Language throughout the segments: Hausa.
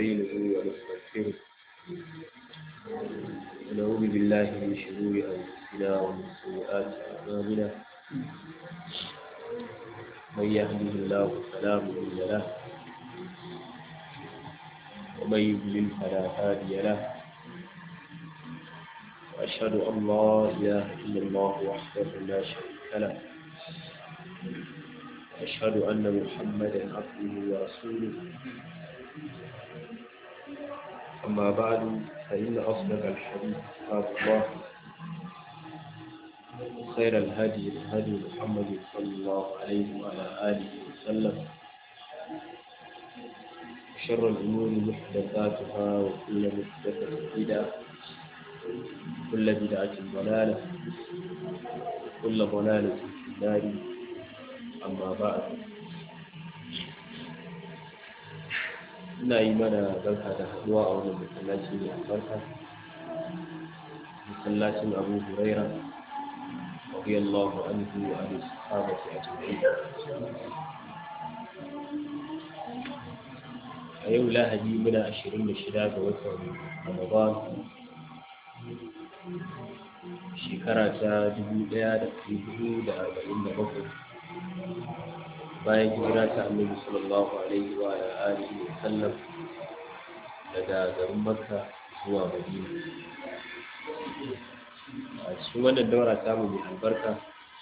ونستعينه ونستغفره ونعوذ بالله من شرور أنفسنا ومن سيئات أعمالنا من يهده الله فلا مضل له ومن يضلل فلا هادي له وأشهد أن لا إله إلا الله وحده لا شريك له وأشهد أن محمدا عبده ورسوله أما بعد فإن أصدق الحديث كتاب الله خير الهدي هدي محمد صلى الله عليه وعلى آله وسلم وشر الأمور محدثاتها وكل محدثة بدعة كل بدعة ضلالة وكل ضلالة في النار أما بعد ina yi mana barka da haduwa a wannan masallaci mai albarka masallacin abu huraira radiyallahu anhu wa ali sahabati ajma'in a yau lahadi muna ashirin da shida ga watan ramadan shekara ta dubu ɗaya da ɗari hudu da arba'in da bakwai bayan hijira ta annabi sallallahu alaihi wa alihi wa sallam daga garin makka zuwa madina a cikin wannan daura tamu mai albarka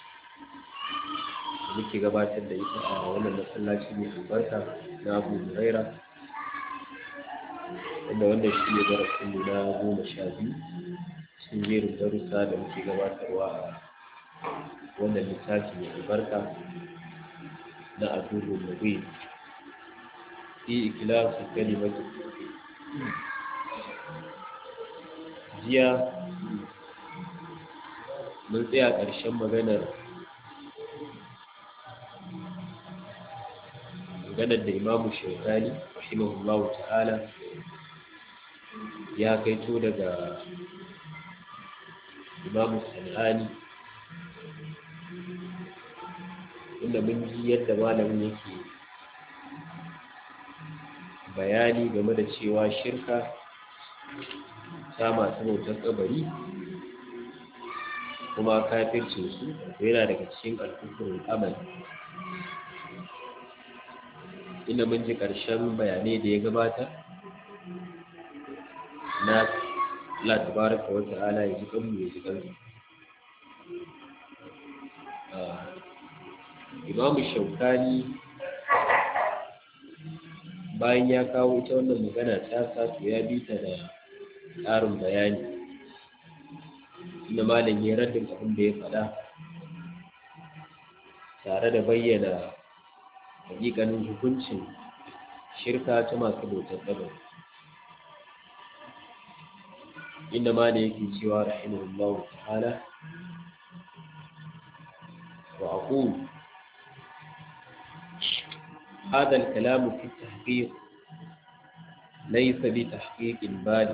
da muke gabatar da ita a wannan masallaci mai albarka na abu huraira wanda wannan shi ne darasinmu na goma sha biyu cikin jerin darussa da muke gabatarwa a wannan littafi mai albarka na abubuwan mubin fi ikilasu kalimatu jiya mun tsaya ƙarshen maganar maganar da imamu shaitani rahimahullahu ta'ala ya kaito daga imamu sana'ani inda mun ji yadda malamin yake bayani game da cewa shirka ta masu bautar kabari kuma kafircin su yana daga cikin alkukurin amal inda mun ji ƙarshen bayanai da ya gabata na Allah tabaraka wa ta'ala ya ji kanmu ya ji kanmu imamu shaukani bayan ya kawo ita wannan magana ta sato ya bi ta da ƙarin bayani inda malam ya raddin abin da ya faɗa tare da bayyana hakikanin hukuncin shirka ta masu bautar ƙabar inda malam yake cewa rahimahullahu ta'ala wa aqulu هذا الكلام في التحقيق ليس بتحقيق بالغ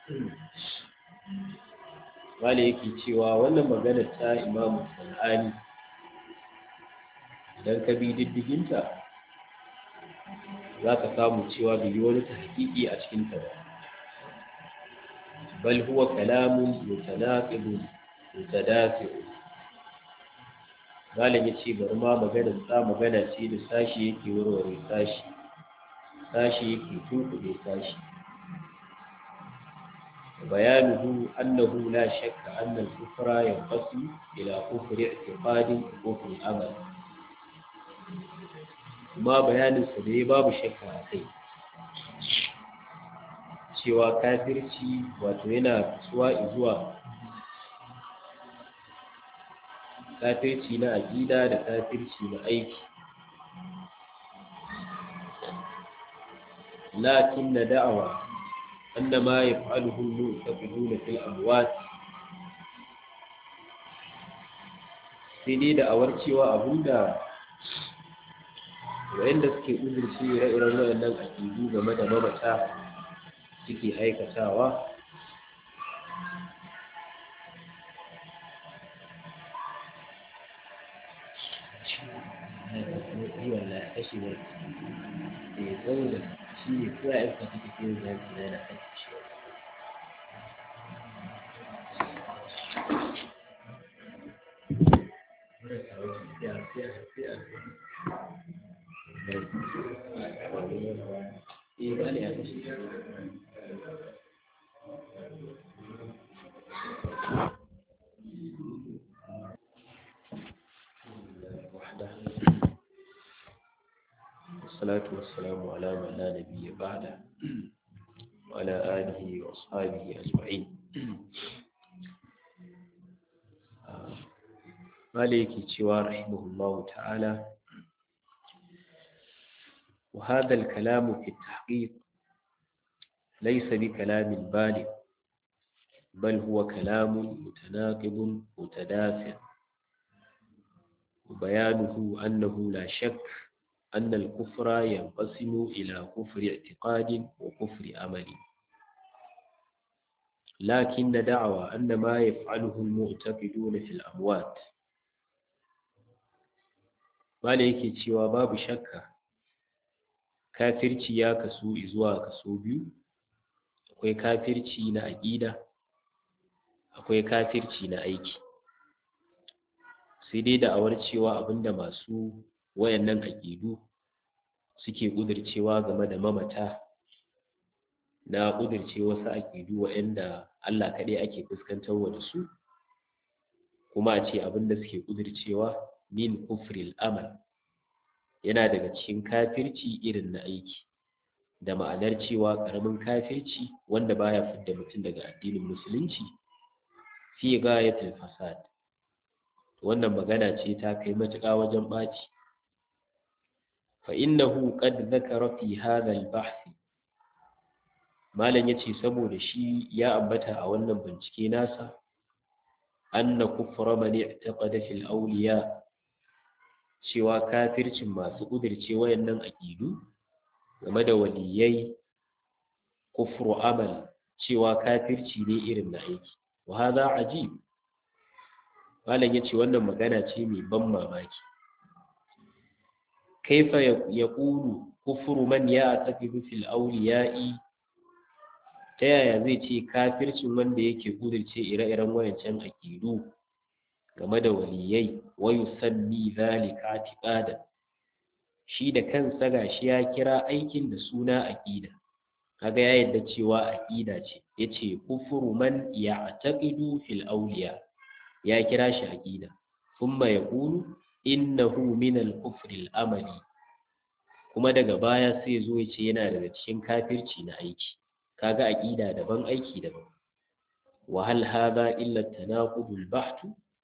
wale yake cewa wannan magana ta imamu sana'ani idan ka bi diddiginta za ka samu cewa bai yi wani ta hakiki a cikinta ba bal huwa kalamun mutanaqibun mutadafi'un malam ya ce bari ma maganar sa magana ce da sashi yake warware sashi sashi yake tunkuɗe sashi bayanuhu annahu la shakka anna al-kufra yanqasu ila kufri i'tiqadin wa kufri amal kuma bayanin sa dai babu shakka a kai cewa kafirci wato yana fasuwa zuwa kafirci na aƙida da kafirci na aiki lakin na da'awa anna ma yaf'aluhu al-mu'taqidun fil amwat sai dai da'awar cewa abinda wayanda suke uzurci ire-iren wayannan aƙidu game da mamata suke aikatawa yi wallahi kashi ne eh saboda shi ne ko ya aika ta tafiye da zaki na yana aiki shi Eh, ba ne a kashi. والصلاة والسلام على من لا نبي بعده وعلى آله وأصحابه أجمعين مالك تشوى رحمه الله تعالى وهذا الكلام في التحقيق ليس بكلام بالغ بل هو كلام متناقض متدافع وبيانه أنه لا شك أن الكفر ينقسم إلى كفر اعتقاد وكفر أمل لكن دعوى أن ما يفعله المعتقدون في الأموات ما yake cewa babu shakka kafirci ya kasu zuwa kaso biyu akwai kafirci na aƙida akwai kafirci na aiki sai dai da awar cewa abinda masu wayannan aƙidu suke ƙudurcewa game da mamata na ƙudurce wasu aƙidu wa'anda Allah kaɗai ake fuskantarwa da su kuma a ce abinda suke ƙudurcewa min kufril amal yana daga cikin kafirci irin na aiki da ma'anar cewa ƙaramin kafirci wanda baya fidda mutum daga addinin musulunci fi gayatul fasad wannan magana ce ta kai matuƙa wajen ɓaci فإنه قد ذكر في هذا البحث malam yace saboda shi ya ambata a wannan bincike nasa anna kufra man i'taqada fil awliya cewa kafircin masu kudirce wayannan aqidu game da waliyai kufru amal cewa kafirci ne irin na aiki wa hadha ajib malam yace wannan magana ce mai ban mamaki كيف يقول كفر من يعتقد في الأولياء ta yaya zai ce kafircin wanda yake kudirce ire-iren wayancan aƙidu game da waliyai wa yusammi zalika atiqada shi da kansa gashi ya kira aikin da suna aqida kaga ya yadda cewa aqida ce yace kufuru man ya'taqidu fil awliya ya kira shi aqida thumma yaqulu innahu min al-kufri al-amali kuma daga baya sai zo ya ce yana daga cikin kafirci na aiki kaga aqida daban aiki daban wa hal hadha illa tanaqudul baht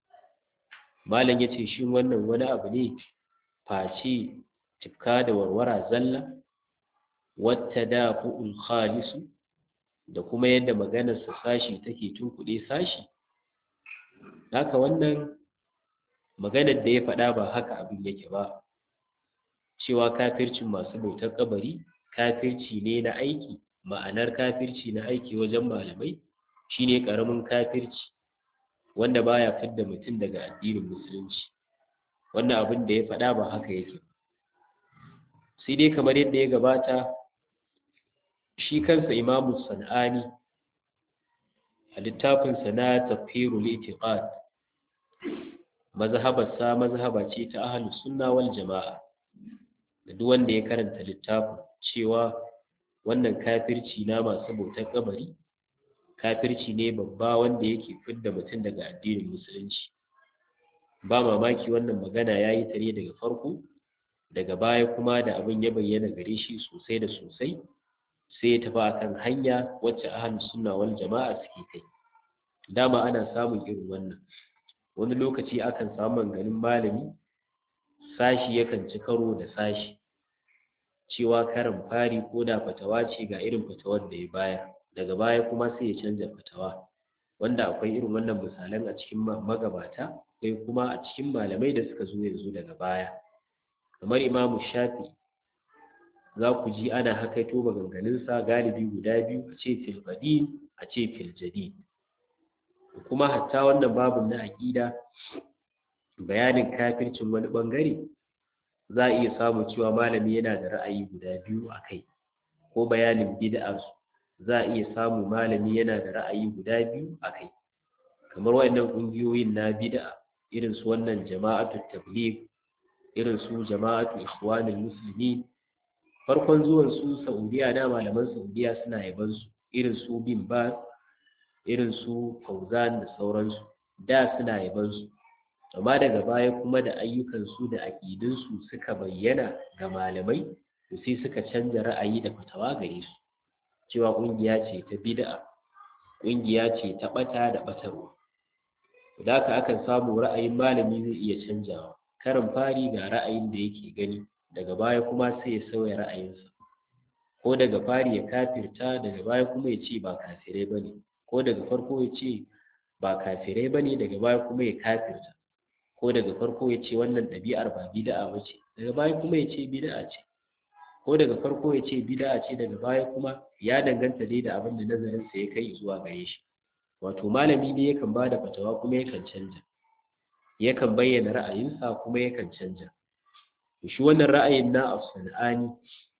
malam yace shin wannan wani abu ne face tikka da warwara zalla wata dafu'ul khalisu da kuma yadda maganar sa sashi take tunkuɗe sashi haka wannan maganar da ya faɗa ba haka abin yake ba cewa kafircin masu bautar kabari kafirci ne na aiki ma'anar kafirci na aiki wajen malamai shine karamin kafirci wanda baya fidda mutum daga addinin musulunci wannan abin da ya faɗa ba haka yake sai dai kamar yadda ya gabata shi kansa imamu san'ani a littafinsa na tafhirul itiqad mazhabarsa mazhaba ce ta ahlus sunna wal jama'a da duk wanda ya karanta littafin cewa wannan kafirci na masu bautar kabari kafirci ne babba wanda yake fidda mutum daga addinin musulunci ba mamaki wannan magana ya yi ta ne daga farko daga baya kuma da abin ya bayyana gare shi sosai da sosai sai ya tafi akan hanya wacce ahlus sunna wal jama'a suke kai dama ana samun irin wannan wani lokaci akan samu ganin malami sashi yakan ci karo da sashi cewa karin fari ko da fatawa ce ga irin fatawar da ya baya daga baya kuma sai ya canza fatawa wanda akwai irin wannan misalan a cikin magabata akwai kuma a cikin malamai da suka zo yanzu daga baya kamar imamu shafi za ku ji ana hakaito maganganunsa galibi guda biyu a ce fil qadim a ce fil jadid kuma hatta wannan babun na aƙida bayanin kafircin wani ɓangare za a iya samu cewa malami yana da ra'ayi guda biyu a kai ko bayanin bid'arsu za a iya samu malami yana da ra'ayi guda biyu a kai kamar waɗannan ƙungiyoyin na bid'a irin su wannan jama'atu tabligh irin su jama'atu ikhwanul muslimin farkon zuwan su saudiya da malaman saudiya suna yaban su irin su bin baz irin su fauzan da sauransu da suna yaban su amma daga baya kuma da ayyukan su da aqidun su suka bayyana ga malamai to sai suka canza ra'ayi da fatawa gare su cewa kungiya ce ta bid'a kungiya ce ta bata da batarwa da haka akan samu ra'ayin malami zai iya canjawa karin fari ga ra'ayin da yake gani daga baya kuma sai ya sauya ra'ayinsa ko daga fari ya kafirta daga baya kuma ya ce ba kafirai ba ne ko daga farko ya ce ba kafirai ba ne daga baya kuma ya kafirta ko daga farko ya ce wannan ɗabi'ar ba bida'a ba ce daga baya kuma ya ce bida'a ce ko daga farko ya ce bida'a ce daga baya kuma ya danganta dai da abin da nazarinsa ya kai zuwa gare shi wato malami ne yakan ba da fatawa kuma yakan canja yakan bayyana ra'ayinsa kuma yakan canja shi wannan ra'ayin na as-sanani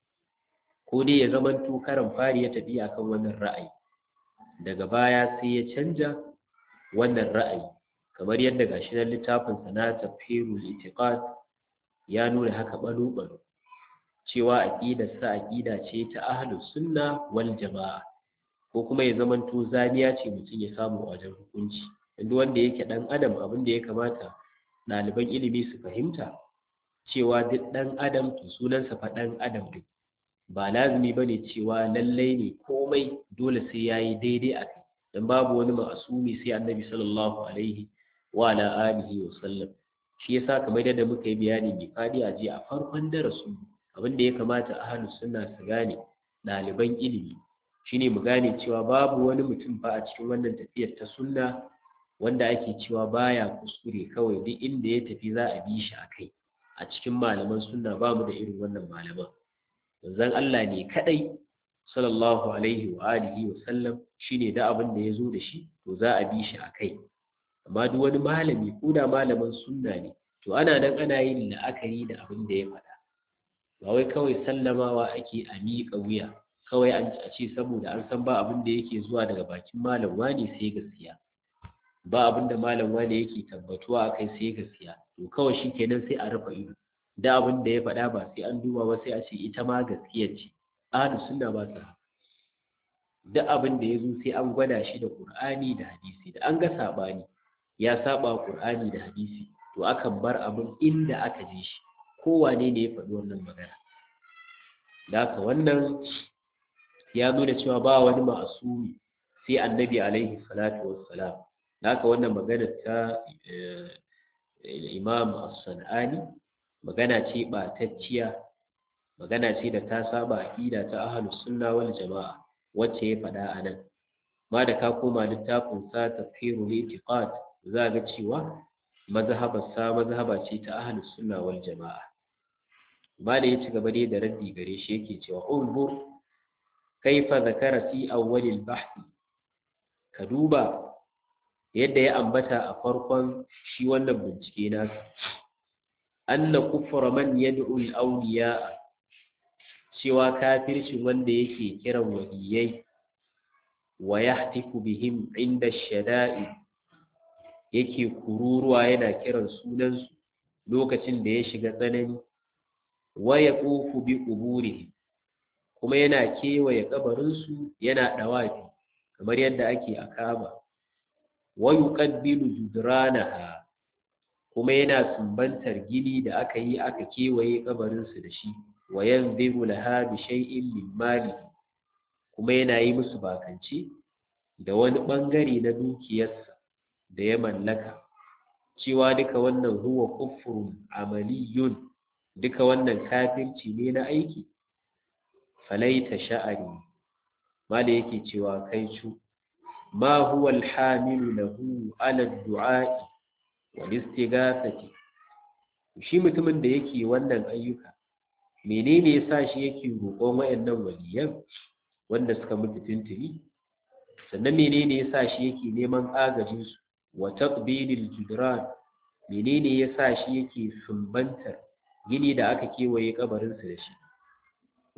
ko dai ya zamanto karan fari ya tafi akan wannan ra'ayi daga baya sai ya canja wannan ra'ayi kamar yadda gashi nan littafin sa na tafsirul itiqad ya nuna haka balo balo cewa aqidar sa aqida ce ta ahlus sunna wal jamaa ko kuma ya zamanto zaniya ce mutum ya samu a wajen hukunci inda wanda yake dan adam abin da ya kamata ɗaliban ilimi su fahimta cewa duk ɗan adam to sunansa fa ɗan adam duk ba lazumi bane cewa lallai ne komai dole sai yayi daidai a kai dan babu wani ma'asumi sai annabi sallallahu alaihi wa ala alihi wa sallam shi yasa kamar yadda muka yi bayani mai fadi a jiya a farkon darasu abin da ya kamata ahlus sunna su gane ɗaliban ilimi shine mu gane cewa babu wani mutum fa a cikin wannan tafiyar ta sunna wanda ake cewa baya kuskure kawai duk inda ya tafi za a bi shi a kai a cikin malaman sunna ba mu da irin wannan malaman manzon Allah ne kadai sallallahu alaihi wa alihi wa sallam shine da abin da ya zo da shi to za a bi shi a kai amma duk wani malami ko da malamin sunna ne to ana nan ana yin la'akari da abin da ya faɗa ba wai kawai sallamawa ake a miƙa wuya kawai an a ce saboda an san ba abin da yake zuwa daga bakin malam wani sai gaskiya ba abin da malam wani yake tabbatuwa akai sai gaskiya to kawai shikenan sai a rufe ido da abin da ya faɗa ba sai an duba ba sai a ce ita ma gaskiya ce ahlu sunna ba ta duk abin da ya zo sai an gwada shi da qur'ani da hadisi da an ga sabani ya saba qur'ani da hadisi to akan bar abin inda aka je shi kowane ne ya faɗi wannan magana da haka wannan ya nuna cewa ba wani ma'asumi sai annabi alaihi salatu wassalam da haka wannan magana ta imam as-sanani magana ce ɓatacciya magana ce da ta saba aqida ta ahlus sunna wal jama'a wacce ya faɗa a nan ma da ka koma littafin sa tafsirul itiqad za ga cewa mazhabar sa mazhaba ce ta ahlus sunna wal jama'a ba da ya ci gaba dai da raddi gare shi yake cewa unzur kaifa zakara fi awwalil bahth ka duba yadda ya ambata a farkon shi wannan bincike nasa anna kufra man yad'u al-awliya cewa kafircin wanda yake kiran waliyai wa yahtiku bihim inda shada'i yake kururuwa yana kiran sunansu lokacin da ya shiga tsanani wa yaqufu bi quburihim kuma yana kewaye kabarinsu yana dawafi kamar yadda ake a Kaaba wa yuqabbilu judranaha kuma yana sumbantar gini da aka yi aka kewaye kabarinsu da shi wa yanziru laha bi shay'in min mali kuma yana yi musu bakance da wani bangare na dukiyarsa da ya mallaka cewa duka wannan huwa kufrun amaliyun duka wannan kafirci ne na aiki falaita sha'ari mala yake cewa kai cu ma huwa alhamilu lahu ala du'a'i wal istighathati shi mutumin da yake wannan ayyuka menene yasa shi yake roƙon wayannan waliyan wanda suka mutu tuntuni sannan menene yasa shi yake neman agajin su wa taqbilil judran menene yasa shi yake sumbantar gini da aka kewaye kabarin su da shi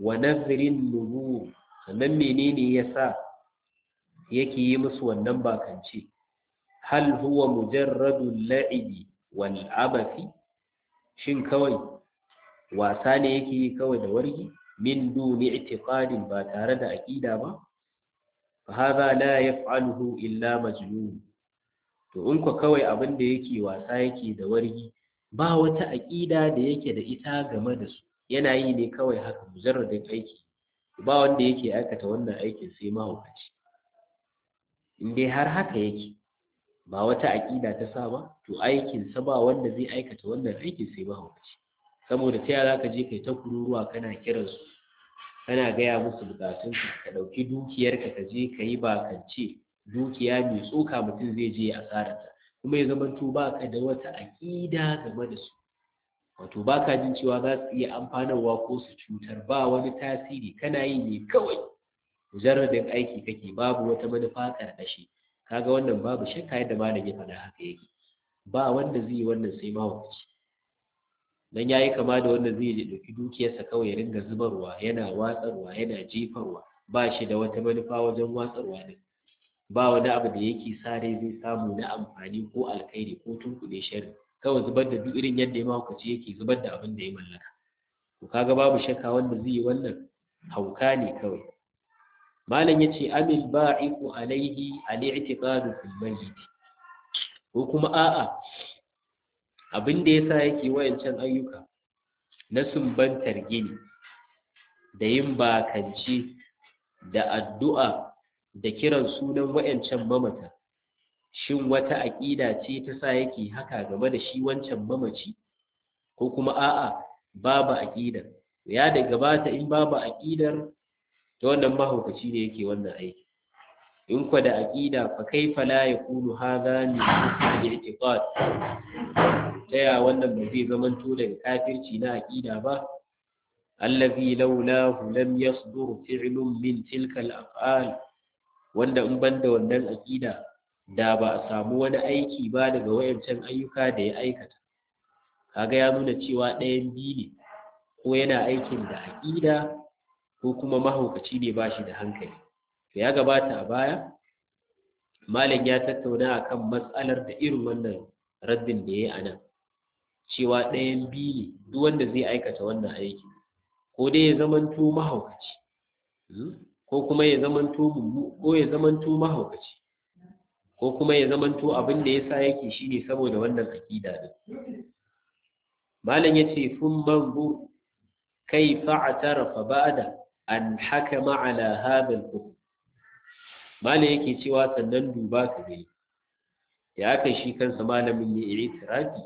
wa nazirin nubur sannan menene yasa yake yi musu wannan bakance hal huwa mujarradul la'ibi wal abathi shin kawai wasa ne yake yi kawai da wargi min duni i'tiqadin ba tare da aqida ba fa hadha la yaf'aluhu illa majnun to in ko kawai abin da yake wasa yake da wargi ba wata aqida da yake da ita game da su yana yi ne kawai haka mujarradin aiki ba wanda yake aikata wannan aikin sai mahaukaci in dai har haka yake ba wata aƙida ta sa ba to aikinsa ba wanda zai aikata wannan aikin sai mahaukaci saboda ta yaya ka je kai ta kururuwa kana kiransu kana gaya musu bukatunsu ka ɗauki dukiyarka ka je ka yi bakance dukiya mai tsoka mutum zai je asararta kuma ya zama to ba ka da wata aƙida game da su wato ba ka jin cewa za su iya amfanarwa ko su cutar ba wani tasiri kana yi ne kawai mujarradin aiki kake babu wata manufa ƙarƙashi kaga wannan babu shakka yadda malam ya faɗa haka yake ba wanda zai yi wannan sai mahaukaci dan yayi kama da wanda zai je dauki dukiyarsa kawai ya ringa zubarwa yana watsarwa yana jefarwa ba shi da wata manufa wajen watsarwa din ba wani abu da yake sare zai samu na amfani ko alkhairi ko tunkuɗe sharri kawai zubar da duk irin yadda ya mahaukaci yake zubar da abin da ya mallaka to kaga babu shakka wanda zai yi wannan hauka ne kawai malam yace amil ba'iqu alaihi al-i'tiqadu fil mayyit ko kuma a'a abin da yasa yake wayancan ayyuka na sumbantar gini da yin bakance da addu'a da kiran sunan wayancan mamata shin wata aƙida ce ta sa yake haka game da shi wancan mamaci ko kuma a'a babu aƙidar ya da gabata in babu aƙidar ta wannan mahaukaci ne yake wannan aiki in kwa da aqida fa kaifa la yakunu hadha min al-i'tiqad taya wannan ba zai zamanto daga kafirci na aqida ba allazi laulahu lam yasdur fi'lun min tilka al-af'al wanda in banda wannan aqida da ba a samu wani aiki ba daga wayancan ayyuka da ya aikata kaga ya nuna cewa ɗayan biyu ne ko yana aikin da aqida ko kuma mahaukaci ne ba shi da hankali to ya gabata a baya malam ya tattauna akan matsalar da irin wannan raddin da ya yi a nan cewa ɗayan biyu ne duk wanda zai aikata wannan aiki ko dai ya zamanto mahaukaci ko kuma ya zamanto ko ya zamanto mahaukaci ko kuma ya zamanto abin da yasa yake shine saboda wannan akida din malam yace fun manzur kaifa atarafa ba'da an hakama ala hadha al-hukm malam yake cewa sannan duba ka gani ya aka shi kansa malamin ya yi itirafi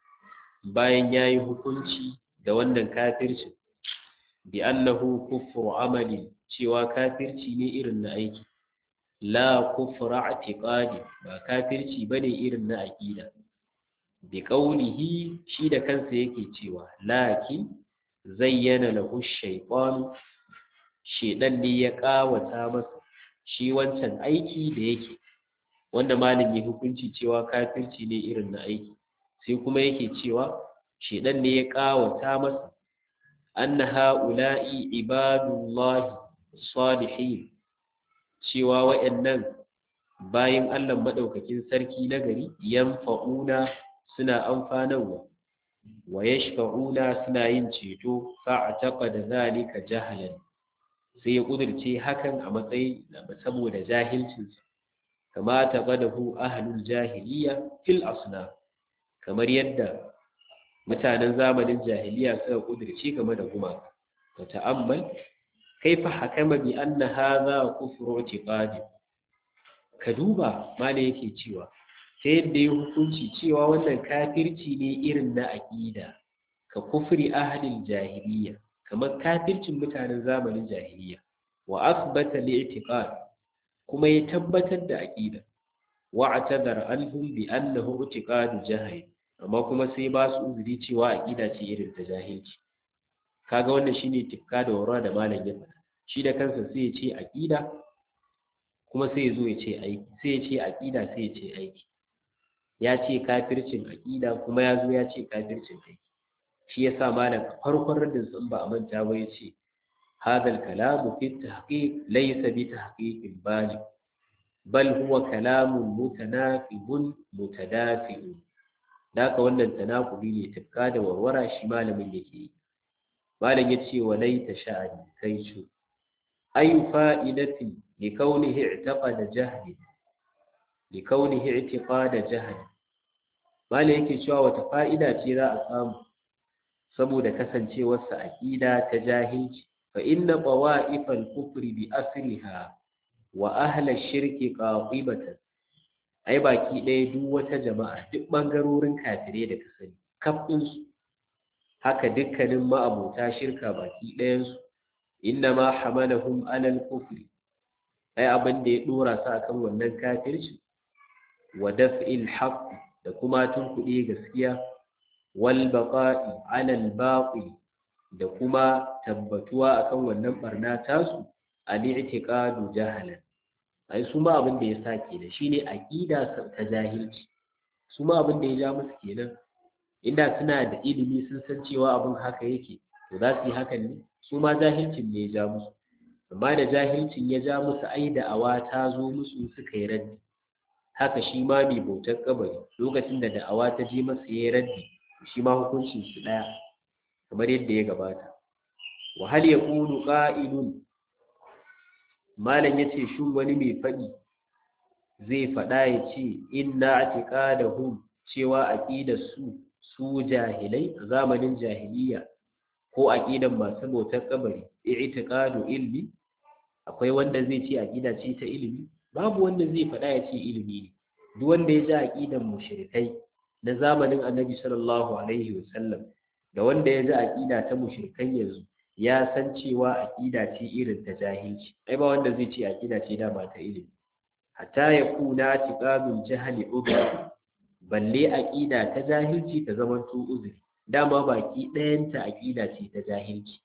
bayan yayi hukunci da wannan kafircin bi annahu kufru amali cewa kafirci ne irin na aiki la kufra i'tiqadi ba kafirci bane irin na aqida bi qawlihi shi da kansa yake cewa lakin zayyana lahu shaytan shedan ne ya kawata masa shi wancan aiki da yake wanda malami hukunci cewa kafirci ne irin na aiki sai kuma yake cewa shedan ne ya kawata masa anna ha'ula'i ibadullahi salihin cewa wa'annan bayin Allah madaukakin sarki na gari yanfa'una suna amfanarwa wa yashfa'una suna yin ceto fa'taqada zalika jahalan sai ya kudirce hakan a matsayin saboda jahilcinsa kama taqadahu ahlul jahiliya fil asnaf kamar yadda mutanen zamanin jahiliya suka kudirce game da gumaka ta ta'ammal kaifa hakama bi anna hadha kufru i'tiqadi ka duba mala yake cewa ta yadda ya hukunci cewa wannan kafirci ne irin na aqida ka kufri ahlil jahiliya kamar kafircin mutanen zamanin jahiliya wa asbata li'tiqad kuma ya tabbatar da aqida wa atadara anhum bi annahu i'tiqadu jahil amma kuma sai ba su uzuri cewa aqida ce irin ta jahilci kaga wannan shine tifka da wara da malam ya faɗa shi da kansa sai ya ce aqida kuma sai ya zo ya ce aiki sai ya ce aqida sai ya ce aiki ya ce kafircin aqida kuma ya zo ya ce kafircin aiki shi yasa malam a farkon radin sun ba a manta ba ya ce هذا الكلام في التحقيق ليس بتحقيق بالغ بل هو كلام متناقض متدافئ ذاك wannan tanakuli ne tafka da warwara shi malamin yake malam yace walaita sha'ani kai shi ay fa'idati li kaunihi i'taqada jahli li kaunihi i'tiqada jahli malam yake cewa wata fa'ida ce za a samu saboda kasancewarsa aqida ta jahilci fa inna qawa'ifal kufri bi asliha wa ahla shirki qaqibatan ai baki ɗaya duk wata jama'a duk bangarorin kafire da ka sani kafin su haka dukkanin ma'abota shirka baki ɗayan su inna ma hamalahum alal kufri ai abin da ya dora su akan wannan kafirci wa daf'il haqq da kuma tunkuɗe gaskiya wal baqa'i alal baqi da kuma tabbatuwa akan wannan barna tasu al-i'tiqadu jahalan ai su ma abin da ya sake da shine aqida ta jahilci su ma abin da ya ja musu kenan inda suna da ilimi sun san cewa abin haka yake to za su yi hakan ne su ma jahilcin ne ya ja musu amma da jahilcin ya ja musu ai da awa ta zo musu suka yi raddi haka shi ma mai bautar kabari lokacin da da'awa ta je masa ya yi raddi shi ma hukuncin su ɗaya kamar yadda ya gabata wa hal yaqulu qa'ilun malam yace shin wani mai faɗi zai faɗa ya ce inna atiqadahum cewa aqidar su su jahilai a zamanin jahiliya ko aqidan masu bautar kabari i'tiqadu ilmi akwai wanda zai ce aqida ce ta ilimi babu wanda zai faɗa ya ce ilimi ne duk wanda ya ji aqidan mushrikai na zamanin annabi sallallahu alaihi wasallam da wanda ya ji aqida ta mushrikan yanzu ya san cewa aqida ce irin ta jahilci ai ba wanda zai ce aqida ce dama ta ilimi hatta ya kuna tiqadul jahli ubra balle aqida ta jahilci ta zaman to uzuri dama baki ɗayanta aqida ce ta jahilci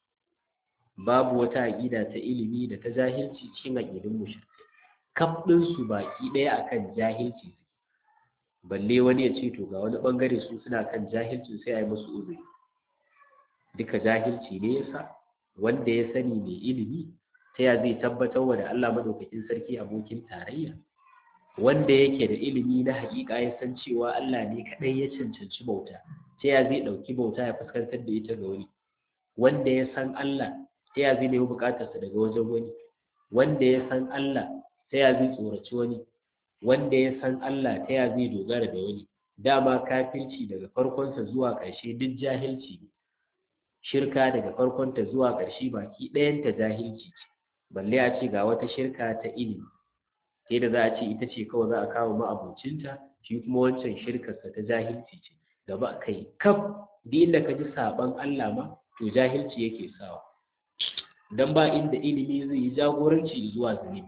babu wata aqida ta ilimi da ta jahilci cikin aqidun mushrikai kaf su baki ɗaya akan jahilci balle wani ya ce to ga wani bangare su suna kan jahilcin sai a yi musu uzuri duka jahilci ne yasa wanda ya sani mai ilimi ta ya zai tabbatar wa da Allah madaukakin sarki abokin tarayya wanda yake da ilimi na haƙiƙa ya san cewa Allah ne kaɗai ya cancanci bauta ta ya zai ɗauki bauta ya fuskantar da ita ga wani wanda ya san Allah ta ya zai nemi buƙatarsa daga wajen wani wanda ya san Allah ta ya zai tsoraci wani wanda ya san Allah ta ya zai dogara da wani dama kafirci daga farkonsa zuwa ƙarshe duk jahilci ne shirka daga farkonta zuwa ƙarshe baki ɗayanta jahilci ce balle a ce ga wata shirka ta ilimi sai da za a ce ita ce kawai za a kawo ma'abocinta shi kuma wancan shirkarsa ta jahilci ce gaba kai kaf duk inda ka ji saɓon Allah ma to jahilci yake sawa dan ba inda ilimi zai yi jagoranci zuwa zunubi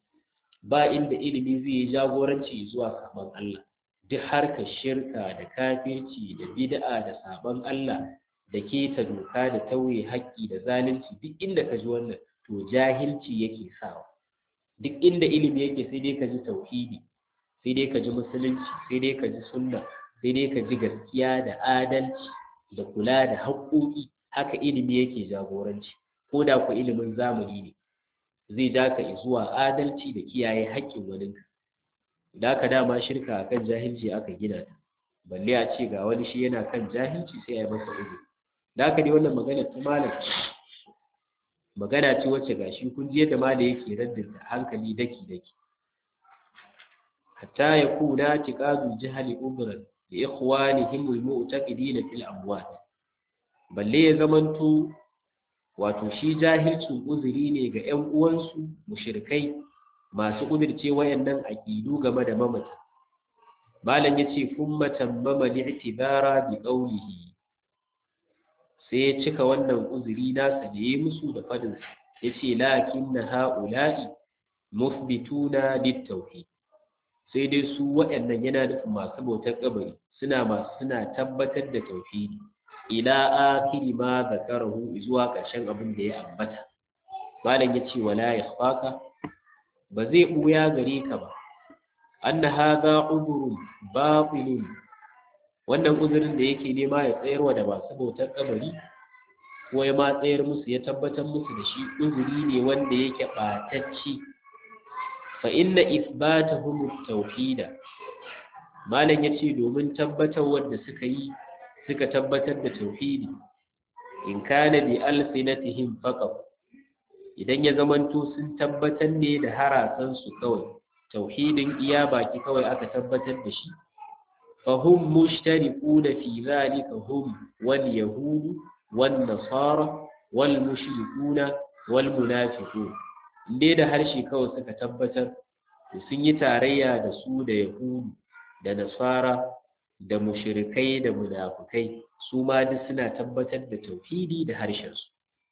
ba inda ilimi zai yi jagoranci zuwa saɓon Allah duk harkar shirka da kafirci da bid'a da saɓon Allah da keta doka da tauye haƙƙi da zalunci duk inda ka ji wannan to jahilci yake sawa duk inda ilimi yake sai dai ka ji tauhidi sai dai ka ji musulunci sai dai ka ji sunna sai dai ka ji gaskiya da adalci da kula da haƙƙoƙi haka ilimi yake jagoranci ko da ku ilimin zamani ne zai ja ka zuwa adalci da kiyaye haƙƙin waninka da ka dama shirka akan jahilci aka gina ta balle a ce ga wani shi yana kan jahilci sai a yi masa uzuri da haka dai wannan magana ta malam magana ce wacce gashi kun ji yadda malam yake raddinta hankali daki daki hatta ya kuna tiqadu jahali ubran li ikhwanihim almu'taqidin fil amwat balle ya zamanto wato shi jahilcin uzuri ne ga ƴan uwansu mushrikai masu kudirce wayannan aqidu game da mamata malam yace kuma tambama li'tibara bi qawlihi sai ya cika wannan uzuri nasa da ya musu da fadin ya ce lakin na ha'ula'i musbituna littauhi sai dai su waɗannan yana nufin masu bautar kabari suna masu suna tabbatar da tauhidi ila akiri ma zakarahu zuwa ƙarshen abin da ya ambata malam ya ce wala ya faka ba zai ɓuya gare ka ba anna hadha udhrun batilun wannan uzurin da yake nema ya tsayarwa da masu bautar kabari ko ya matsayar musu ya tabbatar musu da shi uzuri ne wanda yake ɓatacci fa inna isbatahum tauhida malam yace domin tabbatar wanda suka yi suka tabbatar da tauhidi in kana bi alsinatihim faqat idan ya zamanto sun tabbatar ne da harasan su kawai tauhidin iya baki kawai aka tabbatar da shi fahum mushtariquna fi zalika hum wal yahud wan nasara wal mushrikuna wal munafiqun inde da harshe kawai suka tabbatar to sun yi tarayya da su da yahudu da nasara da mushrikai da munafukai su ma duk suna tabbatar da tauhidi da harshensu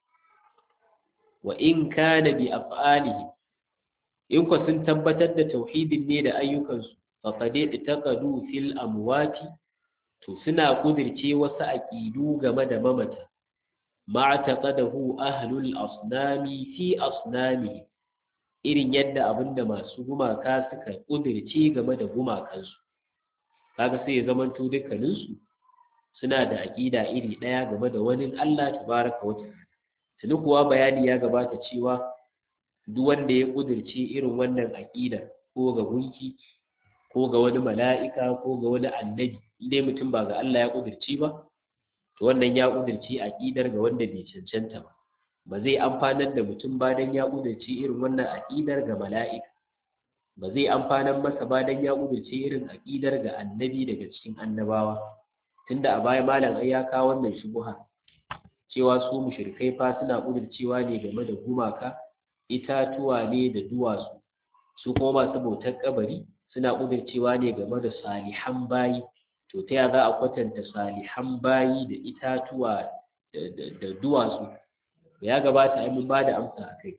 wa in kana bi af'alihi in ko sun tabbatar da tauhidin ne da ayyukansu faqad taqadu fil amwati to suna kudirce wasu aqidu game da mamata ma taqadahu ahlul asnami fi asnami irin yadda abinda masu gumaka suka kudirce game da gumakansu kaga sai ya zamanto dukkaninsu suna da aƙida iri ɗaya game da wani Allah tabaraka wa ta'ala tuni kuwa bayani ya gabata cewa duk wanda ya kudirce irin wannan aƙida ko ga gunki ko ga wani mala'ika ko ga wani annabi indai mutum ba ga Allah ya kudirce ba to wannan ya kudirce aƙidar ga wanda bai cancanta ba ba zai amfanar da mutum ba dan ya kudirce irin wannan aƙidar ga mala'ika ba zai amfanar masa ba dan ya kudirce irin aƙidar ga annabi daga cikin annabawa tunda a baya malam ai ya kawo wannan shubuha cewa su mushrikai fa suna kudircewa ne game da gumaka itatuwa ne da duwatsu su kuma masu bautar kabari suna kudircewa ne game da salihan bayi to ta ya za a kwatanta salihan bayi da itatuwa da duwatsu ya gabata ai mun ba da amsa a kai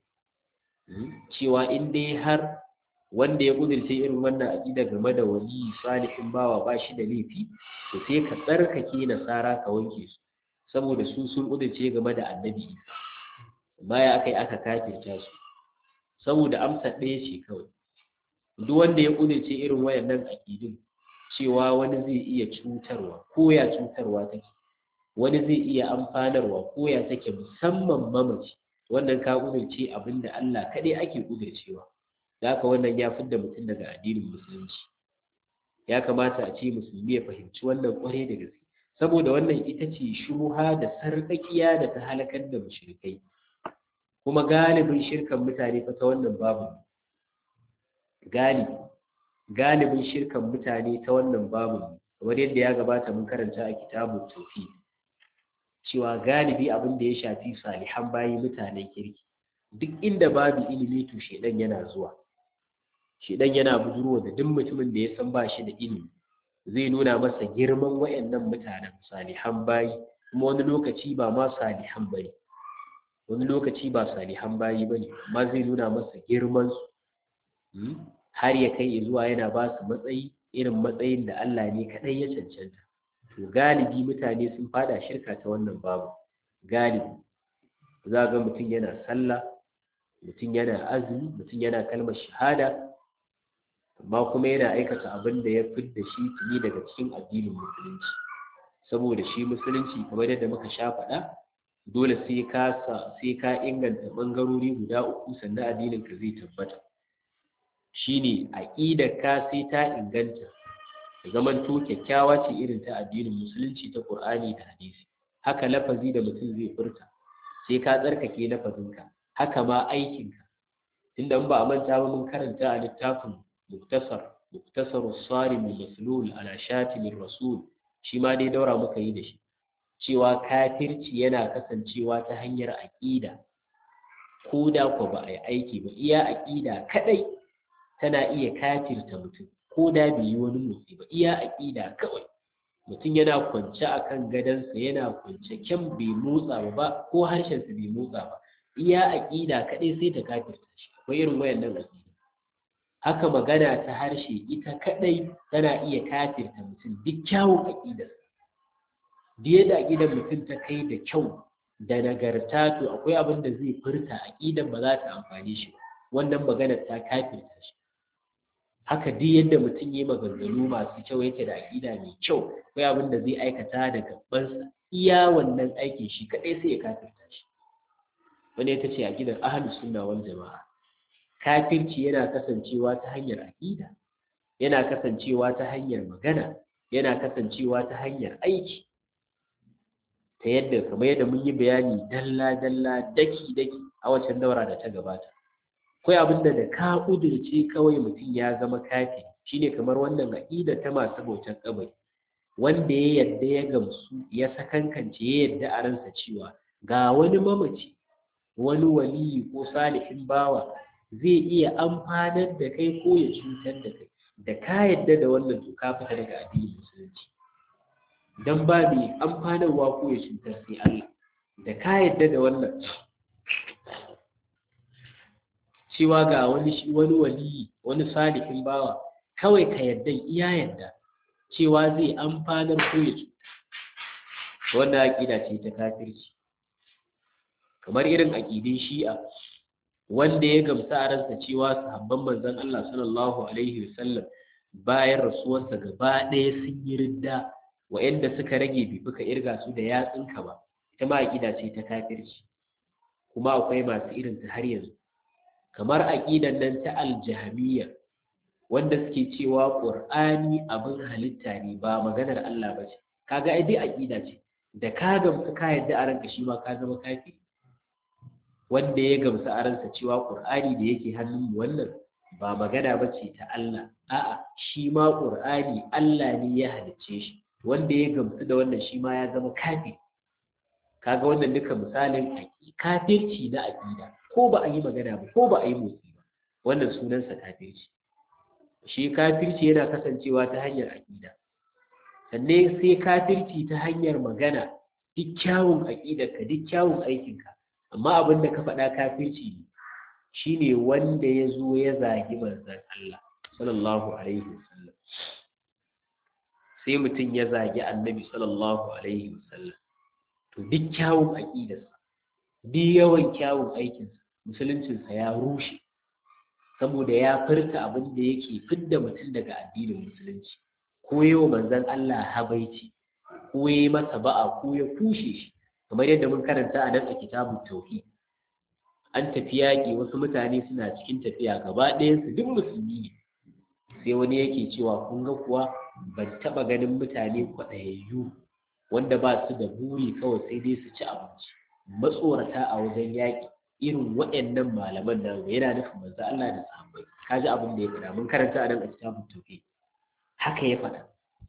cewa in dai har wanda ya kudirce irin wannan aƙida game da wali salihin bawa ba shi da laifi to sai ka tsarkake nasara ka wanke su saboda su sun kudirce game da annabi baya aka yi aka kafirta su saboda amsa ɗaya ce kawai duk wanda ya kudirce irin wayannan aƙidun cewa wani zai iya cutarwa ko ya cutarwa take wani zai iya amfanarwa ko ya take musamman mamaci wannan ka kudirce abinda Allah kaɗai ake kudircewa da haka wannan ya fidda mutum daga addinin musulunci ya kamata a ce musulmi ya fahimci wannan kwarai da gaske saboda wannan ita ce shuha da sarƙaƙiya da ta halakar da mushrikai kuma galibin shirkan mutane fa ta wannan babu galibi galibin shirkan mutane ta wannan babu kamar yadda ya gabata mun karanta a kitabun tauhid cewa galibi abin da ya shafi salihan bayi mutanen kirki duk inda babu ilimi to shedan yana zuwa shedan yana budurwa da duk mutumin da ya san ba shi da ilimi zai nuna masa girman wayannan mutanen salihan bayi kuma wani lokaci ba ma salihan bane wani lokaci ba salihan bayi bane amma zai nuna masa girman su har ya kai zuwa yana ba su matsayi irin matsayin da Allah ne kadai ya cancanta to galibi mutane sun fada shirka ta wannan babu galibi za ga mutum yana sallah mutum yana azumi mutum yana kalmar shahada amma kuma yana aikata abin da ya fidda shi tuni daga cikin addinin musulunci saboda shi musulunci kamar yadda muka sha faɗa dole sai ka sai ka inganta bangarori guda uku sannan addinin ka zai tabbata shine aqidar ka sai ta inganta zaman to kyakkyawa ce irin ta addinin musulunci ta Qur'ani da hadisi haka lafazi da mutum zai furta sai ka tsarkake lafazinka haka ma aikinka tunda in ba a manta ba mun karanta a littafin muktasar muktasar sarim maslul ala shatim rasul shi ma dai daura muka yi da shi cewa kafirci yana kasancewa ta hanyar aqida ko da ko ba a yi aiki ba iya aqida kadai tana iya kafirta mutum ko da bai yi wani motsi ba iya aqida kawai mutum yana kwance akan gadansa yana kwance kyan bai motsa ba ko harshensa bai motsa ba iya aƙida kaɗai sai ta kafirta shi akwai irin wayannan aƙida haka magana ta harshe ita kaɗai tana iya kafirta mutum duk kyawun aƙidar duk yadda aƙidar mutum ta kai da kyau da nagarta to akwai abin da zai furta aƙidar ba za ta amfani shi ba wannan maganar ta kafirta shi haka duk yadda mutum yi maganganu masu kyau yake da aƙida mai kyau akwai abin da zai aikata da gabansa iya wannan aikin shi kadai sai ya kafirta shi wani ita ce aqidar ahlus sunna wal jamaa kafirci yana kasancewa ta hanyar aqida yana kasancewa ta hanyar magana yana kasancewa ta hanyar aiki ta yadda kamar yadda mun yi bayani dalla dalla daki daki a wancan daura da ta gabata akwai abin da ka ƙudurce kawai mutum ya zama kafi shine kamar wannan aqida ta masu bautar kabari wanda ya yadda ya gamsu ya sakankance ya yadda a ransa cewa ga wani mamaci wani waliyi ko salihin bawa zai iya amfanar da kai ko ya cutar da kai da ka yadda da wannan to ka fita daga addinin musulunci dan ba mai amfanarwa ko ya cutar sai Allah da ka yadda da wannan cewa ga wani wani waliyi wani salihin bawa kawai ka yadda iya yadda cewa zai amfanar ko ya cuta wannan aƙida ce ta kafirci kamar irin aƙidin shi'a wanda ya gamsa a ransa cewa sahabban manzon Allah sallallahu alaihi wasallam bayan rasuwarsa gaba ɗaya sun yi ridda wa'anda suka rage bai fuka irga su da yatsunka ba ita ma aƙida ce ta kafirci kuma akwai masu irin ta har yanzu kamar aƙidan nan ta aljahamiya wanda suke cewa ƙur'ani abin halitta ne ba maganar Allah ba ce kaga ai dai aƙida ce da ka gamsu ka yadda a ranka shi ma ka zama kafiri wanda ya gamsu a ransa cewa ƙur'ani da yake hannun mu wannan ba magana ba ce ta Allah a'a shi ma ƙur'ani Allah ne ya halicce shi wanda ya gamsu da wannan shi ma ya zama kafiri kaga wannan duka misalin kafirci na aƙida ko ba a yi magana ba ko ba a yi motsi ba wannan sunansa kafirci shi kafirci yana kasancewa ta hanyar aƙida sannan sai kafirci ta hanyar magana duk kyawun aƙidarka duk kyawun aikinka amma abin da ka faɗa kafirci ne shine wanda ya zo ya zagi manzon Allah sallallahu alaihi wasallam sai mutum ya zagi annabi sallallahu alaihi wasallam to duk kyawun aƙidarsa duk yawan kyawun aikinsa musuluncinsa ya rushe saboda ya furta abin da yake fidda mutum daga addinin musulunci ko yau manzon Allah habaici ko ya masa ba'a ko ya kushe shi kamar yadda mun karanta a nan a kitabun tauhid an tafi yaƙi wasu mutane suna cikin tafiya gaba ɗayansu duk musulmi ne sai wani yake cewa kun ga kuwa ban taɓa ganin mutane kwaɗayayyu wanda ba su da buri kawai sai dai su ci abinci matsorata a wajen yaƙi irin waɗannan malaman nan yana nufin manzo Allah da sahabbai kaji abin da ya faɗa mun karanta a nan a kitabun tauhid haka ya faɗa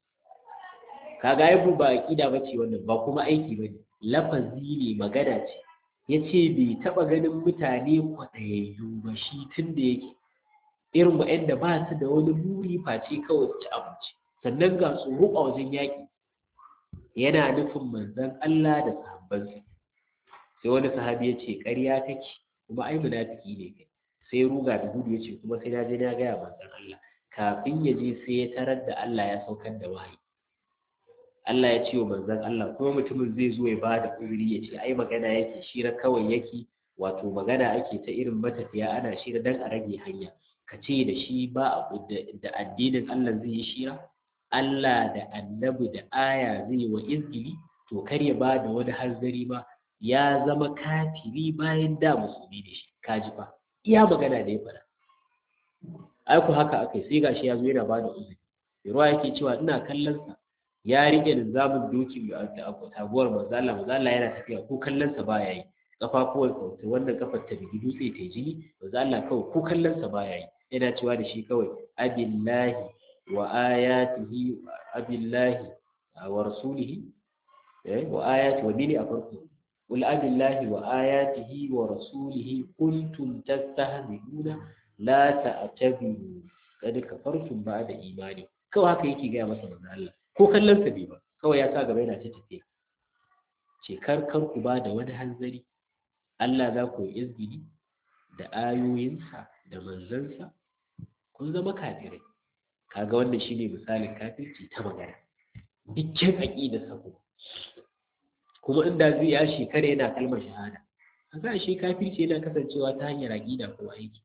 kaga ai ba aqida bace wannan ba kuma aiki bane lafazi ne magana ce yace bai taba ganin mutane kwaɗayayyu ba shi tun da yake irin waɗanda ba su da wani buri face kawai su ci abinci sannan ga tsoro a wajen yaƙi yana nufin manzon Allah da sahabbansa sai wani sahabi ya ce ƙarya take kuma ai munafiki ne kai sai ruga da gudu ya ce kuma sai na je na gaya manzon Allah kafin ya je sai ya tarar da Allah ya saukar da wahayi Allah ya ce wa manzon Allah kuma mutumin zai zo ya ba da uzuri ya ce ai magana yake shira kawai yake wato magana ake ta irin matafiya ana shira dan a rage hanya ka ce da shi ba da addinin Allah zai yi shira Allah da annabi da aya zai wa izgili to kar ya ba da wani hanzari ma ya zama kafiri bayan da musulmi ne shi kaji fa iya magana da ya faɗa ai ku haka akai sai gashi ya zo yana ba da uzuri ruwa yake cewa ina kallon sa ya rike linzamin doki a taguwar manzo Allah manzo Allah yana tafiya ko kallon sa baya yi kafafuwar sa wannan kafar ta bigi dutse ta jini manzo Allah kawai ko kallon sa baya yi yana cewa da shi kawai abillahi wa ayatihi abillahi wa rasulihi eh wa ayati wa dini a farko قل أب الله وآياته ورسوله كنتم تستهزئون لا تعتبروا قد كفرتم بعد إيمانكم kawai haka yake gaya masa manzo Allah ko kallon sa bai ba kawai ya sa gaba yana ta tafiya ce kar kar ku ba da wani hanzari Allah za ku yi izgili da ayoyinsa da manzansa kun zama kafirai kaga wannan shine misalin kafirci ta magana dukkan aqidar sa ko kuma inda zai ya shekara yana kalmar shahada kaga shi kafirci yana kasancewa ta hanyar aqida ko aiki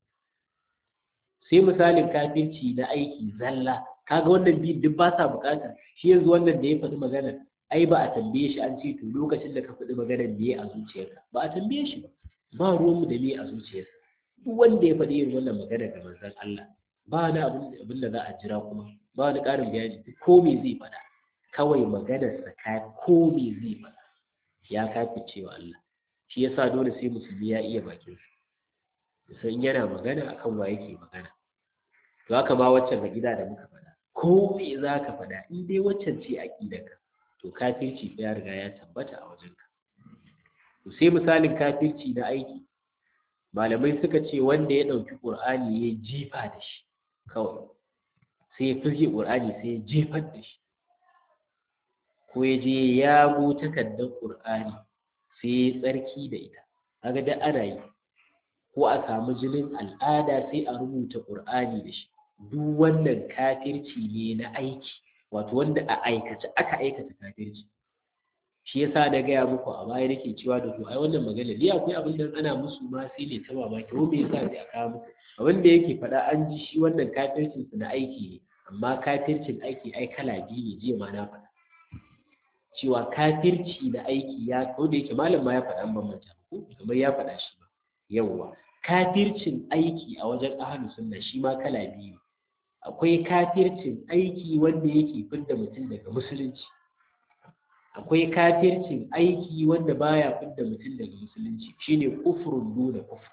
sai misalin kafirci na aiki zalla kaga wannan biyun duk ba sa bukata shi yanzu wannan da ya faɗi magana ai ba a tambaye shi an ce to lokacin da ka faɗi maganar me a zuciyarka ba a tambaye shi ba ba ruwanmu da me a zuciyarsa duk wanda ya faɗi irin wannan magana ga manzon Allah ba wani abin da za a jira kuma ba wani ƙarin bayani ko me zai faɗa kawai maganarsa ka ko me zai faɗa ya kafi cewa Allah shi yasa dole sai musulmi ya iya bakin sa san yana magana akan wa yake magana to haka ma waccan ga gida da muka faɗa ko me za ka faɗa in dai waccan ce aƙidarka to kafirci ya riga ya tabbata a wajenka to sai misalin kafirci na aiki malamai suka ce wanda ya ɗauki ƙur'ani ya jifa da shi kawai sai ya firge ƙur'ani sai ya jefar da shi ko ya je ya go takardar ƙur'ani sai ya tsarki da ita kaga da ana yi ko a samu jinin al'ada sai a rubuta ƙur'ani da shi duk wannan kafirci ne na aiki wato wanda a aikace aka aikata kafirci shi yasa na gaya muku a baya nake cewa da ku ai wannan magana ni akwai abin da ana musu ma sai ne ta mamaki ko me yasa sai a kawo muku abin da yake faɗa an ji shi wannan kafircin su na aiki ne amma kafircin aiki ai kala biyu ne jiya ma na faɗa cewa kafirci da aiki ya ko da yake malam ma ya faɗa an bambanta ko kamar ya faɗa shi ba yawwa kafircin aiki a wajen ahlus sunna shi ma kala biyu akwai kafircin aiki wanda yake fidda mutum daga musulunci akwai kafircin aiki wanda baya fidda mutum daga musulunci shine kufrun duna kufr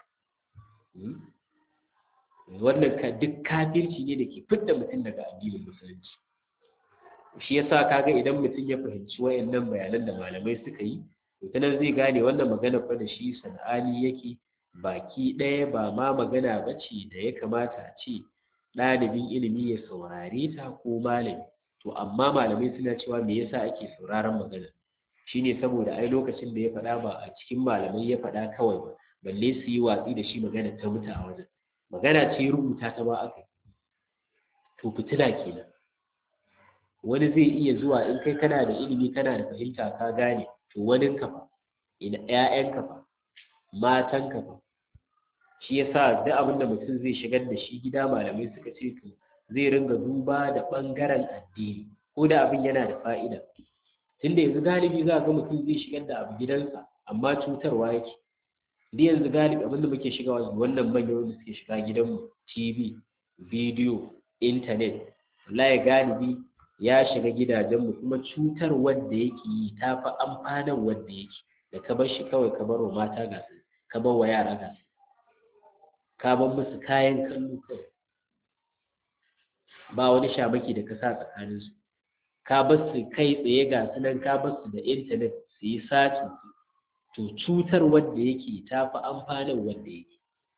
wannan ka duk kafirci ne da ke fidda mutum daga addinin musulunci shi yasa kaga idan mutum ya fahimci wayannan bayanan da malamai suka yi to ta nan zai gane wannan magana fa da shi sana'ani yake baki ɗaya ba ma magana ba ce da ya kamata a ce ɗalibin ilimi ya saurare ta ko malami to amma malamai suna cewa me yasa ake sauraron magana shine saboda ai lokacin da ya faɗa ba a cikin malamai ya faɗa kawai ba balle su yi watsi da shi magana ta mutu a wajen magana ce rubuta ta ba aka to fitila kenan wani zai iya zuwa in kai kana da ilimi kana da fahimta ka gane to wani kafa ina ƴaƴan kafa matan kafa shi yasa duk abin da mutum zai shigar da shi gida malamai suka ce to zai ringa duba da ɓangaren addini ko da abin yana da fa'ida tunda yanzu galibi za ga mutum zai shigar da abu gidansa amma cutarwa yake duk yanzu galibi abin da muke shiga wannan manyan wanda suke shiga gidanmu tv bidiyo intanet wallahi galibi ya shiga gidajenmu kuma cutar wanda yake yi ta fi amfanar wanda yake da ka bar shi kawai ka bar wa mata ga su ka bar wa yara ga su ka bar musu kayan kallo kawai ba wani shamaki da ka sa tsakaninsu ka bar su kai tsaye ga su nan ka bar su da intanet su yi sacin to cutar wanda yake ta fi amfanar wanda yake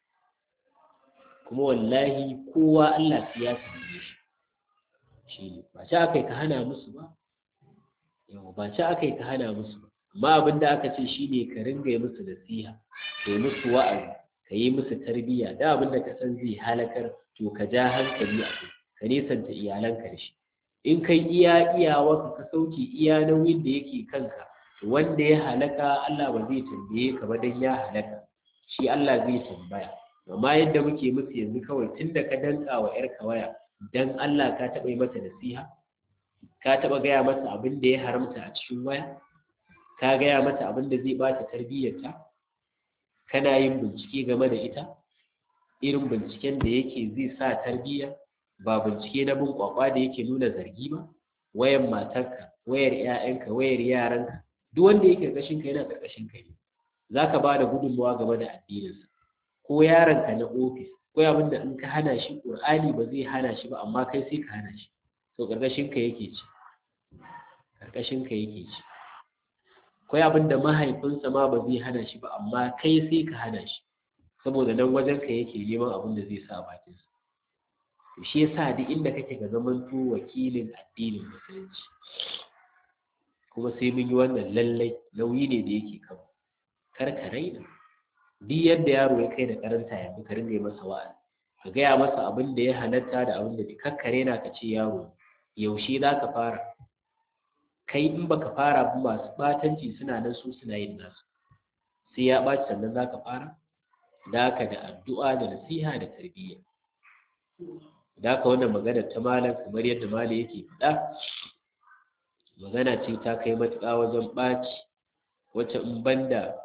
kuma wallahi kowa Allah ya sanye shi shi ne ba ci aka yi ka hana musu ba yau ba ci aka yi ka hana musu ba amma abin da aka ce shi ne ka ringa yi musu nasiha ka yi musu wa'azi ka yi musu tarbiyya da abin da ka san zai halakar to ka ja hankali a kai ka nesanta iyalanka da shi in kai iya iyawa ka sauke iya nauyin da yake kanka wanda ya halaka Allah ba zai tambaye ka ba dan ya halaka shi Allah zai tambaya amma yadda muke musu yanzu kawai tunda ka danka wa yarka waya dan Allah ka taɓa yi mata nasiha ka taɓa gaya mata abin da ya haramta a cikin waya ka gaya mata abin da zai bata tarbiyyarta kana yin bincike game da ita irin binciken da yake zai sa tarbiyya ba bincike na bin kwakwa da yake nuna zargi ba wayan matarka wayar 'ya'yanka wayar yaranka duk wanda yake karkashin ka yana karkashin ka ne zaka ba da gudunmawa game da addininsa ko yaronka na ofis ko abin da in ka hana shi qur'ani ba zai hana shi ba amma kai sai ka hana shi to karkashin ka yake ci karkashin ka yake ci ko abin da mahaifinsa ma ba zai hana shi ba amma kai sai ka hana shi saboda nan wajen ka yake neman abin da zai sa a bakin sa to shi yasa duk inda kake ga zamanto wakilin addinin musulunci kuma sai mun yi wannan lallai nauyi ne da yake kan kar ka raina duk yadda yaro ya kai da karanta yanzu ka ringa masa wa'azi ka gaya masa abin da ya halatta da abin da kakkare na ka ce yaro yaushe za ka fara kai in baka fara ba masu batanci suna nan su suna yin nasu sai ya ɓaci sannan za ka fara da haka da addu'a da nasiha da tarbiyya da haka wannan magana ta malam kamar yadda malam yake faɗa magana ce ta kai matuƙa wajen ɓaci wacce in banda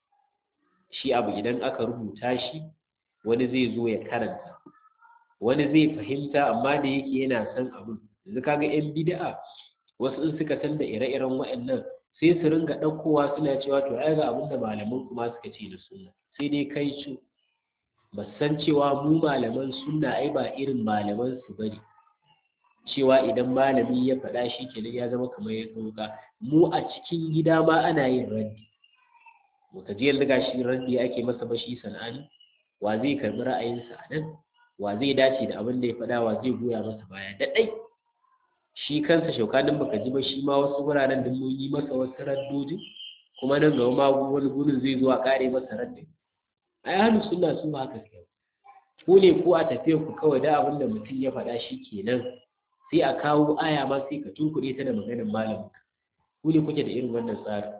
shi abu idan aka rubuta shi wani zai zo ya karanta wani zai fahimta amma da yake yana son abin yanzu kaga yan bid'a wasu in suka san da ire-iren waɗannan sai su ringa ɗaukowa suna cewa to ai ga abin da malaman kuma suka ce da sunna sai dai kai su ba san cewa mu malaman sunna ai ba irin malaman su bane cewa idan malami ya faɗa shi kenan ya zama kamar ya ɗauka mu a cikin gida ma ana yin raddi muka ji yanzu gashi raddi ake masa bashi sana'ani wa zai karɓi ra'ayinsa a nan wa zai dace da abin da ya faɗa wa zai goya masa baya da ɗai shi kansa shaukanin baka ji ba shi ma wasu wuraren da mun yi masa wasu raddojin kuma nan gaba ma wani gurin zai zo a kare masa raddin ai ahlu sunna su haka suke ku ne ko a tafiyar ku kawai da abin da mutum ya faɗa shi kenan sai a kawo aya ma sai ka tunkuɗe ta da maganar malamin ku ne kuke da irin wannan tsarin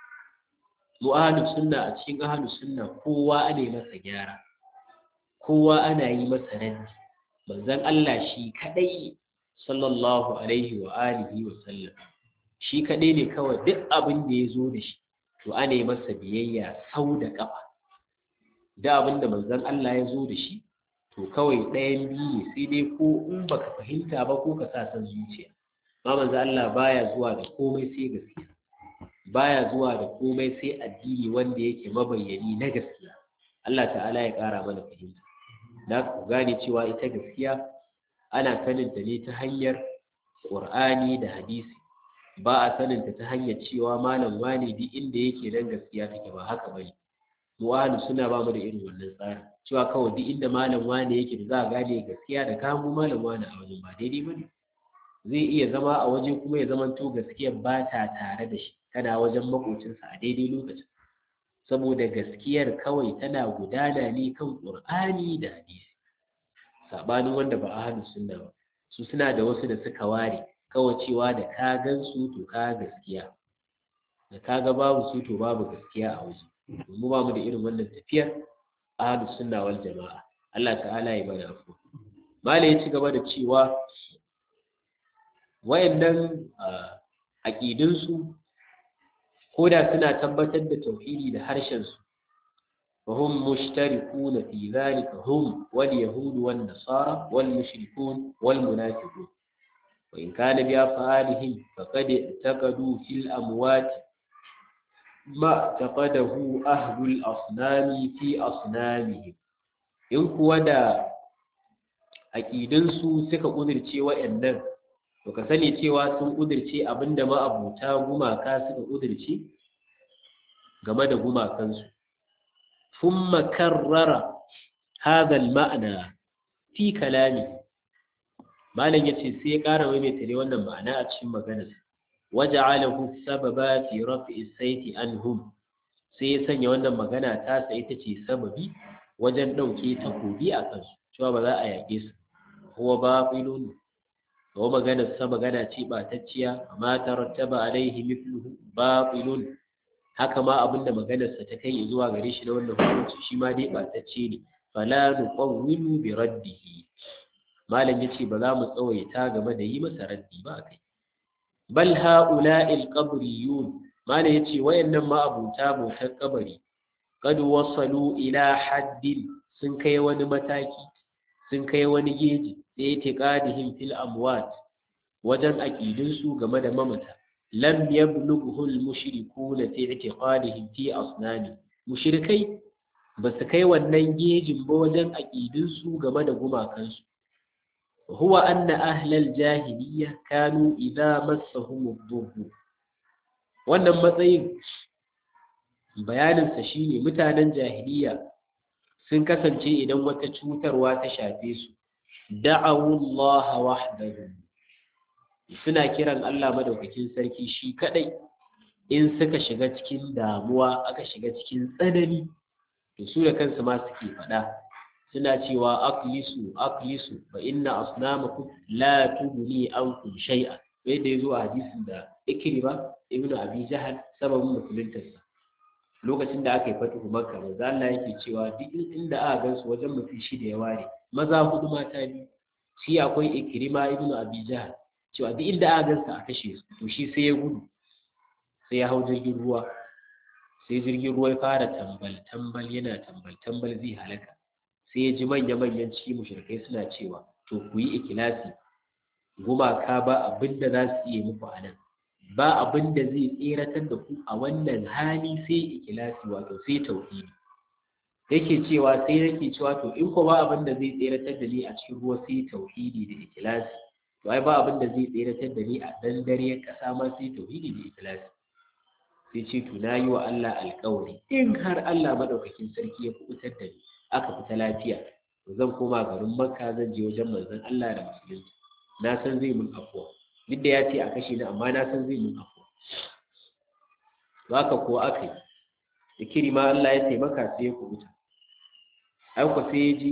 mu ahlu sunna a cikin ahlu sunna kowa ana yi masa gyara kowa ana yi masa raddi manzon Allah shi kadai sallallahu alaihi wa alihi wa sallam shi kadai ne kawai duk abin da ya zo da shi to ana yi masa biyayya sau da kafa da abin da manzon Allah ya zo da shi to kawai ɗayan biyu ne sai dai ko in baka fahimta ba ko ka sa san zuciya ma manzon Allah baya zuwa da komai sai gaskiya baya zuwa da komai sai addini wanda yake mabayyani na gaskiya Allah ta'ala ya ƙara mana fahimta da ku gane cewa ita gaskiya ana saninta ne ta hanyar ƙur'ani da hadisi ba a saninta ta hanyar cewa malam wane duk inda yake nan gaskiya take ba haka bane mu ahlu suna ba mu da irin wannan tsarin cewa kawai duk inda malam wane yake da za a gane gaskiya da kamo malam wane a wajen ba daidai bane zai iya zama a waje kuma ya zamanto gaskiya ba ta tare da shi kana wajen makocinsa a daidai lokacin saboda gaskiyar kawai tana gudana ne kan ƙur'ani da hadisi sabanin wanda ba ahlus sunna ba su suna da wasu da suka ware kawai cewa da ka gan su to ka gaskiya da ka ga babu su to babu gaskiya a waje mu ba mu da irin wannan tafiyar ahlus sunna wal jama'a Allah ta'ala ya bada afu mala ya ci gaba da cewa wayannan aqidun su koda suna tabbatar da tauhidi da harshen su فهم مشتركون في ذلك هم واليهود والنصارى والمشركون والمنافقون وإن كان بأفعالهم فقد اعتقدوا في الأموات ما اعتقده أهل الأصنام في أصنامهم in kuwa da aƙidinsu suka ƙudurce wa'annan to ka sani cewa sun ƙudurce abinda ma'abuta gumaka suka ƙudurce game da gumakansu ثم كرر هذا المعنى في كلامه malam yace sai ya ƙara maimaita ne wannan ma'ana a cikin maganar waja'alahu sababa fi raf'i sayti anhum sai ya sanya wannan magana ta sa ita ce sababi wajen ɗauke takobi a kansu cewa ba za a yaƙe su huwa batilun wa maganar sa magana ce batacciya amma tarattaba alaihi mithluhu batilun haka ma abinda maganarsa ta kai zuwa gare shi na wannan hukunci shi ma dai batacce ne fala nuqawwilu bi raddihi malam yace ba za mu tsawaita game da yi masa raddi ba kai bal haula'i alqabriyun malam yace wayannan ma abuta bautar kabari kad wasalu ila haddin sun kai wani mataki sun kai wani geji da itiqadihim fil amwat wajen aqidunsu game da mamata lam yablughu al-mushrikuuna fi i'tiqadihim fi asnami mushrikai ba su kai wannan gejin ba wajen aqidun su game da gumakan su huwa anna ahla al-jahiliyya kanu idza massahum ad wannan matsayin bayanin sa shine mutanen jahiliya sun kasance idan wata cutarwa ta shafe su da'awu Allah wahdahu suna kiran Allah madaukakin sarki shi kadai in suka shiga cikin damuwa aka shiga cikin tsanani to su da kansu ma suke faɗa suna cewa aqlisu aqlisu fa inna asnamakum la tughni ankum shay'a bai da yazo a hadisin da Ikrima ibn Abi Jahal sababin musuluntarsa lokacin da aka yi fatuhu Makka manzo Allah yake cewa duk inda aka gansu wajen mutum shida ya ware maza hudu mata biyu shi akwai Ikrima ibn Abi Jahal cewa duk inda aka gansa a kashe su to shi sai ya gudu sai ya hau jirgin ruwa sai jirgin ruwa ya fara tambal tambal yana tambal tambal zai halaka sai ya ji manya manyan ciki mushrikai suna cewa to ku yi ikilasi gumaka ba abin da za su iya muku a nan ba abin da zai tseratar da ku a wannan hali sai ikilasi wato sai tauhidi yake cewa sai yake cewa to in ko ba abin da zai tseratar da ni a cikin ruwa sai tauhidi da ikilasi to ai ba abin da zai tseratar da ni a dan dare kasa ma sai tauhidi da ikilasi sai ce to na yi wa Allah alƙawari in har Allah madaukakin sarki ya kubutar da ni aka fita lafiya to zan koma garin Makka zan je wajen manzon Allah da musulunci na san zai mun afuwa duk da ya ce a kashe ni amma na san zai mun afuwa to haka ko aka yi da kirima Allah ya taimaka sai ya kubuta ai ko sai ya ji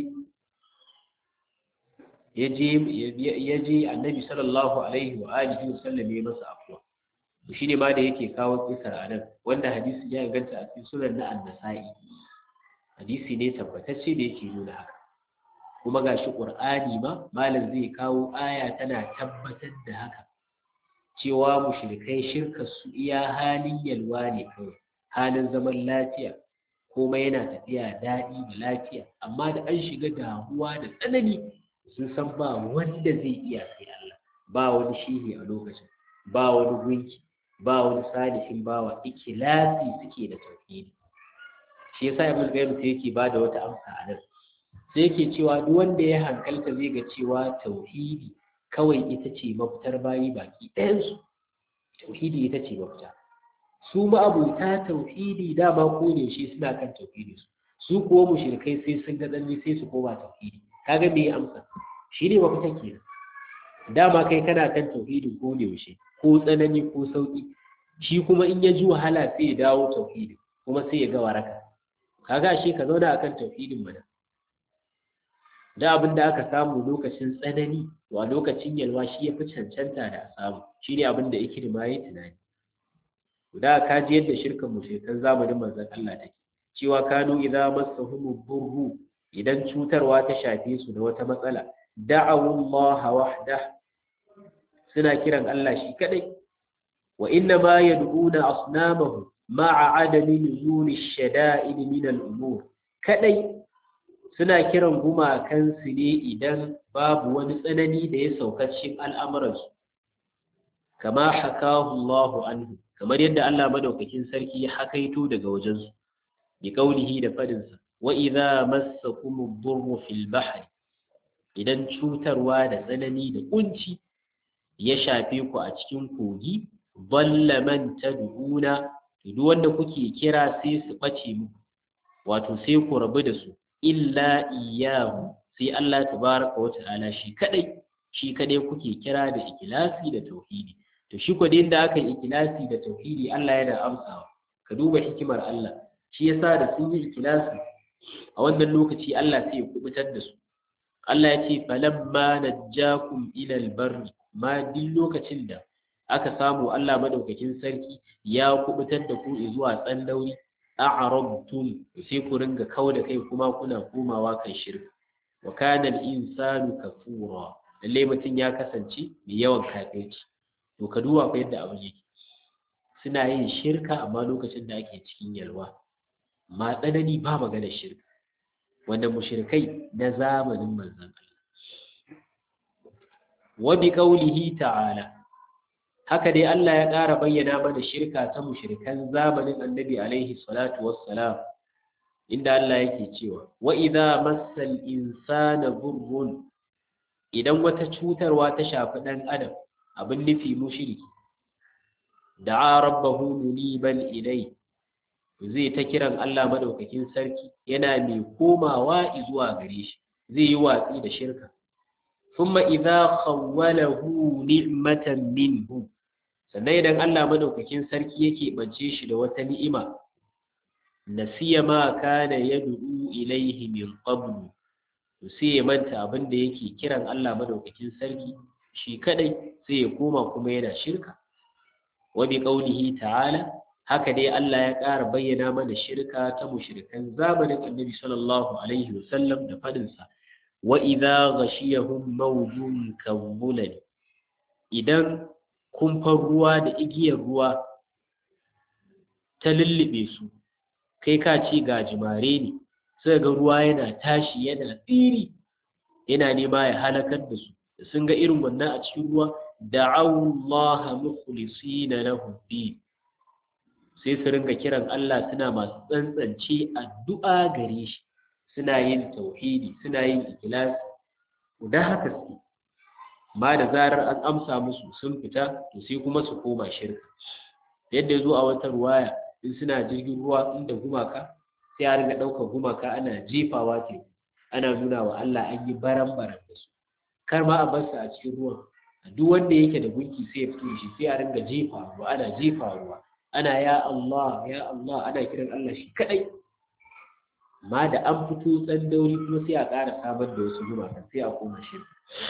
ya je ya je annabi sallallahu alaihi wa alihi wa sallam ya masa afuwa to shine ma da yake kawo kisar anan wanda hadisi ya inganta a cikin sunan na an-nasa'i hadisi ne tabbatacce da yake nuna haka kuma gashi qur'ani ma malam zai kawo aya tana tabbatar da haka cewa mushrikai shirka su iya halin yalwa ne kawai halin zaman lafiya komai yana tafiya daɗi da lafiya amma da an shiga damuwa da tsanani sun san ba wanda zai iya sai Allah ba wani shehi a lokacin ba wani gunki ba wani salihin bawa ikilasi suke da tauhidi shi yasa ibn qayyim sai yake bada wata amsa a nan sai yake cewa duk wanda ya hankalta zai ga cewa tauhidi kawai ita ce mafitar bayi baki ɗayansu tauhidi ita ce mafita su ma'abuta tauhidi dama ko ne shi suna kan tauhidi su su kuwa mushrikai sai sun ga tsanni sai su koma tauhidi kaga me amsa shi ne mafita kenan dama kai kana kan tauhidin ko ne yaushe ko tsanani ko sauki shi kuma in ya ji wahala sai ya dawo tauhidin kuma sai ya ga waraka kaga shi ka zauna akan tauhidin mana da abin da aka samu lokacin tsanani to a lokacin yalwa shi ya fi cancanta da a samu shi ne abin da ikirma ya tunani da ka ji yadda shirkan mushrikan zamanin manzon Allah take cewa kanu idza massahum burru idan cutarwa ta shafe su da wata matsala da'awu Allah wahda suna kiran Allah shi kadai wa inna ma yad'una asnamahu ma'a adami nuzuli shada'id min al-umur kadai suna kiran gumakansu ne idan babu wani tsanani da ya sauka cikin al'amuransu kama hakahu Allahu anhu kamar yadda Allah madaukakin sarki ya hakaito daga wajensu bi kaulihi da fadinsa wa idza massakum ad-durru fil bahri idan cutarwa da tsanani da kunci ya shafe ku a cikin kogi dalla man tad'una duk wanda kuke kira sai su bace muku wato sai ku rabu da su illa iyahu sai Allah tabaraka wa ta'ala shi kadai shi kadai kuke kira da ikilasi da tauhidi to shi ko da aka yi ikilasi da tauhidi Allah yana amsawa ka duba hikimar Allah shi yasa da sun yi ikilasi a wannan lokaci Allah sai ya kubutar da su Allah ya ce falamma najjakum ila albarri ma duk lokacin da aka samu Allah madaukakin sarki ya kubutar da ku zuwa tsandauri a'rabtum sai ku ringa kau da kai kuma kuna komawa kan shirka wa kana al-insanu kafura lalle mutum ya kasance mai yawan kafirci to ka duba fa yadda abin yake suna yin shirka amma lokacin da ake cikin yalwa ma tsanani ba magana shirka wanda mushrikai na zamanin manzon Allah wa bi qawlihi ta'ala haka dai Allah ya ƙara bayyana mana shirka ta mushrikan zamanin annabi alaihi salatu wassalam inda Allah yake cewa wa idza massal insana dhurrun idan wata cutarwa ta shafi dan adam abin nufi mushriki da'a rabbahu muniban ilai zai ta kiran Allah madaukakin sarki yana mai komawa zuwa gare shi zai yi watsi da shirka thumma idza khawwalahu ni'matan minhu sannan idan Allah madaukakin sarki yake bance shi da wata ni'ima nasiya ma kana yad'u ilaihi min qablu to sai ya manta abin da yake kiran Allah madaukakin sarki shi kadai sai ya koma kuma yana shirka wa bi qaulihi ta'ala haka dai Allah ya ƙara bayyana mana shirka ta mushrikan zamanin Annabi sallallahu alaihi wasallam da fadin sa wa idza ghashiyahum mawjun kawulani idan kumfar ruwa da igiyar ruwa ta lullube su kai ka ce gajimare ne sai ga ruwa yana tashi yana tsiri yana nema ya halakar da su sun ga irin wannan a cikin ruwa da'awullaha mukhlisina lahu din sai su ringa kiran Allah suna masu tsantsance addu'a gare shi suna yin tauhidi suna yin ikhlas da haka su ma da zarar an amsa musu sun fita to sai kuma su koma shirka yadda ya zo a wata ruwaya in suna jirgin ruwa inda gumaka sai a ringa ɗaukar gumaka ana jefawa teku ana nuna wa Allah an yi baran-baran da su kar ma a bar su a cikin ruwan duk wanda yake da gunki sai ya fito shi sai a ringa jefa ruwa ana jefa ruwa ana ya Allah ya Allah ana kiran Allah shi kadai ma da an fito tsandauri kuma sai a ƙara samar da wasu gumaka sai a koma shi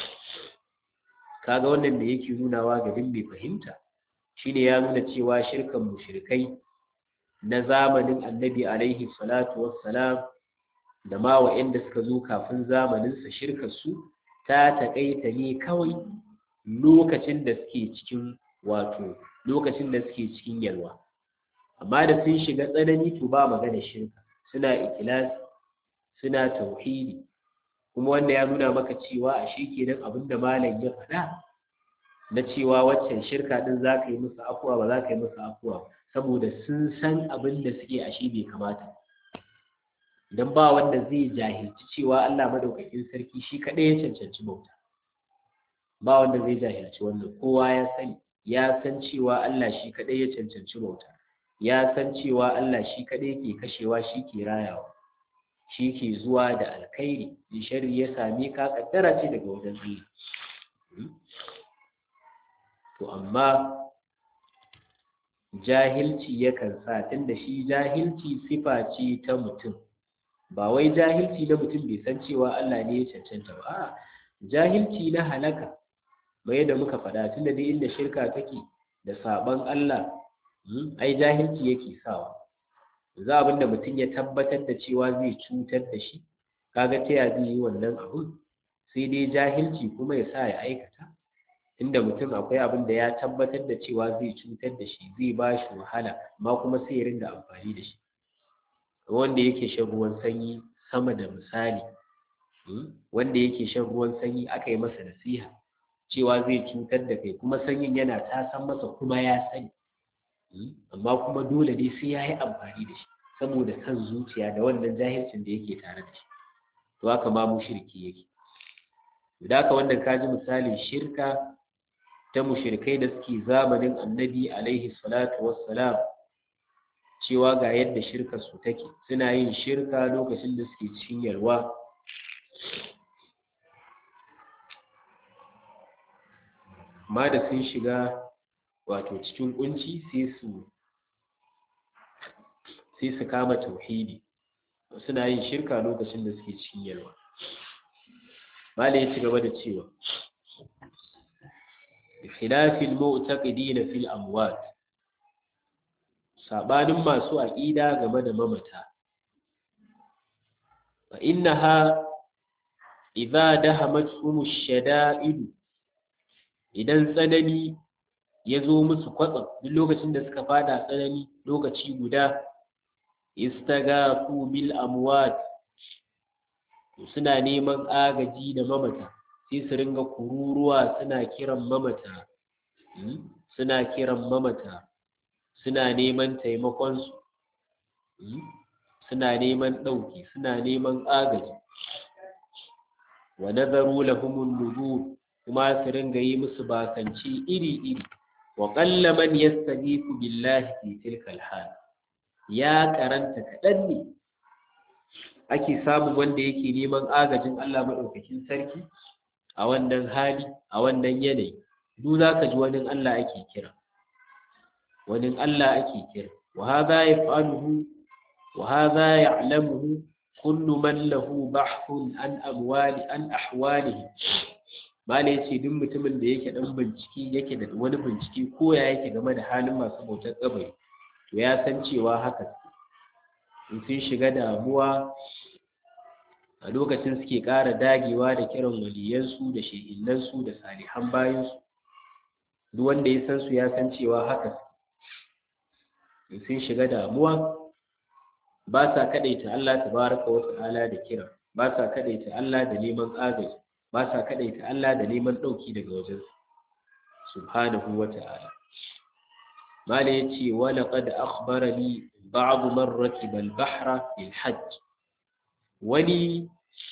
kaga wannan da yake nunawa ga duk mai fahimta shine ya nuna cewa shirkan mushrikai na zamanin annabi alaihi salatu wassalam da ma wa'anda suka zo kafin zamaninsa shirkar su ta taƙaita ne kawai lokacin da suke cikin wato lokacin da suke cikin yalwa amma da sun shiga tsanani to ba magana shirka suna ikilasi suna tauhidi kuma wanda ya nuna maka cewa a shi kenan abin da malam ya faɗa na cewa waccan shirka din za ka yi musu afuwa ba za ka yi musu afuwa saboda sun san abin da suke a shi bai kamata don ba wanda zai jahilci cewa Allah madaukakin sarki shi kaɗai ya cancanci bauta ba wanda zai jahilci wannan kowa ya sani ya san cewa Allah shi kaɗai ya cancanci bauta ya san cewa Allah shi kaɗai ke kashewa shi ke rayawa shi ke zuwa da alkhairi in shari ya same ka kaddara ce daga wajen Allah to amma jahilci yakan sa tunda shi jahilci sifa ce ta mutum ba wai jahilci na mutum bai san cewa Allah ne ya cancanta ba a'a jahilci na halaka bai da muka faɗa tunda dai inda shirka take da saban Allah ai jahilci yake sawa za abin da mutum ya tabbatar da cewa zai cutar da shi kaga ta ya zai yi wannan abun sai dai jahilci kuma ya sa ya aikata inda mutum akwai abin da ya tabbatar da cewa zai cutar da shi zai ba shi wahala amma kuma sai ya ringa amfani da shi wanda yake shan ruwan sanyi sama da misali wanda yake shan ruwan sanyi aka yi masa nasiha cewa zai cutar da kai kuma sanyin yana tasan masa kuma ya sani amma kuma dole dai sai ya yi amfani da shi saboda kan zuciya da wannan jahilcin da yake tare da shi to haka ma mushriki yake da haka wannan kaji misalin shirka ta mushrikai da suke zamanin annabi alaihi salatu wassalam cewa ga yadda shirkar su take suna yin shirka lokacin da suke cikin yalwa amma da sun shiga wato cikin kunci sai su sai su kama tauhidi suna yin shirka lokacin da suke cikin yalwa mala ya ci gaba da cewa khilafil mu'taqidin fil amwat sabanin masu aqida game da mamata fa innaha idza dahamat ash-shada'id idan tsanani ya zo musu kwatsam duk lokacin da suka fada tsanani lokaci guda istagafu bil amwat suna neman agaji da mamata sai su ringa kururuwa suna kiran mamata suna kiran mamata suna neman taimakon su suna neman ɗauki suna neman agaji wa nazaru lahumun nuzur kuma su ringa yi musu bakanci iri-iri wa ƙalla man yastaghithu billahi fi tilkal hal ya karanta kaɗan ne ake samun wanda yake neman agajin Allah maɗaukakin sarki a wannan hali a wannan yanayi duk za ka ji wani Allah ake kira wani Allah ake kira wa hadha yaf'aluhu wa hadha ya'lamuhu kullu man lahu bahthun an amwali an ahwalihi malai ce duk mutumin da yake dan bincike yake da wani bincike ko ya yake game da halin masu bautar kabari to ya san cewa haka in sun shiga damuwa a lokacin suke ƙara dagewa da kiran waliyansu da shehinansu da salihan bayansu duk wanda ya san su ya san cewa haka sun shiga damuwa ba sa kadaita Allah tabaraka wa ta'ala da kira ba sa kadaita Allah da neman agaji ba sa kadaita Allah da neman dauki daga wajen subhanahu wa ta'ala mala yace wa laqad akhbarani ba'd man rakiba al-bahra lil hajj wani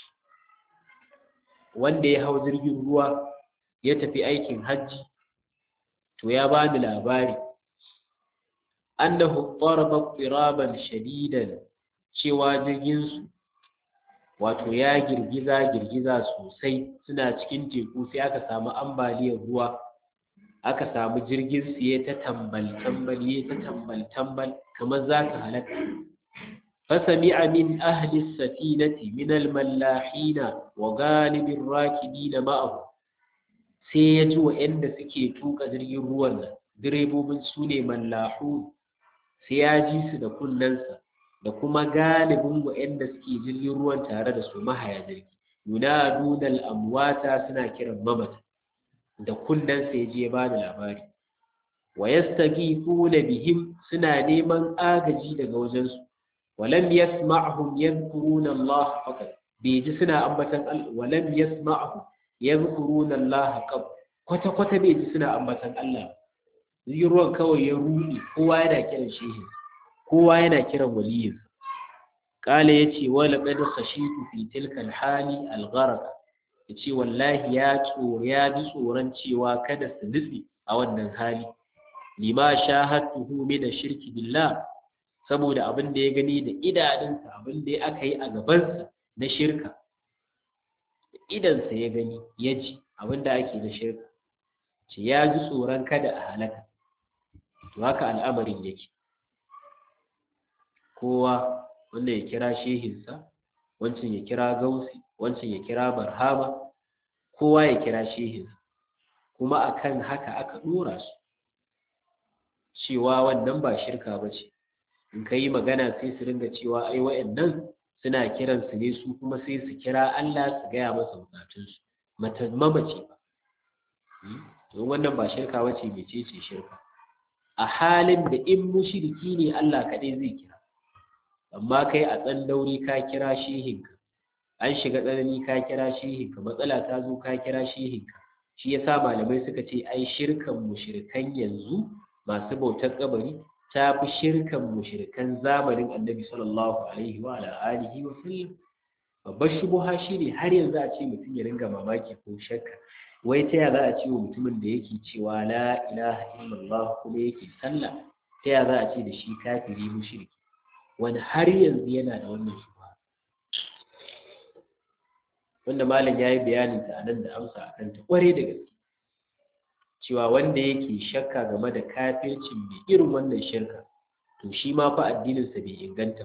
wanda ya hau jirgin ruwa ya tafi aikin hajji to ya bani labari annahu daraba qiraban shadidan cewa jirgin su wato ya girgiza girgiza sosai suna cikin teku sai aka samu ambaliyar ruwa aka samu jirgin su ya ta tambal tambal ya ta tambal tambal kamar zaka halaka فسمع من أهل السفينة من الملاحين وغالب الراكبين معه sai ya ji wa'yanda suke tuka jirgin ruwan nan direbobin su ne mallahu sai ya ji su da kunnensa da kuma galibin wa'yanda suke jirgin ruwan tare da su mahaya jirgi nuna dunal amwata suna kiran mamata da kunnensa ya je ba da labari wa yastaghifuna bihim suna neman agaji daga wajensu ولم يسمعهم يذكرون الله فقط بيجي سنا أمبتن الله ولم يسمعهم يذكرون الله قط kwata kwata bai ji suna ambatan Allah ruwan kawai ya rudi kowa yana kiran shehin kowa yana kiran waliyin kala yace wala qad khashitu fi tilka alhali algharq yace wallahi ya tsoro ya ji tsoron cewa kada su nutsi a wannan hali lima shahadtuhu min ashirki billah saboda abin da ya gani da idanunsa abin da aka yi a gabansa na shirka idansa ya gani ya ji abin da ake na shirka ce ya ji tsoron kada a halaka to haka al'amarin yake kowa wanda ya kira shehinsa wancan ya kira gausi wancan ya kira barhama kowa ya kira shehinsa kuma akan haka aka dora su cewa wannan ba shirka ba ce in ka yi magana sai su ringa cewa ai wa'annan suna kiran su ne su kuma sai su kira Allah su gaya masa bukatunsu mamace ba don wannan ba shirka wace mece ce shirka a halin da in mushriki ne Allah kaɗai zai kira amma kai a tsan dauri ka kira shehinka an shiga tsanani ka kira shehinka matsala ta zo ka kira shehinka shi yasa malamai suka ce ai shirkan mushrikan yanzu masu bautar kabari ta fi shirkan mushrikan zamanin annabi sallallahu alaihi wa alihi wa sallam babbar shubuha shine har yanzu a ce mutum ya ringa mamaki ko shakka wai ta ya za a ce wa mutumin da yake cewa la ilaha illallah kuma yake sallah ta ya za a ce da shi kafiri mushriki wani har yanzu yana da wannan shubuha wanda malam ya yi bayanin ta anan da amsa akan ta kware da gaske cewa wanda yake shakka game da kafircin mai irin wannan shirka to shi ma fa addininsa bai inganta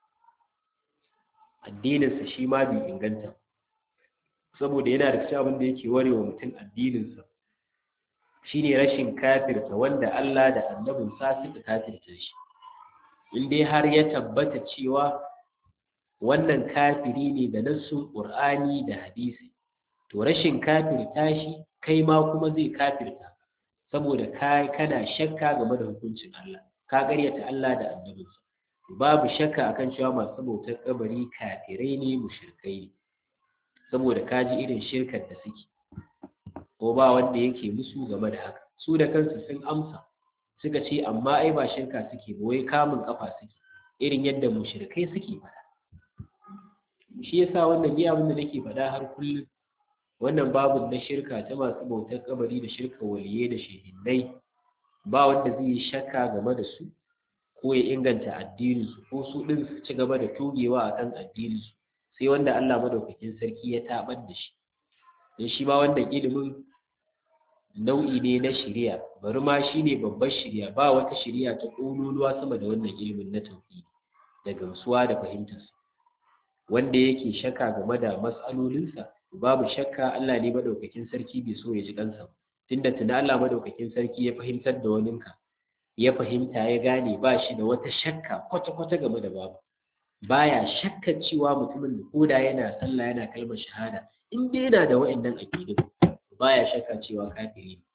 addininsa shi ma bai inganta saboda yana da cikin abin da yake warewa mutum addininsa shine rashin kafirta wanda Allah da annabinsa suka kafirta shi in dai har ya tabbata cewa wannan kafiri ne da nassun Qur'ani da hadisi to rashin kafirta shi kai ma kuma zai kafirta saboda kai kana shakka game da hukuncin Allah ka ƙaryata Allah da annabinsa babu shakka akan cewa masu bautar kabari kafirai ne mushrikai ne saboda ka ji irin shirkar da suke ko ba wanda yake musu game da haka su da kansu sun amsa suka ce amma ai ba shirka suke ba wai kamun kafa suke irin yadda mushrikai suke faɗa shi yasa wannan ni abin da nake faɗa har kullum wannan babu na shirka ta masu bautar kabari da shirka waliye da shehinnai ba wanda zai yi shakka game da su ko ya inganta addininsu ko su ɗin su ci gaba da togewa akan addininsu sai wanda Allah madaukakin sarki ya tabar da shi don shi ma wannan ilimin nau'i ne na shari'a bari ma shi ne babbar shari'a ba wata shari'a ta ƙololuwa sama da wannan ilimin na tauhidi da gamsuwa da fahimtarsa wanda yake shakka game da matsalolinsa babu shakka Allah ne madaukakin sarki bai so ya ji kansa tunda tuna Allah madaukakin sarki ya fahimtar da waninka ya fahimta ya gane ba shi da wata shakka kwata-kwata game da babu baya shakka cewa mutumin da koda yana sallah yana kalmar shahada in dai yana da wa'annan aqidu baya shakka cewa kafiri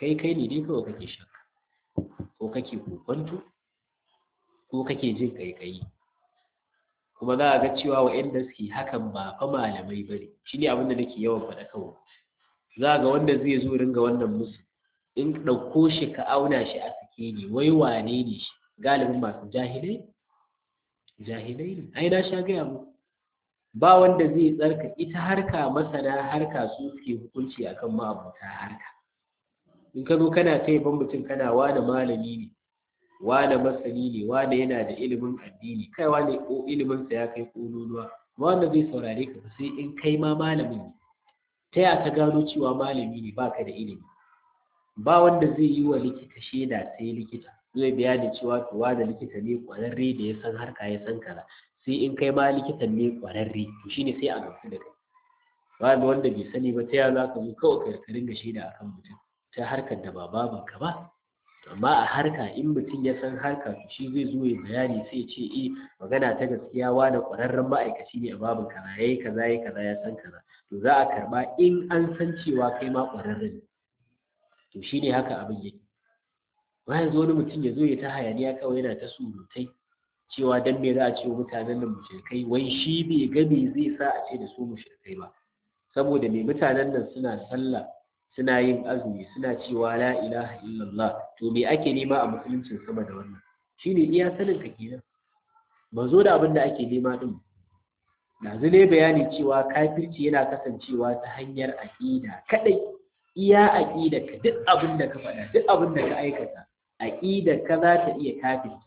kai kai ne dai kawai kake shakka ko kake kokonto ko kake jin kaikayi kuma za a ga cewa wa'anda suke hakan ba fa malamai bane shine abin da nake yawan faɗa kawai za ga wanda zai zo ringa wannan musu in ɗauko shi ka auna shi a sake ne wai wane ne shi galibin masu jahilai jahilai ne ai na sha gaya mu ba wanda zai tsarka ita harka masana harka su suke hukunci akan ma'abuta harka in ka zo kana ta yaban mutum kana wane malami ne wane masani ne wane yana da ilimin addini kai wane ko iliminsa ya kai kololuwa wanda zai saurare ka sai in kai ma malamin ne ta ya ka gano cewa malami ne baka da ilimi ba wanda zai yi wa likita shaida sai likita zai bayani cewa to da likita ne kwararre da ya san harka ya san kaza sai in kai ma likitan ne kwararre to shine sai a gamsu da kai ba wanda bai sani ba ta ya za ka zo kawai ka ringa shaida akan mutum ta harkar da ba babanka ba amma a harka in mutum ya san harka to shi zai zo ya bayani sai ya ce eh magana ta gaskiya wani ƙwararren ma'aikaci ne a babin kaza yayi kaza yayi kaza ya san kaza to za a karba in an san cewa kai ma ƙwararren ne to shine haka abin yake ba yanzu wani mutum ya zo ya ta hayaniya kawai yana ta surutai cewa dan me za a ce wa mutanen nan mushrikai wai shi bai ga me zai sa a ce da su mushrikai ba saboda me mutanen nan suna sallah suna yin azumi suna cewa la ilaha illallah to me ake nema a musuluncin sama da wannan shine iya sanin ka kenan ba zo da abin da ake nema din yanzu ne bayani cewa kafirci yana kasancewa ta hanyar aqida kadai iya aqida ka duk abin da ka faɗa duk abin da ka aikata aqida ka za ta iya kafirta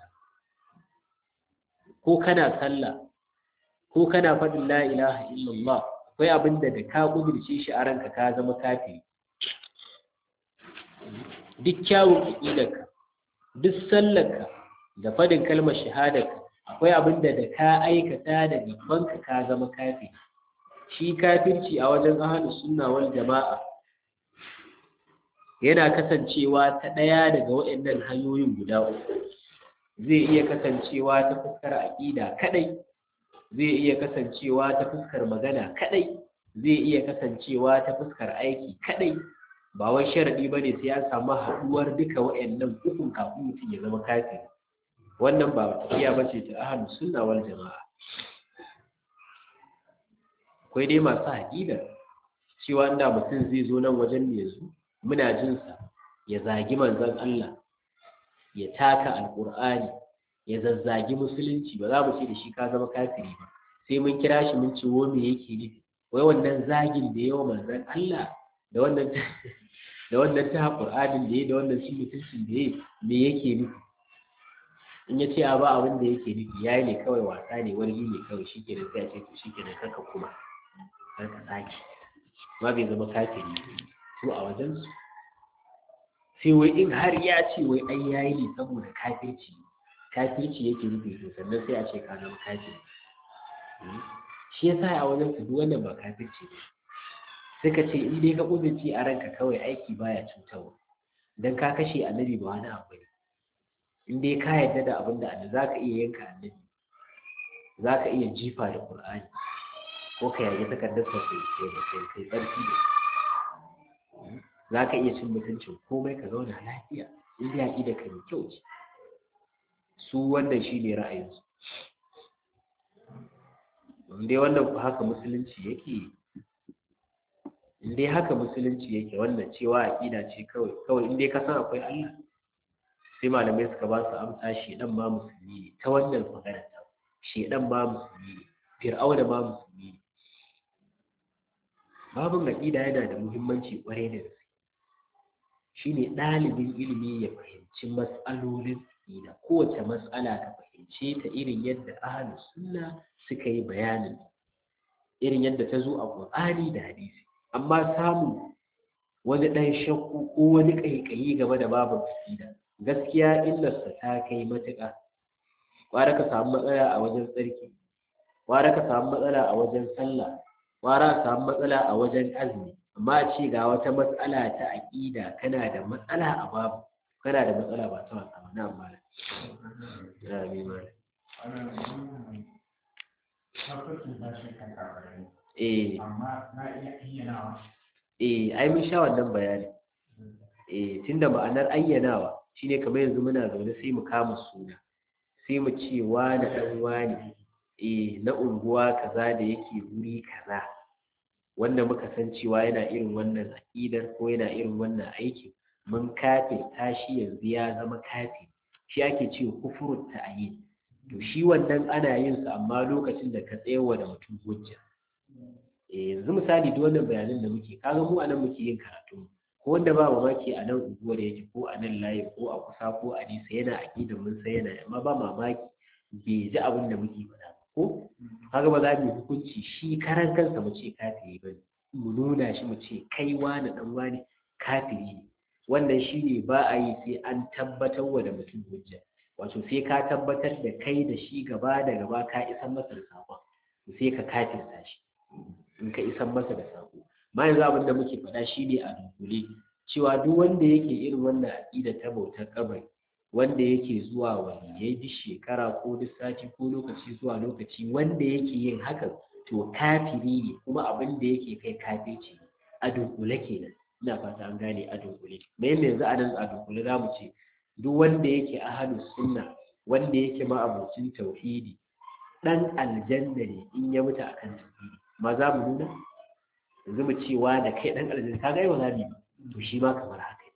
ko kana sallah ko kana faɗin la ilaha illallah akwai abin da da ka kudirce shi a ranka ka zama kafiri duk kyawun aƙidarka duk sallarka da faɗin kalmar shahadarka akwai abin da da ka aikata da gabanka ka zama kafi shi kafirci a wajen ahlus sunna wal jama'a yana kasancewa ta ɗaya daga waɗannan hanyoyin guda uku zai iya kasancewa ta fuskar aƙida kaɗai zai iya kasancewa ta fuskar magana kaɗai zai iya kasancewa ta fuskar aiki kaɗai ba wai sharadi bane sai an samu haduwar duka wayannan ukun kafin mutum ya zama kafiri wannan ba tafiya bace ta ahlus sunna wal jamaa akwai dai masu aqida cewa inda mutum zai zo nan wajen ne yanzu muna jin sa ya zagi manzon Allah ya taka alqur'ani ya zazzagi musulunci ba za mu ce da shi ka zama kafiri ba sai mun kira shi mun ce wo me yake nufi wai wannan zagin da yawa manzon Allah da wannan da wannan ta Qur'anin da ya da wannan shi mutuncin da ya me yake nufi in ya ce a ba abin da yake nufi yayi ne kawai wasa ne wani ne kawai shi kenan sai a ce to shi kenan kaka kuma kar ka sake ma bai zama kafiri su a wajen su sai wai in har ya ce wai ai yayi ne saboda kafirci kafirci yake nufi to sannan sai a ce ka zama kafiri shi yasa a wajen su duk wannan ba kafirci ne suka ce in dai ka kudurci a ranka kawai aiki baya cutarwa dan ka kashe annabi ba wani abu ne in dai ka yarda da abin da annabi zaka iya yanka annabi zaka iya jifa da qur'ani ko ka yage takardar sa kai kai kai tsarki da zaka iya cin mutuncin komai ka zauna lafiya in dai aqida ka mai kyau ce su wannan shine ra'ayinsu in dai wannan ku haka musulunci yake in dai haka musulunci yake wannan cewa aƙida ce kawai kawai in dai ka san akwai Allah sai malamai suka ba su amsa shedan ma musulmi ne ta wannan magana ta shedan ma musulmi ne fir'auna ma musulmi ne babin aƙida yana da muhimmanci ƙwarai da gaske shine ɗalibin ilimi ya fahimci matsalolin aƙida kowace matsala ka fahimce ta irin yadda ahlus sunna suka yi bayanin irin yadda ta zo a Qur'ani da hadisi amma samun wani ɗan shakku ko wani ƙaiƙayi game da babu aƙida gaskiya illarsa ta kai matuƙa ƙwara ka samu matsala a wajen tsarki ƙwara ka samu matsala a wajen sallah ƙwara ka samu matsala a wajen azumi amma a ce ga wata matsala ta aƙida kana da matsala a babu kana da matsala ba ta wasa ba na amma na mi ma eh amma na iya iya nawa eh ai mun sha wannan bayani eh tunda ma'anar ayyanawa shine kamar yanzu muna zaune sai mu kama suna sai mu ce wani dan wani eh na unguwa kaza da yake wuri kaza wanda muka san cewa yana irin wannan aƙidar ko yana irin wannan aikin mun kafe tashi yanzu ya zama kafe shi ake cewa kufurut ta'yin to shi wannan ana yin sa amma lokacin da ka tsayawa da mutum hujja eh yanzu misali duk wannan bayanan da muke kaga mu anan muke yin karatu ko wanda ba mamaki a nan unguwar yake ko a nan layi ko a kusa ko a nisa yana aƙidar mun sai yana amma ba mamaki bai ji abin da muke faɗa ko kaga ba za mu yi hukunci shi karan kansa mu ce kafiri ba mu nuna shi mu ce kai wani dan wani kafiri ne wannan shi ne ba a yi sai an tabbatar wa da mutum hujja wato sai ka tabbatar da kai da shi gaba da gaba ka isan masa da saƙon sai ka kafirta shi in ka isan masa da saƙo ma yanzu abin da muke faɗa shi ne a dunkule cewa duk wanda yake irin wannan aƙida ta bautar kabari wanda yake zuwa waliyai duk shekara ko duk sati ko lokaci zuwa lokaci wanda yake yin hakan to kafiri ne kuma abin da yake kai kafirci a dunkule kenan ina fata an gane a dunkule me yanda yanzu a nan a dunkule za mu ce duk wanda yake ahalus sunna wanda yake ma'abocin tauhidi dan aljanna ne in ya mutu akan tauhidi ma za mu nuna yanzu mu ce wa da kai dan aljanna ka ga yau za mu yi to shi ma kamar haka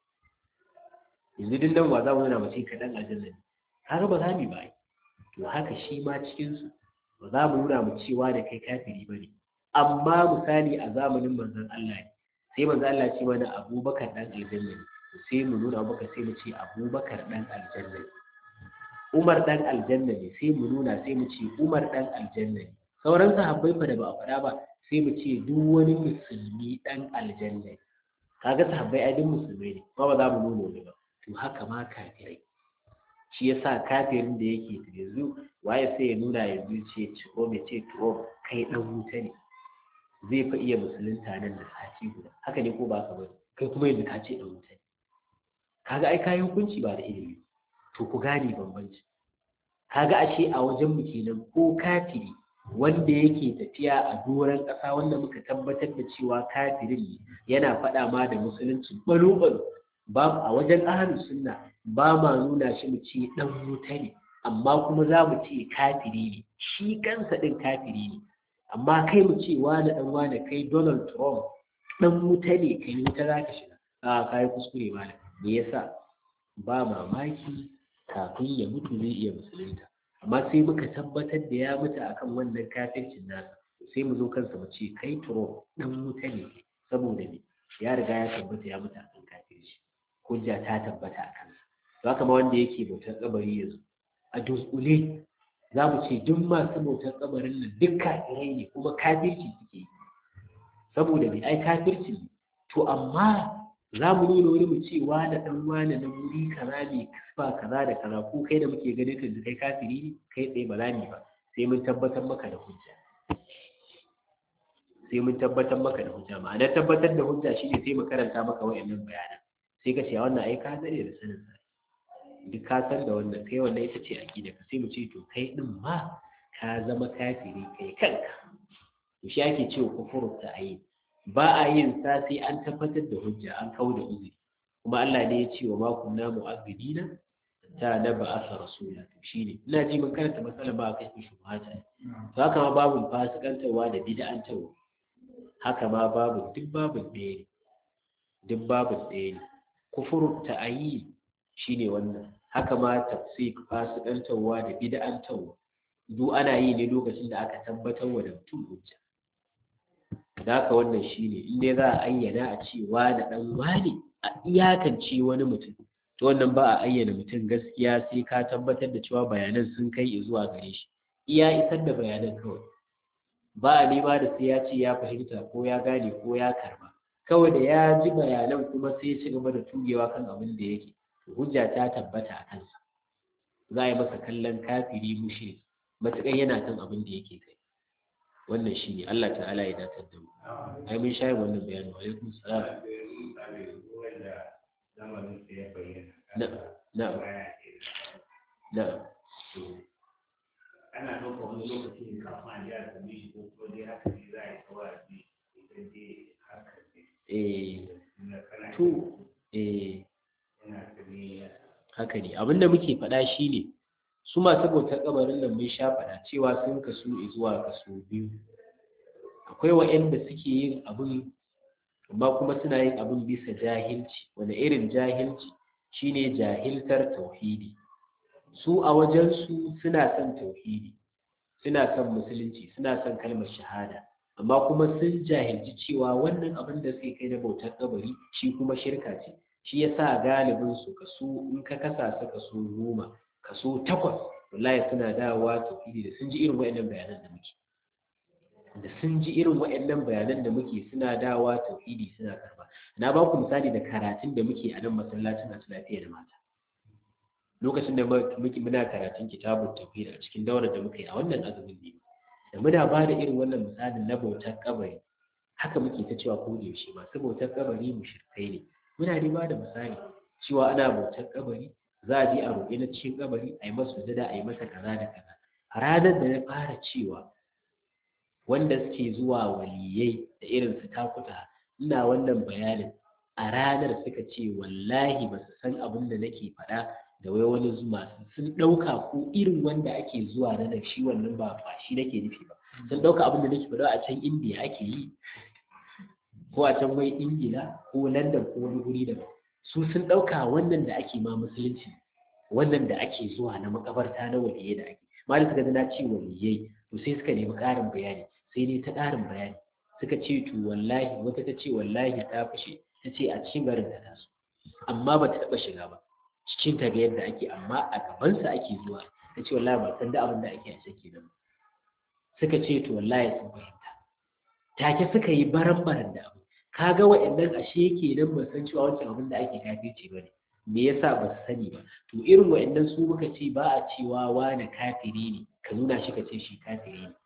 yanzu duk nan wa za mu nuna mu ce ka dan aljanna ne kaga ba za mu yi ba to haka shi ma cikin su ba za mu nuna mu cewa da kai kafiri ba ne amma misali a zamanin manzon Allah ne sai manzon Allah ce mana Abubakar dan aljanna ne sai mu nuna maka sai mu ce Abubakar dan aljanna ne Umar dan aljanna ne sai mu nuna sai mu ce Umar dan aljanna ne sauran sahabbai fa da ba a faɗa ba sai mu ce duk wani musulmi dan aljanna ne kaga sahabbai ai duk musulmai ne ba ba za mu nuna wani ba to haka ma kafirai shi yasa kafirin da yake yanzu waye sai ya nuna yanzu ce ciko mai ce to kai dan wuta ne zai fa iya musulunta nan da sati guda haka ne ko ba ka bari kai kuma yanzu ka ce dan wuta ne kaga ai kayi hukunci ba da ilimi to ku gane bambanci kaga ashe a wajen mu kenan ko kafiri wanda yake tafiya a doron ƙasa wanda muka tabbatar da cewa kafirin ne yana faɗa ma da musulunci balo-balo ba a wajen ahlus sunna ba ma nuna shi mu ce dan wuta ne amma kuma za mu ce kafiri ne shi kansa din kafiri ne amma kai mu ce wani dan wani kai Donald Trump dan wuta ne kai wuta za ka shiga a kai kuskure malam me yasa ba mamaki kafin ya mutu zai iya musulunta amma sai muka tabbatar da ya mutu akan wannan kafircin nasa sai mu zo kansa mu ce kai Trump dan wuta ne saboda ne ya riga ya tabbata ya mutu akan kafirci hujja ta tabbata a kansa za ka ma wanda yake bautar kabari yanzu a dunkule za mu ce duk masu bautar kabarin nan duk kafirai ne kuma kafirci suke yi saboda mai ai kafirci ne to amma za mu nuna wani mu ce wane dan wane na wuri kaza ne ba kaza da kaza ko kai da muke ganin ka kai kafiri ne kai tsaye ba za mu ba sai mun tabbatar maka da hujja sai mun tabbatar maka da hujja ma'ana tabbatar da hujja shine sai mu karanta maka wayannan bayanan sai ka ce wannan ai ka dare da sanin sa duk ka san da wannan kai wannan ita ce aqida ka sai mu ce to kai din ma ka zama kafiri kai kanka to shi ake cewa kufuru ta ayi ba a yin sa sai an tabbatar da hujja an kawo da uzuri kuma Allah ne ya ce wa ma kunna mu'azzibina ta na ba asa rasula to shine ina ji mun karanta matsalar ba kai ku shubhata to haka ma babu fasikantarwa da bid'antarwa haka ma babu duk babu ɗaya ne duk babu ɗaya ne kufuru ta'ayi shine wannan haka ma tafsik fasikantarwa da bid'antarwa duk ana yi ne lokacin da aka tabbatar wa da mutum hujja da haka wannan shine in dai za a ayyana a ce wani dan wani a iyakance wani mutum to wannan ba a ayyana mutum gaskiya sai ka tabbatar da cewa bayanan sun kai zuwa gare shi iya isar da bayanan kawai ba a nema da sai ya ce ya fahimta ko ya gane ko ya karba kawai da ya ji bayanan kuma sai ya ci gaba da tugewa kan abin da yake hujja ta tabbata a kansa za a yi masa kallon kafiri mushe matuƙar yana kan abin da yake kai wannan shi ne Allah ta'ala ya datar da mu ai mun shayin wannan bayanin wa alaikum salam na na na ana ɗauka wani lokaci ne kafin a ji a same shi ko kuma dai haka ne za a yi kawai idan dai haka ne eh to eh yana tabi haka ne abinda muke faɗa shine su masu bautar kabarin nan mun sha faɗa cewa sun kasu zuwa kaso biyu akwai waɗanda suke yin abin amma kuma suna yin abin bisa jahilci wani irin jahilci shine jahiltar tauhidi su a wajensu suna son tauhidi suna son musulunci suna son kalmar shahada amma kuma sun jahilci cewa wannan abin da suke kai na bautar kabari shi kuma shirka ce shi yasa galibin su kaso in ka kasa su kaso goma kaso takwas wallahi suna dawowa tauhidi da sun ji irin waɗannan bayanan da muke da sun ji irin waɗannan bayanan da muke suna dawowa tauhidi suna karba na ba ku misali da karatun da muke a nan masallacin a lafiya da mata lokacin da muke muna karatun kitabun tauhid a cikin daurar da muka yi a wannan azumin ne da muna ba da irin wannan misalin na bautar kabari haka muke ta cewa ko da yaushe masu bautar kabari mushrikai ne muna dai ba da misali cewa ana bautar kabari za a je a roƙi na cikin kabari a yi masa sujada a yi masa kaza da kaza a ranar da na fara cewa wanda suke zuwa waliyai da irin su takuta ina wannan bayanin a ranar suka ce wallahi ba su san abin da nake faɗa da wai wani zuma sun ɗauka ko irin wanda ake zuwa na shi wannan ba ba shi nake nufi ba sun ɗauka abin da nake faɗa a can indiya ake yi ko a can wai ingila ko london ko wani guri daban su sun ɗauka wannan da ake ma musulunci wannan da ake zuwa na makabarta na waliyai da ake ma da suka na ce waliyai to sai suka nemi ƙarin bayani sai dai ta ƙarin bayani suka ce to wallahi wata ta ce wallahi ta fashe ta ce a cikin garin ta taso amma ba ta taɓa shiga ba cikin ta ga yadda ake amma a gabansa ake zuwa ta ce wallahi ba san da abin da ake a ciki nan suka ce to wallahi sun fahimta take suka yi baran-baran da abu kaga waɗannan ashe kenan ba san cewa wancan abin da ake kafirci ba ne me yasa ba su sani ba to irin waɗannan su muka ce ba a cewa wani kafiri ne ka nuna shi ka ce shi kafiri ne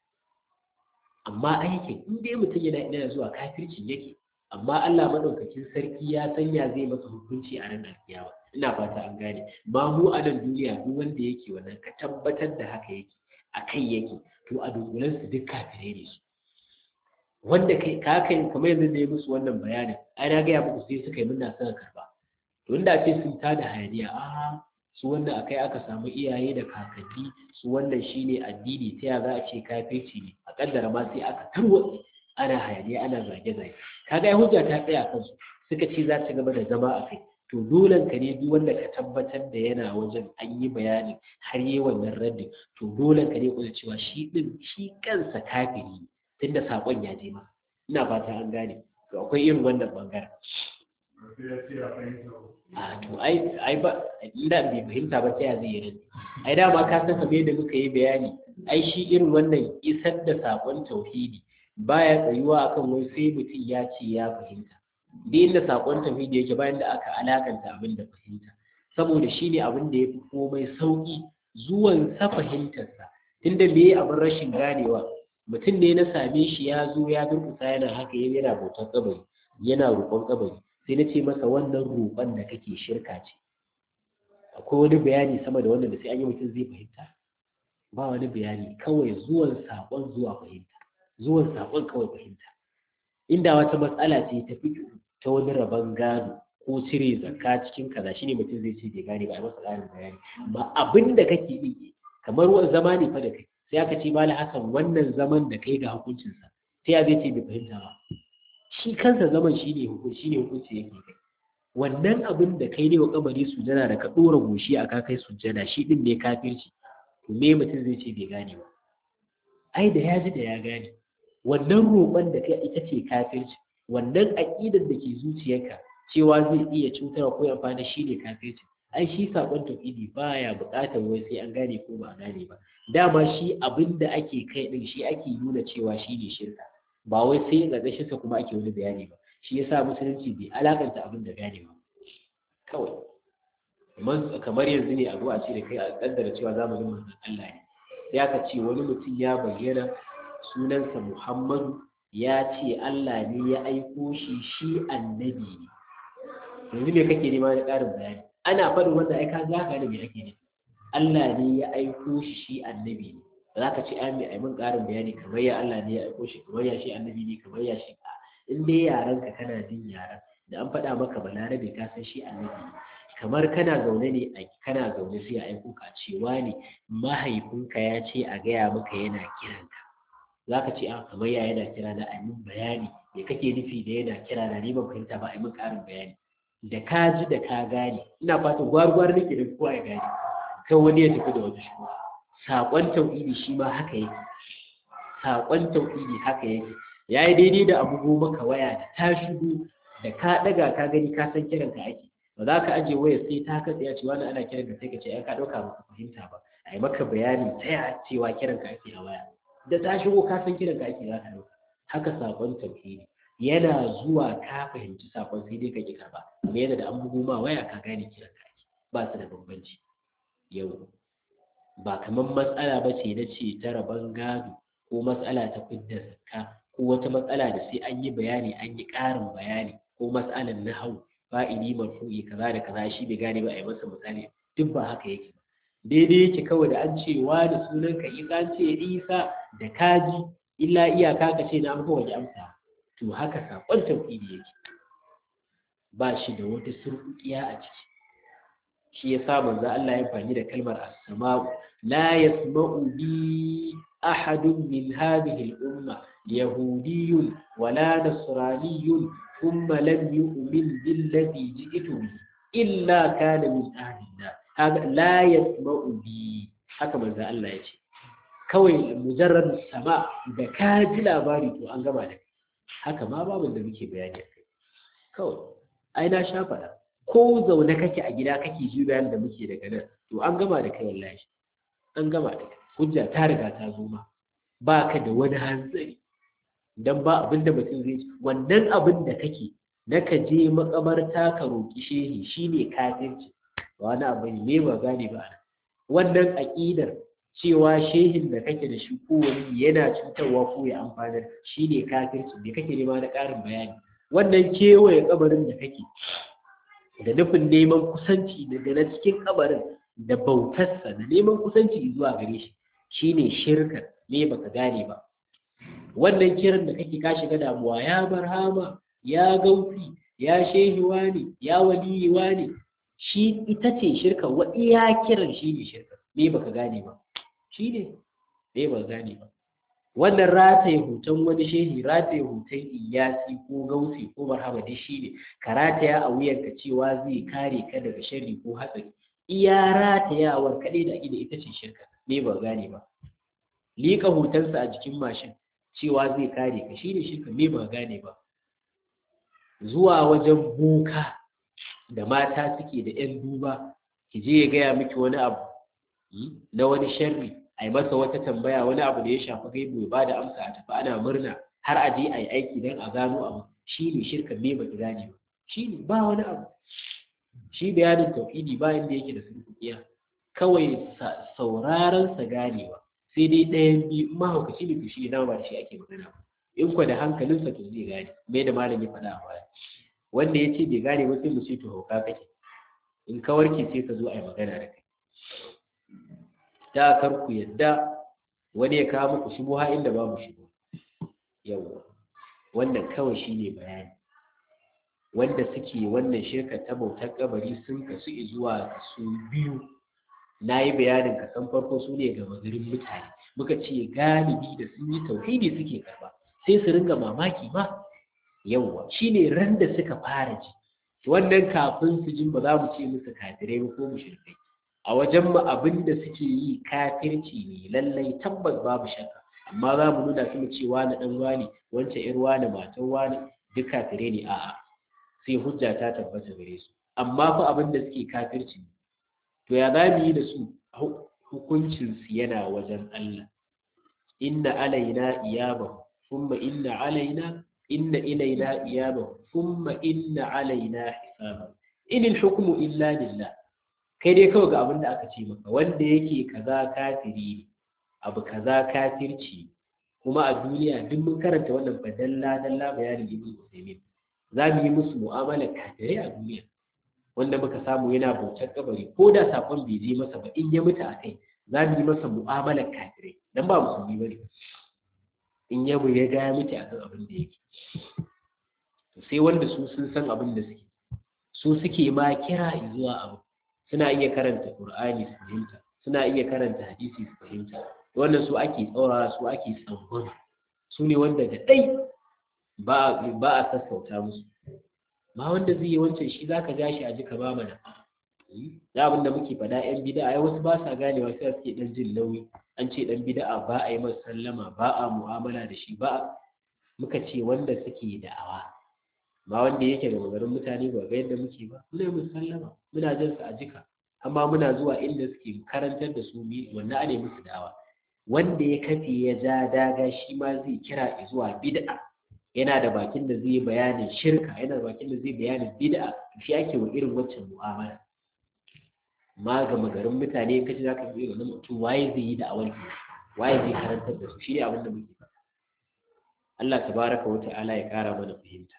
amma aikin in dai mutum yana ina zuwa kafircin yake amma Allah madaukakin sarki ya sanya zai masa hukunci a ranar kiyama ina fata an gane ma mu a nan duniya duk wanda yake wannan ka tabbatar da haka yake a kai yake to a dunkulen su duk kafirai ne su wanda kai ka kai kamar yanzu da ya musu wannan bayanin ai na gaya muku sai suka yi muna son karba to inda ce sun tada hayaniya a su wannan akai aka samu iyaye da kakanni su wannan shine addini ta ya za a ce kafirci ne a kaddara ma sai aka tarwatse ana hayaniya ana zage-zage kaga ya hujja ta tsaya kansu suka ce za ta gaba da zama a kai to dole ka ne duk wanda ka tabbatar da yana wajen an yi bayanin har yi wannan raddin to dole ka ne kuma cewa shi din shi kansa kafiri ne tunda sakon ya je masa ina fata an gane to akwai irin wannan bangaren a to ai ai ba inda bai fahimta ba ta ya zai yi ai dama ka san kamar yadda muka yi bayani ai shi irin wannan isar da sakon tauhidi baya tsayuwa akan wai sai mutum ya ce ya fahimta da inda sakon tauhidi yake bayan da aka alakanta abin da fahimta saboda shi ne abin da ya fi komai sauƙi zuwan sa fahimtarsa tunda me abin rashin ganewa mutum ne na same shi ya zo ya durkusa yana haka yana bautar kabari yana roƙon kabari sai na ce masa wannan roƙon da kake shirka ce akwai wani bayani sama da wannan da sai an yi mutum zai fahimta ba wani bayani kawai zuwan saƙon zuwa fahimta zuwan saƙon kawai fahimta inda wata matsala ce ta fi ta wani rabon gado ko cire zakka cikin kaza shine mutum zai ce bai gane ba a masa ƙarin bayani ba abin da kake yi kamar wani zama ne fa da kai sai aka ce mala hakan wannan zaman da kai ga hukuncinsa sai ya zai ce bai fahimta ba shi kansa zaman shine hukunci shine hukunci yake kai wannan abin da kai ne wa kabari sujada da ka dora goshi a ka kai sujada shi din ne kafirci to me mutum zai ce bai gane ba ai da ya ji da ya gane wannan roƙon da kai ita ce kafirci wannan aƙidar da ke zuciyarka cewa zai iya cutarwa ko amfani shi ne kafirci ai shi saƙon tauhidi baya buƙatar wai sai an gane ko ba a gane ba dama shi abin da ake kai din shi ake nuna cewa shi ne shirka ba wai sai ƙarƙashin sa kuma ake wani bayani ba shi yasa musulunci bai alakanta abin da gane ba kawai kamar yanzu ne a zo a ce da kai a kaddara cewa zamanin manzon Allah ne sai aka ce wani mutum ya bayyana sunansa Muhammadu ya ce Allah ne ya aiko shi shi annabi ne yanzu me kake nema na ƙarin bayani ana faɗin wanda ai ka za ka ne me ake ne Allah ne ya aiko shi shi annabi ne ba za ka ce ai mai aimin ƙarin bayani kamar ya Allah ne ya aiko shi kamar ya shi annabi ne kamar ya shi in dai yaran ka kana jin yaran da an faɗa maka balarabe ka san shi annabi kamar kana zaune ne a kana zaune sai a aiko ka cewa ne mahaifinka ya ce a gaya maka yana kiranka za ka ce a kamar ya yana kira na a min bayani me kake nufi da yana kira na ni ban fahimta ba a min ƙarin bayani da ka ji da ka gane ina fatan gwargwar nake da kowa ya gane kan wani ya tafi da wata shi saƙon tauhidi shi ma haka yake saƙon tauhidi haka yake ya yi daidai da abu maka waya da ta shigo da ka ɗaga ka gani ka san kiran ka ake ba za ka aje waya sai ta katse ya ce wani ana kiran ka sai ka ce ai ka ɗauka ba ka fahimta ba a yi maka bayani ta ya cewa kiran ka ake a waya da ta shigo ka san kiran ka ake za ka ɗauka haka saƙon tauhidi yana zuwa ka fahimci saƙon sai dai ka ƙi karɓa amma yana da an bugo ma waya ka gane kiran ka ake ba su da bambanci yau ba kamar matsala ba ce na ce ta rabon gado ko matsala ta fidda zakka ko wata matsala da sai an yi bayani an yi ƙarin bayani ko matsalan na hau fa'ili marfu'i kaza da kaza shi bai gane ba a yi masa misali duk ba haka yake ba daidai yake kawai da an ce wa da sunan ka isa an ce isa da kaji illa iyaka ka ce na amsa waje amsa to haka saƙon tauhidi yake ba shi da wata surƙuƙiya a ciki shi ya sa manzo Allah ya fani da kalmar as-sama'u la yasma'u bi ahadun min hadhihi al-umma yahudiyyun wala nasraniyyun thumma lam yu'min billadhi ji'tu bihi illa kana min ahlina haka la yasma'u bi haka manzo Allah ya ce kawai mujarrad sama da ka ji labari to an gama da haka ma babu da muke bayani kai kawai ai na sha faɗa ko zaune kake a gida kake ji bayan da muke daga nan to an gama da kai wallahi an gama da kai hujja ta riga ta zo ma ba ka da wani hanzari dan ba abin da mutum zai ci wannan abin da kake na ka je makabarta ka roƙi shehi shine kafirci ba wani abu ne ba gane ba wannan aƙidar cewa shehin da kake da shi ko wani yana cutarwa ko ya amfanar shine kafirci me kake nema na ƙarin bayani wannan kewaye kabarin da kake da nufin neman kusanci daga na cikin kabarin da bautarsa da neman kusanci zuwa gare shi shine shirka ne baka gane ba wannan kiran da kake ka shiga damuwa ya barhama ya gaufi ya shehi wani ya waliyi wani shi ita ce shirka wa iya kiran shi ne shirka ne baka gane ba shi ne ne baka gane ba wannan rataye hoton wani shehi rataye hoton iyasi ko gausi ko barhama duk shi ne ka rataya a wuyanka cewa zai kare ka daga sharri ko hatsari iya ratayawar kaɗai da ake ita ce shirka ne ba gane ba liƙa hotonsa a jikin mashin cewa zai kare ka shi ne shirka ne ba gane ba zuwa wajen boka da mata suke da 'yan duba ki je ya gaya miki wani abu na wani sharri a yi masa wata tambaya wani abu da ya shafi gaibu ya bada amsa a tafi ana murna har a je a yi aiki don a gano abu shi ne shirka me ba gane ba shi ne ba wani abu shi bayanin tauhidi ba inda yake da sulhuƙiya kawai sauraron sa ganewa sai dai ɗayan biyu mahaukaci ne to shi na ba da shi ake magana ba in kwa da hankalinsa to zai gane me da malam ya faɗa a baya wanda ya ce bai gane ba sai mu ce to hauka kake in ka warke sai ka zo a yi magana da kai da kar ku yadda wani ya kawo muku shubuha inda babu shubuha yawa wannan kawai shine bayani wanda suke wannan shirka ta bautar kabari sun kasu zuwa kasu biyu na yi bayanin kasan farko su ne ga magarin mutane muka ce galibi da sun yi tauhidi suke karba sai su ringa mamaki ma yawa shine ran da suka fara ji wannan kafin su jin ba za mu ce musu kafirai ba ko mushrikai a wajen mu abin da suke yi kafirci ne lallai tabbas babu shakka amma za mu nuna su mu ce wani dan wani wancan yar wani matan wani duk kafirai ne a'a sai hujja ta tabbata gare su amma fa abin da suke kafirci ne to ya za mu yi da su hukuncin su yana wajen Allah inna alaina iyaba thumma inna alaina inna ilaina iyaba thumma inna alaina hisaba in al-hukmu illa lillah kai dai kawai ga abin da aka ce maka wanda yake kaza kafiri ne abu kaza kafirci kuma a duniya duk mun karanta wannan fa dalla dalla bayanin ibn Usaymin za mu yi musu mu'amalar kafirai a duniya wanda muka samu yana bautar kabari ko da sakon bai je masa ba in ya mutu a kai za mu yi masa mu'amalar kafirai dan ba musulmi bane in ya mu ya ga ya mutu akan abin da yake sai wanda su sun san abin da suke su suke ma kira zuwa abu suna iya karanta qur'ani su fahimta suna iya karanta hadisi su fahimta wannan su ake tsaurara su ake tsangwama su ne wanda da ɗai ba a sassauta musu ma wanda zai yi wancan shi za ka ja shi a jika ba mana da abin da muke faɗa yan bida'a ai wasu ba sa ganewa sai suke ɗan jin nauyi an ce ɗan bida'a ba a yi masa sallama ba a mu'amala da shi ba muka ce wanda suke da'awa ba wanda yake da magarin mutane ba ga yadda muke ba muna yi sallama muna jin su a jika amma muna zuwa inda suke karantar da su mi wannan ane musu da'awa wanda ya kafe ya ja daga shi ma zai kira zuwa bid'a yana da bakin da zai bayanin shirka yana da bakin da zai bayanin bid'a shi ake wa irin waccan mu'amala ma ga magarin mutane kace zaka yi irin mutum waye zai yi da'awar ki waye zai karantar da su shi ne abin da muke faɗa Allah tabaraka wa ta'ala ya kara mana fahimta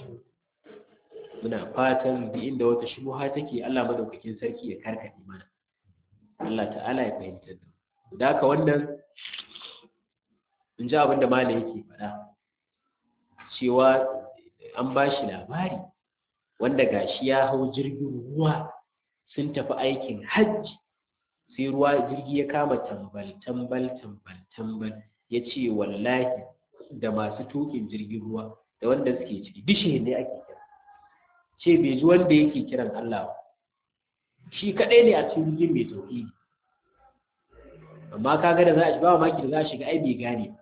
muna fatan duk inda wata shubuha take Allah madaukakin sarki ya karkade mana Allah ta'ala ya fahimtar da mu da haka wannan in ji abin da malam yake faɗa cewa an ba shi labari wanda gashi ya hau jirgin ruwa sun tafi aikin hajji sai ruwa jirgi ya kama tambal tambal tambal tambal ya ce wallahi da masu tukin jirgin ruwa da wanda suke ciki dishe ne ake kira ce bai ji wanda yake kiran Allah ba shi kadai ne a cikin jirgin mai tauhidi amma kaga da za a shiga maki da za a shiga ai bai gane ba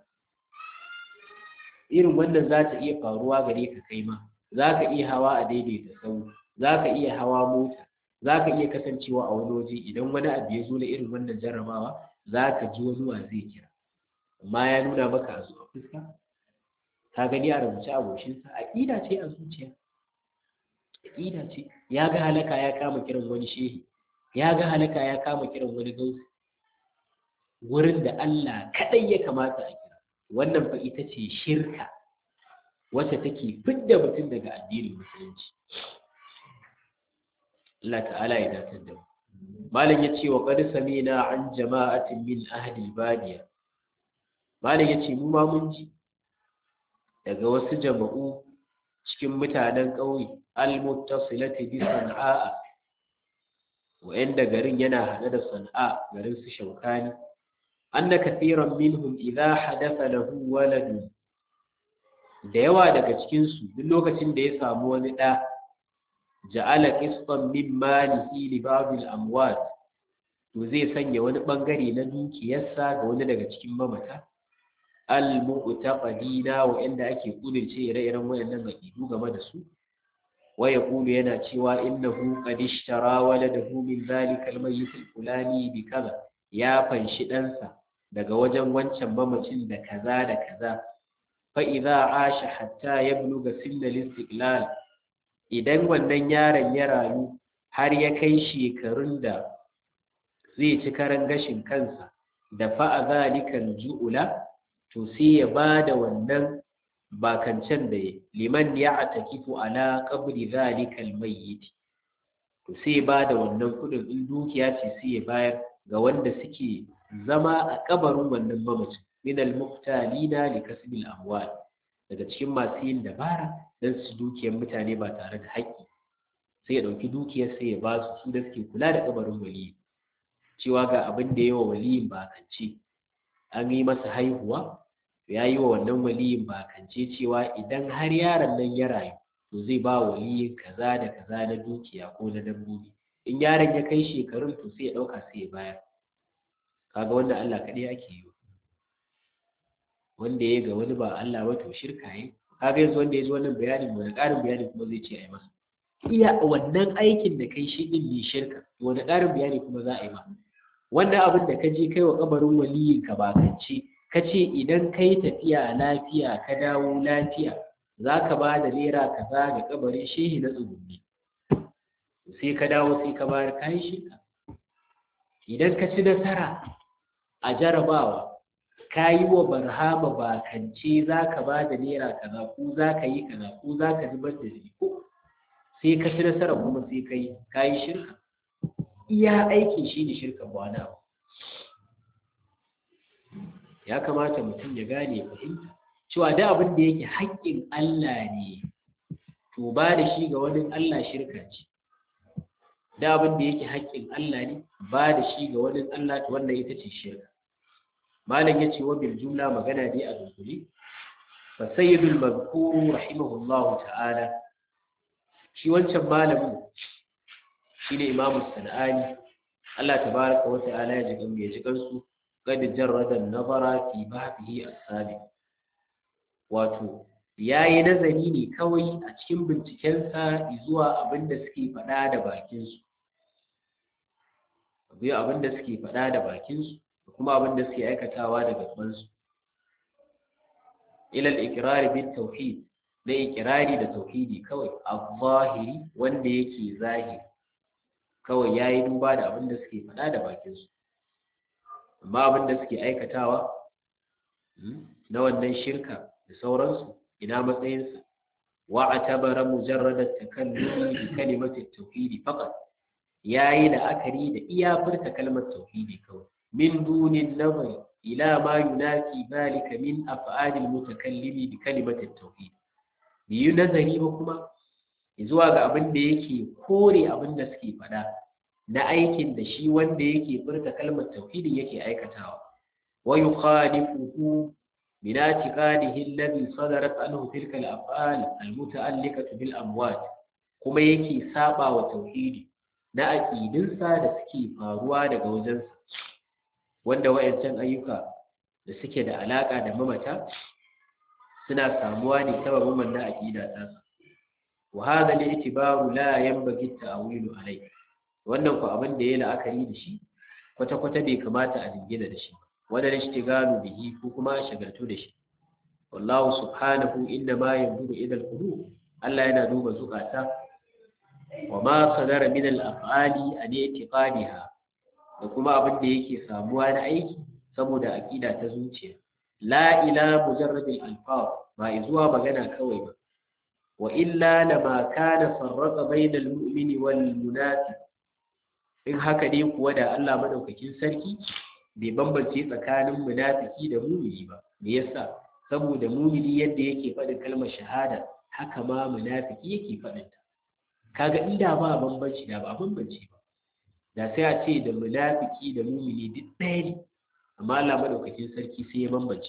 irin wannan za ta iya faruwa gare ka kai ma za ka iya hawa a daidaita sau za ka iya hawa mota za ka iya kasancewa a wani waje idan wani abu ya zo na irin wannan jarrabawa za ka ji wani wa zai kira amma ya nuna maka a zuwa fuska ka gani a rubuce a goshinsa aƙida ce a zuciya aƙida ce ya ga halaka ya kama kiran wani shehi ya ga halaka ya kama kiran wani gausi wurin da Allah kaɗai ya kamata a kira wannan fa ita ce shirka wacce take fidda mutum daga addinin musulunci Allah ta'ala ya datar da mu malam ya ce wa qad samina an jama'atin min ahli badiya malam ya ce mu ma mun ji daga wasu jama'u cikin mutanen ƙauye al-muttasilati bi san'a wa'anda garin yana hade da san'a garin su shaukani anna kathiran minhum idha hadatha lahu waladun da yawa daga cikin su duk lokacin da ya samu wani da ja'ala qistan min malihi li ba'd al-amwat to zai sanya wani bangare na dukiyarsa ga wani daga cikin mamata al-mu'taqidina wa inda ake kudirce ire-iren wayannan makidu game da su wa yaqulu yana cewa innahu qad ishtara waladahu min zalika al-mayyit al-fulani bi kaza ya fanshi ɗansa daga wajen wancan mamacin da kaza da kaza fa idza asha hatta yabluga sinna al-istiqlal idan wannan yaron ya rayu har ya kai shekarun da zai ci karan gashin kansa da fa'a zalikal ju'ula to sai ya ba da wannan bakancen da ya liman ya atakifu ala qabri zalikal mayyit to sai ba da wannan kudin in dukiya ce sai ya bayar ga wanda suke zama a kabarin wannan mamacin min al muqtalina li kasbil amwal daga cikin masu yin dabara dan su dukiyar mutane ba tare da haƙƙi sai ya ɗauki dukiyar sai ya ba su su da suke kula da kabarin waliyi cewa ga abin da yawa waliyin bakance an yi masa haihuwa ya yi wa wannan waliyin bakance cewa idan har yaron nan ya rayu to zai ba waliyin kaza da kaza na dukiya ko na dabbobi in yaron ya kai shekarun to sai ya ɗauka sai ya bayar kaga wanda Allah kaɗai ake yi wanda ya ga wani ba Allah ba to shirka yi kaga yanzu wanda ya ji wannan bayanin wani ƙarin bayani kuma zai ce a yi masa iya wannan aikin da kai shi din ne shirka wani ƙarin bayani kuma za a yi ma wannan abin da ka je kai wa kabarin waliyin ka bakance ka ce idan kai tafiya lafiya ka dawo lafiya za ka ba da naira kaza ga kabarin shehi na tsugunni sai ka dawo sai ka bayar kayan shirka idan ka ci nasara a jarabawa ka yi wa barhama bakance za ka ba da naira kaza ko za ka yi kaza ko za ka zubar da ko sai ka ci nasara kuma sai ka yi ka yi shirka iya aikin shi ne shirka ba wani abu ya kamata mutum ya gane fahimta cewa da abin da yake haƙƙin Allah ne to ba da shi ga wani Allah shirka ce da abin da yake haƙƙin Allah ne ba da shi ga wani Allah to wannan ita ce shirka malam yace wa bil jumla magana dai a dunkule fa sayyidul mazkur rahimahullahu ta'ala shi wancan malamin shine imamu sanani Allah tabaraka wa ta'ala ya jigan ya jigan su qad jarrada an-nazara fi bahtihi as-sabiq wato yayi nazari ne kawai a cikin bincikensa zuwa abin da suke faɗa da bakinsu abu abin da suke faɗa da bakinsu da kuma abin da suke aikatawa da gabansu ilal ikirari bin tauhid na ikirari da tauhidi kawai a zahiri wanda yake zahiri kawai ya yi duba da abin da suke faɗa da bakinsu amma abin da suke aikatawa na wannan shirka da sauransu ina matsayinsa wa a tabara mujarradar takallumi bi kalimatin tauhidi faqat yayi da akari da iya furta kalmar tauhidi kawai min dunin nazari ila ma yunafi zalika min af'alil mutakallimi bi kalimatin tauhid biyu nazari ba kuma zuwa ga abin da yake kore abin da suke faɗa na aikin da shi wanda yake furta kalmar tauhidin yake aikatawa wa yukhalifuhu من اعتقاده الذي صدرت عنه تلك الأفعال المتعلقة بالأموات kuma yake saba wa tauhidi na aƙidinsa da suke faruwa daga wajensa wanda wayancan ayyuka da suke da alaƙa da mamata suna samuwa ne sababin wannan aƙida ta wa hadha al-i'tibaru la yanbaghi at-ta'wilu alayhi wannan ku abin da yayi la'akari da shi kwata kwata bai kamata a dingina da shi ba wanda ishtigalu bihi ko kuma shagaltu da shi wallahu subhanahu inna ma yanzuru ila al-qulub Allah yana duba zukata wa ma sadara min al-af'ali an i'tiqadiha da kuma abin da yake samuwa na aiki saboda aqida ta zuciya la ila mujarrad al-alfaz ba zuwa magana kawai ba wa illa lama kana farraqa bayna al-mu'mini wal munafiq in haka ne kuwa da Allah madaukakin sarki bai bambance tsakanin munafiki da mumini ba me yasa saboda mumini yadda yake faɗin kalmar shahada haka ma munafiki yake faɗin ta kaga inda ba bambanci da ba bambance ba da sai a ce da munafiki da mumini duk ɗaya ne amma Allah madaukakin sarki sai ya bambance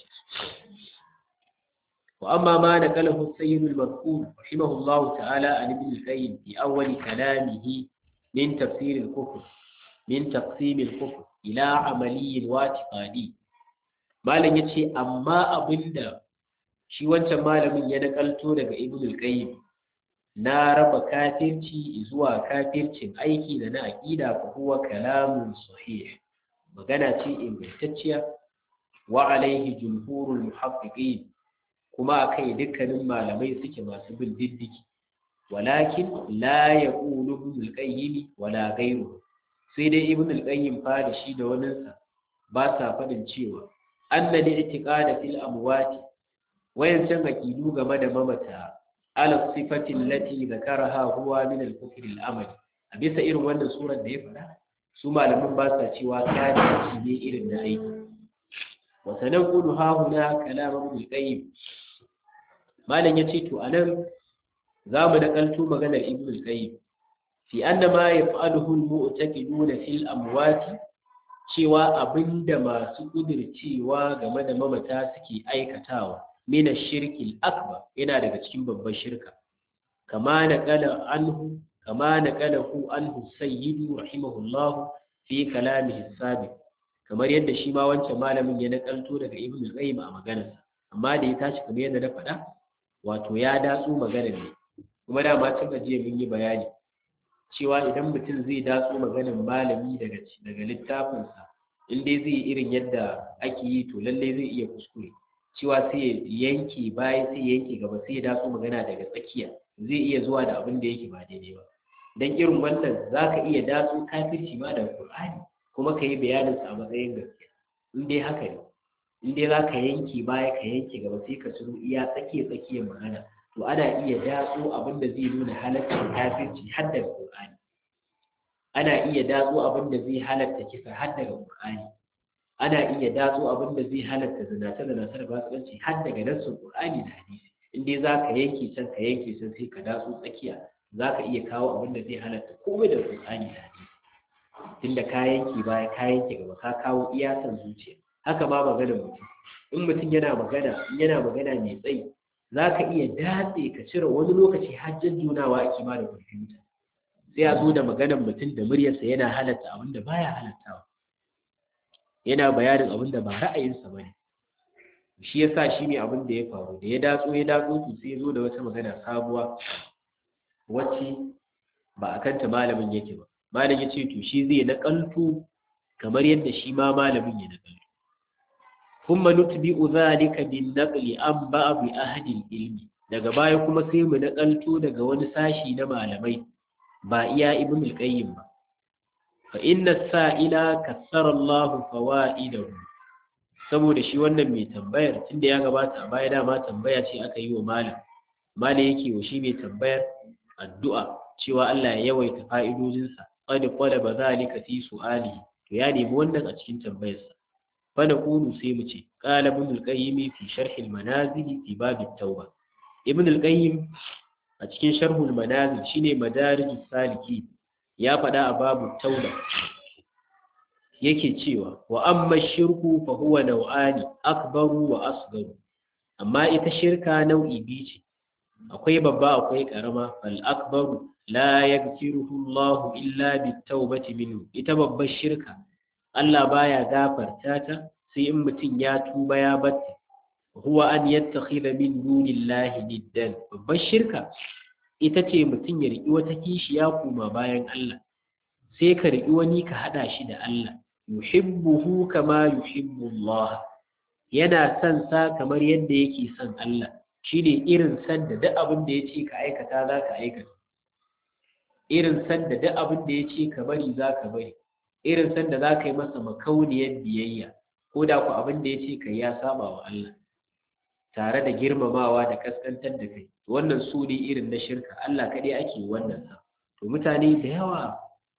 wa amma ma da kalahu sayyidul mazkur rahimahullahu ta'ala an ibn al-qayyim fi awwal kalamihi min tafsir al-kufr min taqsim al-kufr ila amaliyin watiqadi malam yace amma abinda shi wancan malamin ya nakalto daga ibn al-qayyim na raba kafirci zuwa kafircin aiki da na aqida fa huwa kalamun sahih magana ce ingantacciya wa alaihi jumhurul muhaqqiqin kuma akai dukkanin malamai suke masu bin diddiki walakin la yaqulu ibn al-qayyim wala ghayruhu sai dai ibn al-qayyim fa da shi da waninsa ba sa faɗin cewa anna li i'tiqada fil amwati wayan san aqidu game da mamata ala sifati allati zakaraha huwa min al-kufr al-amali a bisa irin wannan surar da ya faɗa su malaman ba sa cewa kafirci ne irin na aiki wa sanaqulu ha huna kalam ibn al-qayyim malam yace to anan za mu nakalto maganar ibn al-qayyim fi anna ma yaf'aluhu al-mu'taqiduna fil amwati cewa abinda masu kudircewa game da mamata suke aikatawa min ash-shirki al-akbar yana daga cikin babban shirka kama naqala anhu kama naqalahu anhu sayyidu rahimahullah fi kalamihi sabiq kamar yadda shi ma wancan malamin ya nakalto daga ibn al-qayyim a maganarsa amma da ya tashi kamar yadda na faɗa wato ya datsu maganar ne kuma da ma tun jiya mun yi bayani cewa idan mutum zai datso maganin malami daga daga littafinsa in dai zai irin yadda ake yi to lallai zai iya kuskure cewa sai ya yanke baya sai ya yanke gaba sai ya datso magana daga tsakiya zai iya zuwa da abin da yake ba daidai ba dan irin wannan zaka iya datso kafirci ma daga Qur'ani kuma ka yi bayanin sa a matsayin gaskiya in dai haka ne in dai zaka yanke baya ka yanke gaba sai ka tsiro iya tsakiya tsakiyar magana to ana iya datso abin da zai nuna halaccin kafirci har daga Qur'ani ana iya datso abin da zai halatta kisa har daga Qur'ani ana iya datso abin da zai halatta zinace zinace da fasikanci har daga nassin Qur'ani da hadisi in dai za ka yanke can ka yanke can sai ka datsu tsakiya za ka iya kawo abin da zai halatta komai da Qur'ani da hadisi tunda ka yanke baya ka yanke gaba ka kawo iya san zuciya haka ma maganar mutum in mutum yana magana in yana magana mai tsayi za ka iya datse ka cire wani lokaci hajjan junawa ake ma da kwamfuta sai a zo da maganar mutum da muryarsa yana halatta abin da baya halattawa yana bayanin abin da ba ra'ayinsa ba ne shi ya sa shi ne abin da ya faru da ya datso ya datso to sai ya zo da wata magana sabuwa wacce ba a kanta malamin yake ba malam ya ce to shi zai naƙalto kamar yadda shi ma malamin ya naƙalto kuma nutbi'u zalika bin naqli an ba'd ahli ilmi daga baya kuma sai mu naƙalto daga wani sashi na malamai ba iya ibn al-qayyim ba fa inna sa'ila kassara Allah fawaidahu saboda shi wannan mai tambayar tunda ya gabata a baya dama tambaya ce aka yi wa malam malam yake wa shi mai tambayar addu'a cewa Allah ya yawaita fa'idojinsa qad qalaba zalika fi su'ali to ya nemi wannan a cikin tambayarsa fa naqulu sai mu ce qala ibn al-qayyim fi sharh al-manazil fi bab at-tauba ibn al-qayyim a cikin sharh al-manazil shine madarij saliki ya faɗa a babu tauba yake cewa wa amma shirku fa huwa nau'ani akbaru wa asgaru amma ita shirka nau'i biyu ce akwai babba akwai karama fal akbaru la yaghfiruhu Allah illa bitawbati minhu ita babbar shirka Allah baya gafarta ta sai in mutum ya tuba ya batta huwa an yattakhidha min dunillahi niddan babbar shirka ita ce mutum ya riki wata kishiya kuma bayan Allah sai ka riki wani ka hada shi da Allah yuhibbuhu kama yuhibbu Allah yana son sa kamar yadda yake son Allah shine irin san da duk abin da yace ka aikata za ka aikata irin san da duk abin da yace ka bari za ka bari irin san da za ka yi masa makauniyar biyayya ko da ku abin da yace ka ya saba wa Allah tare da girmamawa da kaskantar da kai wannan su ne irin na shirka Allah kaɗai ake wannan sa to mutane da yawa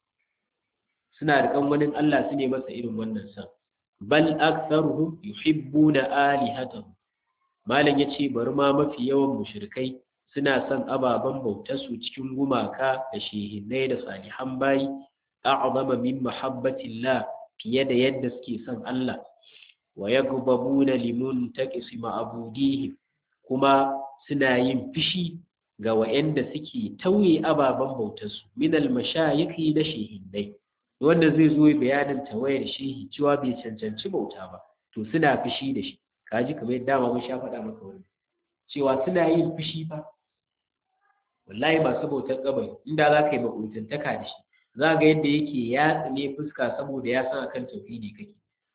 suna da wani Allah su ne masa irin wannan san bal aktharuhum yuhibbuna alihatahum malam yace bari ma mafi yawan mushrikai suna son ababen bautar su cikin gumaka da shehinnai da salihan bayi a'zama min mahabbatillah fiye da yadda suke son Allah wa yaghbabuna limun taqisi ma'budihim kuma suna yin fishi ga wa'anda suke tauye ababen bautar su min al-mashayikhi da shehinnai wanda zai zo bayanin tawayar shehi cewa bai cancanci bauta ba to suna fushi da shi kaji kamar yadda ma mun sha faɗa maka wani cewa suna yin fushi fa wallahi masu bautar kabari inda za ka yi makuntantaka da shi za ga yadda yake ya tsine fuska saboda ya san akan tauhidi kake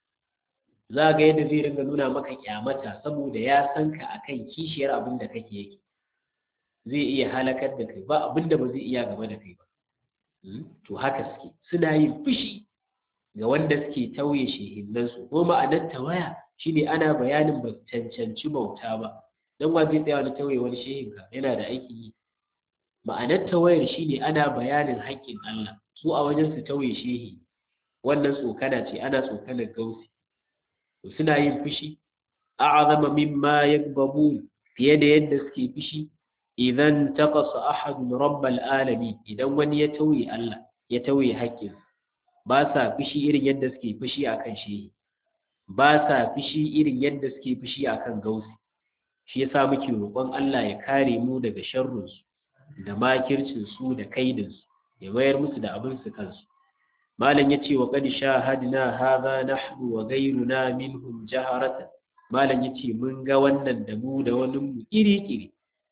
za ga yadda zai ringa nuna maka kyamata saboda ya san ka akan kishiyar abin da kake yake zai iya halakar da kai ba abin da ba zai iya gaba da kai ba to haka suke suna yin fushi ga wanda suke tauye shehinnansu ko ma'anar tawaya shine ana bayanin ba cancanci bauta ba dan wa zai tsaya wani tauye wani shehin ka yana da aiki yi ma'anar tawayar shine ana bayanin haƙƙin Allah su a wajen su tauye shehi wannan tsokana ce ana tsokanar gausi to suna yin fushi a'azama mimma yagbabun fiye da yadda suke fushi idan taqasa ahadun rabbal alamin idan wani ya tauye Allah ya tauye haƙƙin ba sa fushi irin yadda suke fushi akan shi ba sa fushi irin yadda suke fushi akan gausi shi yasa muke roƙon Allah ya kare mu daga sharrin su da makircin su da kaidin su ya mayar musu da abin su kansu malam yace wa qad shahadna hadha nahnu wa ghayruna minhum jaharatan malam yace mun ga wannan da mu da wani mu iri iri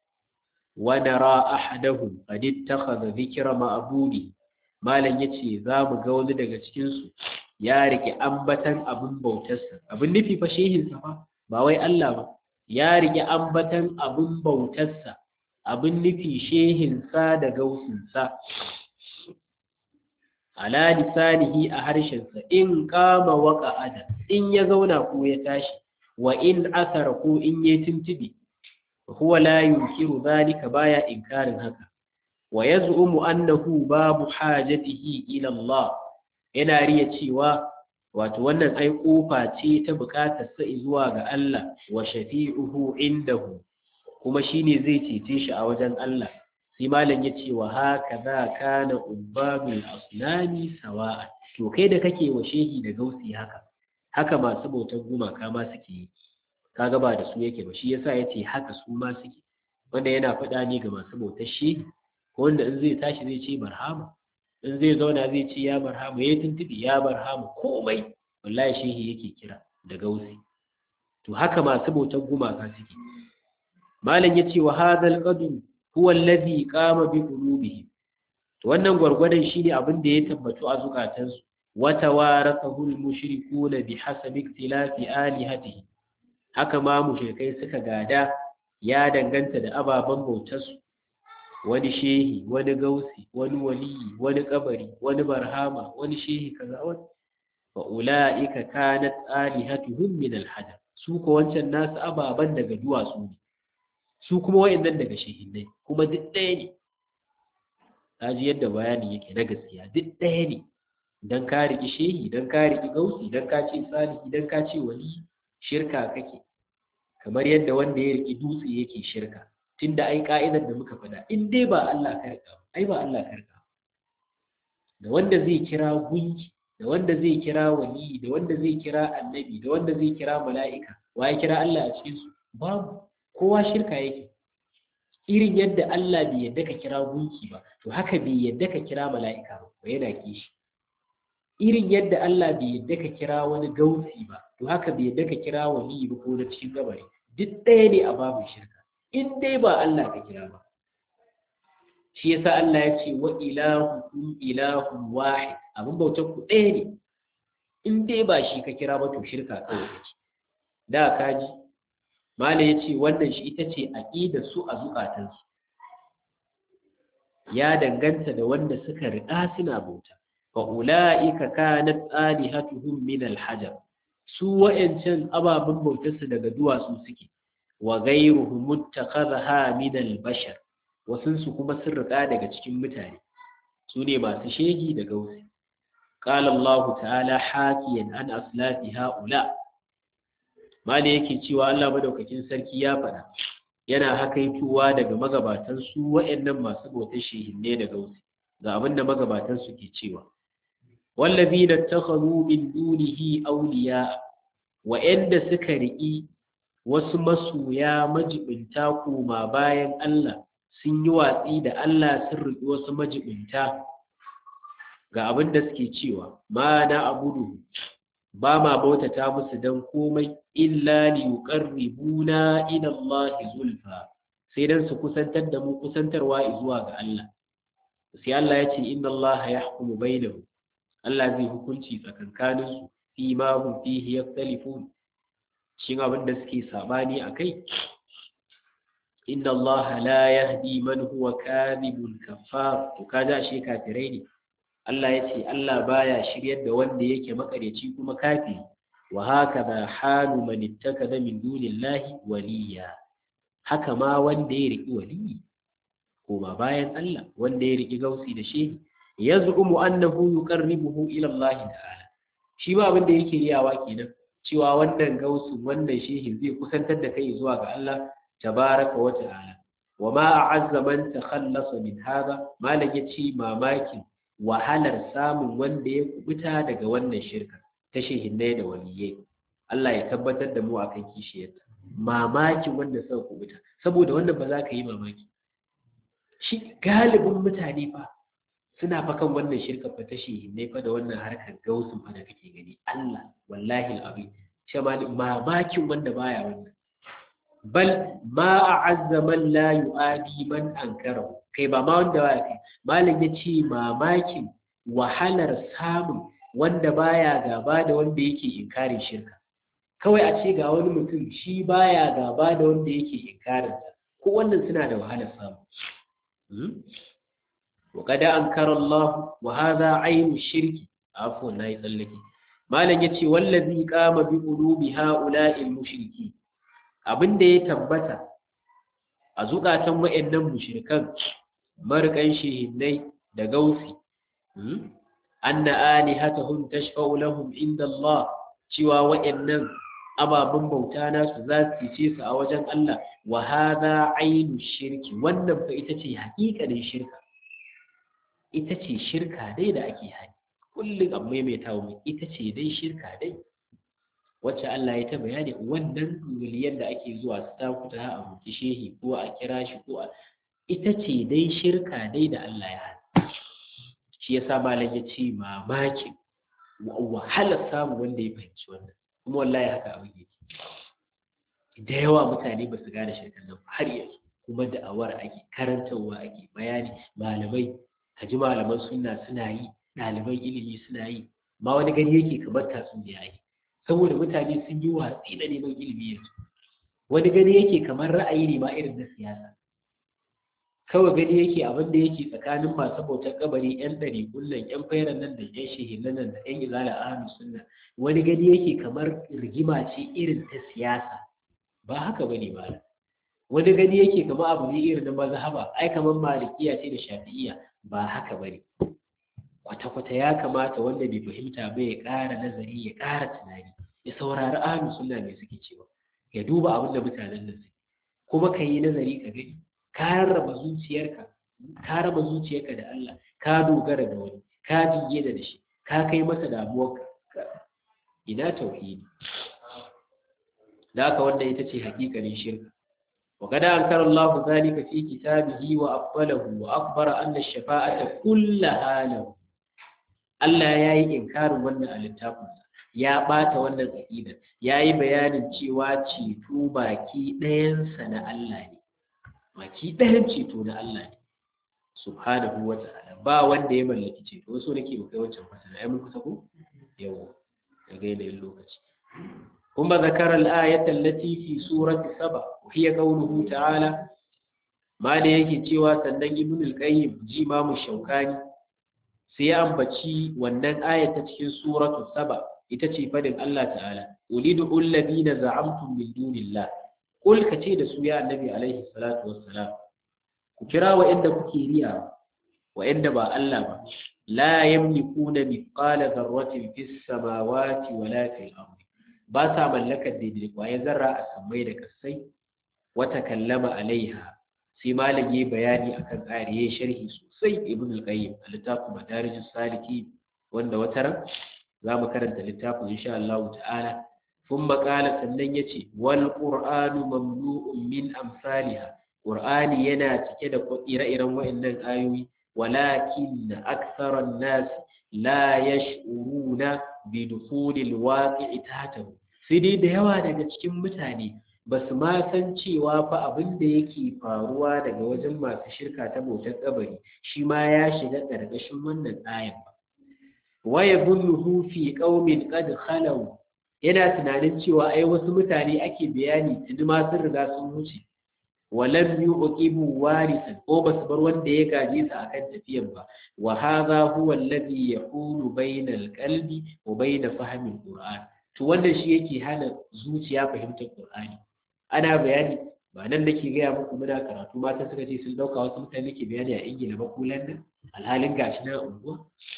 ونرى أحدهم قد اتخذ ذكر معبوده malam yace za mu ga wani daga cikin su ya rike ambatan abin bautarsa abin nufi fa shehin sa fa ba wai Allah ba ya rike ambatan abin bautarsa abin nufi shehin sa da gausin sa ala lisanihi a harshen sa in qama wa qa'ada in ya zauna ko ya tashi wa in asara ko in ya tuntubi huwa la yunkiru dhalika baya inkarin haka wa yaz'umu annahu babu hajatihi ila Allah yana riya cewa wato wannan ai kofa ce ta bukatar sa zuwa ga Allah wa shafi'uhu indahu kuma shine zai cece shi a wajen Allah sai malam ya ce wa haka za kana ubbabul asnami sawa'a to kai da kake wa shehi da gausi haka haka masu bautar gumaka ma suke yi kaga ba da su yake ba shi yasa yace haka su ma suke wanda yana faɗa ne ga masu bautar shehi ko wanda in zai tashi zai ce barhama in zai zauna zai ce ya barhama ya tuntubi ya barhama komai wallahi shehi yake kira da gausi to haka masu bautar gumaka suke malam yace wa hadal qadr huwa alladhi qama bi qulubihim to wannan gwargwadon shine abin da ya tabbatu a zukatansu wa tawarathahu al-mushrikuuna bihasabi ikhtilafi alihatihi haka ma mushrikai suka gada ya danganta da ababen bautarsu wani shehi wani gausi wani waliyi wani kabari wani barhama wani shehi kaza wani fa ulaika kanat alihatuhum min al-hajar su ko wancan nasu ababan daga duwatsu ne su kuma wayannan daga shehinnai kuma duk ɗaya ne kaji yadda bayani yake na gaskiya duk ɗaya ne dan ka riƙi shehi dan ka riƙi gausi dan ka ce salihi dan ka ce wali shirka kake kamar yadda wanda ya riƙi dutse yake shirka tunda ai ka'idar da muka faɗa in dai ba Allah ka riƙa ai ba Allah ka riƙa da wanda zai kira gunki da wanda zai kira wali da wanda zai kira annabi da wanda zai kira mala'ika wa ya kira Allah a cikin su babu kowa shirka yake irin yadda Allah bai yadda ka kira gunki ba to haka bai yadda ka kira mala'ika ba ko yana kishi irin yadda Allah bai yadda ka kira wani gausi ba to haka bai yadda ka kira wani ba ko na cikin gabari duk ɗaya ne a babu shirka in dai ba Allah ka kira ba shi yasa Allah ya ce wa ilahukum ilahun wahid abin bautar ku ɗaya ne in dai ba shi ka kira ba to shirka kawai kake da ka ji Malam ya ce wannan shi ita ce aƙida su a zukatansu ya danganta da wanda suka riƙa suna bauta fa ula'ika kanat alihatuhum min alhajar su wa'ancan ababen bautarsu daga duwatsu suke wa ghayruhum muttakhadha min albashar wasun su kuma sun riƙa daga cikin mutane su ne masu shegi da gausi qala Allah ta'ala hakiyan an aslafi ha'ula' mali yake cewa Allah madaukakin sarki ya faɗa yana hakaituwa daga magabatan su waɗannan masu bautar shehinne da gausi ga abin da magabatan su ke cewa wallazina takhadhu min dunihi awliya wa'anda suka riƙi wasu masoya majibinta koma bayan Allah sun yi watsi da Allah sun riƙi wasu majibinta ga abin da suke cewa ma na abudu ba ma bautata musu dan komai illa li yuqarribuna ila Allah zulfa sai dan su kusantar da mu kusantarwa zuwa ga Allah sai Allah ya ce inna Allah yahkumu bainahum Allah zai hukunci tsakankanin su fi ma hum fihi yaktalifun shin abin da suke sabani akai inna Allah la yahdi man huwa kadhibun kaffar to kaja shi kafirai ne Allah ya ce Allah baya shiryar da wanda yake makareci kuma kafi wa haka da halu man ittakada min dunillahi waliya haka ma wanda ya riki waliyi koma bayan Allah wanda ya riki gausi da shehi yaz'umu annahu yuqarribuhu ila Allah ta'ala shi ba abin da yake riyawa kenan cewa wannan gausu wannan shehi zai kusantar da kai zuwa ga Allah tabaraka wa ta'ala wa ma a'azza man takhallasa min hada malam yace mamakin wahalar samun wanda ya kubuta daga wannan shirka ta shehinnai da waliyai Allah ya tabbatar da mu akan kishiyarta mamakin wanda suka kubuta saboda wannan ba za ka yi mamaki shi galibin mutane fa suna fa kan wannan shirka fa ta shehinnai fa da wannan harkar gausun fa da kake gani Allah wallahi al'azim shi mamakin wanda baya wannan bal ma a'azza man la yu'adi man ankarahu kai ba ma wanda baya kai malam ya ce mamakin wahalar samun wanda baya gaba da wanda yake inkarin shirka kawai a ce ga wani mutum shi baya gaba da wanda yake inkarin ko wannan suna da wahalar samu wa kada ankara Allah wa hadha aynu shirki afwan nayi tsallake malam yace wallazi qama bi qulubi ha'ula'il mushriki abinda ya tabbata a zukatan wayannan mushrikan marikan shehinnai da gausi anna alihatahum tashfa'u lahum inda Allah cewa wayannan ababen bauta nasu za su ce su a wajen Allah wa hadha ainu shirki wannan fa ita ce haƙiƙanin shirka ita ce shirka dai da ake hani kullum an maimaita wa ita ce dai shirka dai wacce Allah ya ta bayani wannan miliyan da ake zuwa su takuta a roki shehi ko a kira shi ko a ita ce dai shirka dai da Allah ya hana shi yasa malam ya ce mamakin wahalar samu wanda ya fahimci wannan kuma wallahi haka abin yake da yawa mutane ba su gane shirkan nan har yanzu kuma da awar ake karantarwa ake bayani malamai kaji malaman sunna suna yi ɗaliban ilimi suna yi ma wani gani yake kamar tatsuniya yi saboda mutane sun yi watsi da neman ilimi yanzu wani gani yake kamar ra'ayi ne ma irin na siyasa kawai gani yake abin da yake tsakanin masu bautar kabari yan ɗari kullum yan fairan nan da yan shehinan nan da yan izala ahlus sunna wani gani yake kamar rigima ce irin ta siyasa ba haka bane ba wani gani yake kamar abu ne irin na mazhaba ai kamar malikiya ce da shafi'iya ba haka bane kwata-kwata ya kamata wanda bai fahimta ba ya ƙara nazari ya ƙara tunani ya saurari ahlus sunna me suke cewa ya duba abin da mutanen nan suke kuma ka yi nazari ka gani ka raba zuciyarka ka raba zuciyarka da Allah ka dogara da wani ka jinge da shi ka kai masa damuwarka ina tauhidi da haka wanda ita ce hakikalin shirka وقد أنكر الله ذلك في كتابه وأقبله وأخبر أن الشفاعة كلها له Allah ya yi inkarin wannan a littafinsa ya ɓata wannan aƙidar ya yi bayanin cewa ceto baki ɗayansa na Allah ne baki ɗayan ceto na Allah ne subhanahu wa ta'ala ba wanda ya mallaki ceto wasu nake ba kai wancan fasara ai mun kusa ko yawa daga yanayin lokaci kuma zakara al-ayat allati fi surati saba hiya qawluhu ta'ala ma da yake cewa sannan ibn al-qayyim ji mamu shaukani sai ya ambaci wannan ayat ta cikin suratu saba ita ce fadin Allah ta'ala ulidu alladhina za'amtum min dunillah kul kace da su ya annabi alaihi salatu wassalam ku kira wa inda kuke riya wa inda ba Allah ba la yamlikuna mithqala dharratin fis samawati wala fil ardi ba sa mallakar daidai kwaye zarra a sammai da kasai wata kallama alaiha sai malam yayi bayani akan ayar yayi sharhi sosai ibn al-qayyim a littafin madarijus saliki wanda wata ran za mu karanta littafin insha Allah ta'ala ثم قال sannan yace wal qur'anu mamlu'un min amsalha qur'ani yana cike da ire-iren wayannan ayoyi walakin akthara an-nas la yash'uruna bi dukhulil waqi'i tahtahu sai dai da yawa daga cikin mutane ba su ma san cewa fa abin da yake faruwa daga wajen masu shirka ta bautar kabari shi ma ya shiga ƙarƙashin wannan ayan ba waya bulluhu fi qaumin qad khalaw yana tunanin cewa ai wasu mutane ake bayani tuni ma sun riga sun wuce walam yuqibu warisan ko ba su bar wanda ya gaje su akan tafiyan ba wa hadha huwa alladhi yaqulu bayna alqalbi wa bayna fahmi alquran to wannan shi yake hana zuciya fahimtar qur'ani ana bayani ba nan nake gaya muku muna karatu mata suka ce sun dauka wasu mutane ke bayani a ingila ba ko london alhalin gashi na unguwa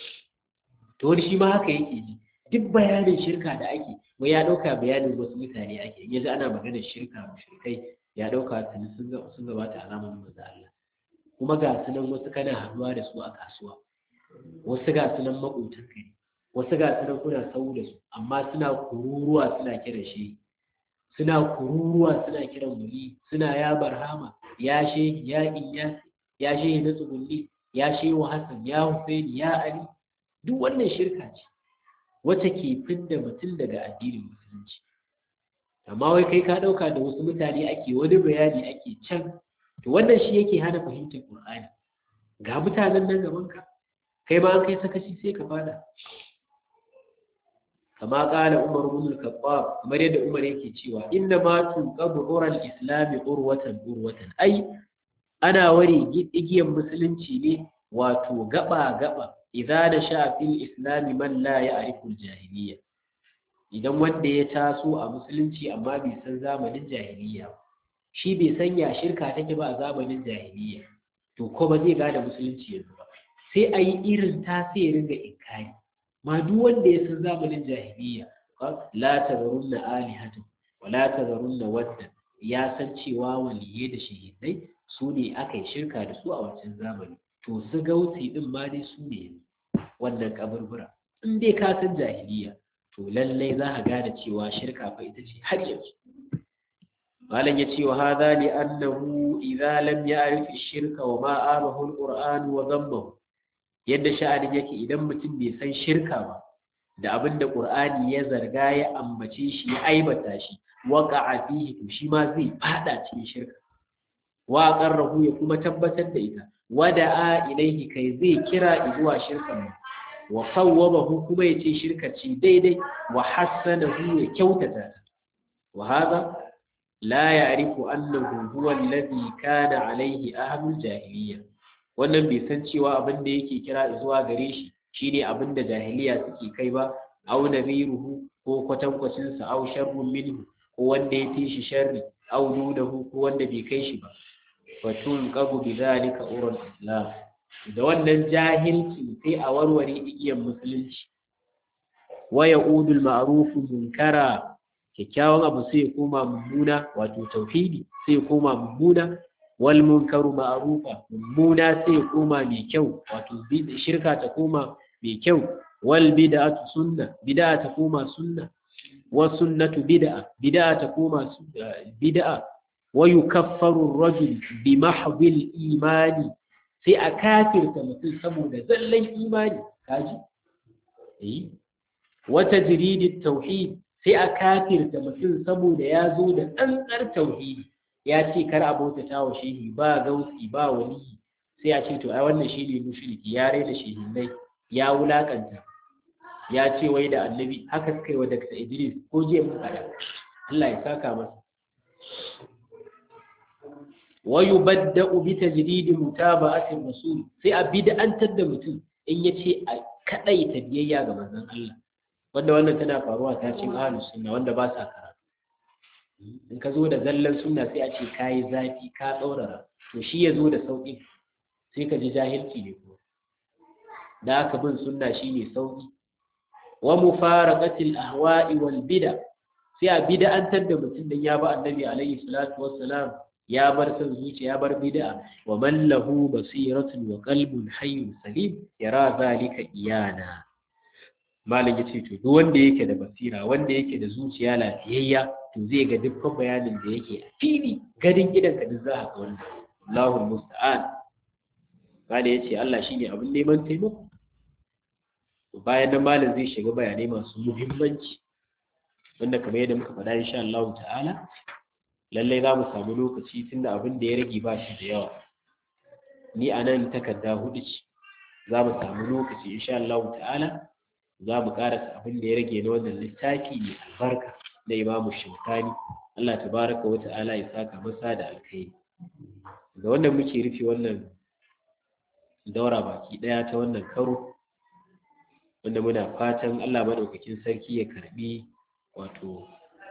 to wani shi ma haka yake ji duk bayanin shirka da ake wai ya dauka bayanin wasu mutane ake yanzu ana maganar shirka mushrikai ya dauka tuni sun sun gabata a zamanin manzo Allah kuma ga su nan wasu kana haduwa da su a kasuwa wasu ga su nan makotan kai wasu ga su nan kuna sau da su amma suna kururuwa suna kiran shi suna kururuwa suna kiran muli suna ya barhama ya shehi ya inyas ya shehi na tsugunni ya shehu hassan ya husaini ya ali duk wannan shirka ce wacce ke fidda mutum daga addinin musulunci amma wai kai ka ɗauka da wasu mutane ake wani bayani ake can to wannan shi yake hana fahimtar qur'ani ga mutanen nan gaban ka kai ma an kai sakaci sai ka fada kama kala umar ibn al-khattab kamar yadda umar yake cewa inna ma tunqabu ural islam urwatan urwatan ai ana ware igiyan musulunci ne wato gaba gaba idza da sha fil islam man la ya'rifu al-jahiliyya idan wanda ya taso a musulunci amma bai san zamanin jahiliyya shi bai san ya shirka take ba a zamanin jahiliyya to ko ba zai gane musulunci yanzu ba sai a yi irin ta sai ya ringa inkari ma duk wanda ya san zamanin jahiliya la tazarunna alihatan wa la tazarunna wadda ya san cewa waliyai da shahidai su ne aka yi shirka da su a wancan zamani to su gausi din ma dai su ne wannan kaburbura in dai ka san jahiliya to lallai za ka gane cewa shirka fa ita ce har yanzu malam ya ce wa hadha li annahu idza lam ya'rif ash-shirka wa ma abahu al-qur'an wa dhammahu yadda sha'anin yake idan mutum bai san shirka ba da abin da qur'ani ya zarga ya ambace shi ya aibata shi waqa'a fihi to shi ma zai fada cikin shirka wa qarrahu ya kuma tabbatar da ita wada'a ilaihi kai zai kira zuwa shirkan wa sawwabahu kuma yace shirka ce daidai wa hassanahu ya kyautata ta wa hadha la ya'rifu annahu huwa alladhi kana alaihi ahlul jahiliyya wannan bai san cewa abin da yake kira zuwa gare shi shine abin da jahiliya suke kai ba aw nadhiruhu ko kwatankwacin sa aw sharrun minhu ko wanda ya fi shi sharri aw dunahu ko wanda bai kai shi ba fatun qabu bidhalika urul islam da wannan jahilci sai a warware igiyar musulunci wa ya'udul ma'ruf munkara kyakkyawan abu sai ya koma mummuna wato tauhidi sai ya koma mummuna wal munkaru ma'rufa mummuna sai ya koma mai kyau wato shirka ta koma mai kyau wal bid'atu sunna bid'a ta koma sunna wa sunnatu bid'a bid'a ta koma bid'a wa yukaffaru ar-rajul bi mahdhil imani sai a kafirta mutum saboda zallan imani kaji eh wa tajridit tauhid sai a kafirta mutum saboda ya zo da tsantsar tauhidi ya ce kar a bautata wa shehi ba gausi ba waliyi sai a ce to ai wannan shi ne mushriki ya raina shehinai ya wulakanta ya ce wai da annabi haka suka yi wa Dr. Idris ko jiya mun faɗa Allah ya saka masa wa yubadda'u bi tajdidi mutaba'ati rasul sai a bid'antar da mutum in yace a kadaita biyayya ga manzon Allah wanda wannan tana faruwa ta cikin ahlus sunna wanda ba sa karatu in ka zo da zallan sunna sai a ce kayi zafi ka tsaurara to shi ya zo da sauƙi sai ka ji jahilci ne kuma da aka bin sunna shine sauƙi wa mufaraqatil ahwa'i wal bid'a sai a bid'antar da mutum dan ya ba annabi alaihi salatu wassalam ya bar son zuciya ya bar bid'a wa man lahu basiratun wa qalbun hayyun salim yara zalika iyana malam yace to duk wanda yake da basira wanda yake da zuciya lafiyayya to zai ga dukkan bayanin da yake a fili gadin gidan ka duk za ka ga wannan Allahu musta'an malam yace Allah shine abin neman taimako bayan nan malam zai shiga bayanai masu muhimmanci wanda kamar yadda muka faɗa insha Allah ta'ala lallai za mu samu lokaci tunda abin da ya rage ba shi da yawa ni a nan takarda hudu ce za mu samu lokaci insha Allah ta'ala za mu karasa abin da ya rage na wannan littafi mai albarka na imamu shaukani Allah tabaraka wa ta'ala ya saka masa da alkhairi da wannan muke rufe wannan daura baki daya ta wannan karo wanda muna fatan Allah madaukakin sarki ya karbi wato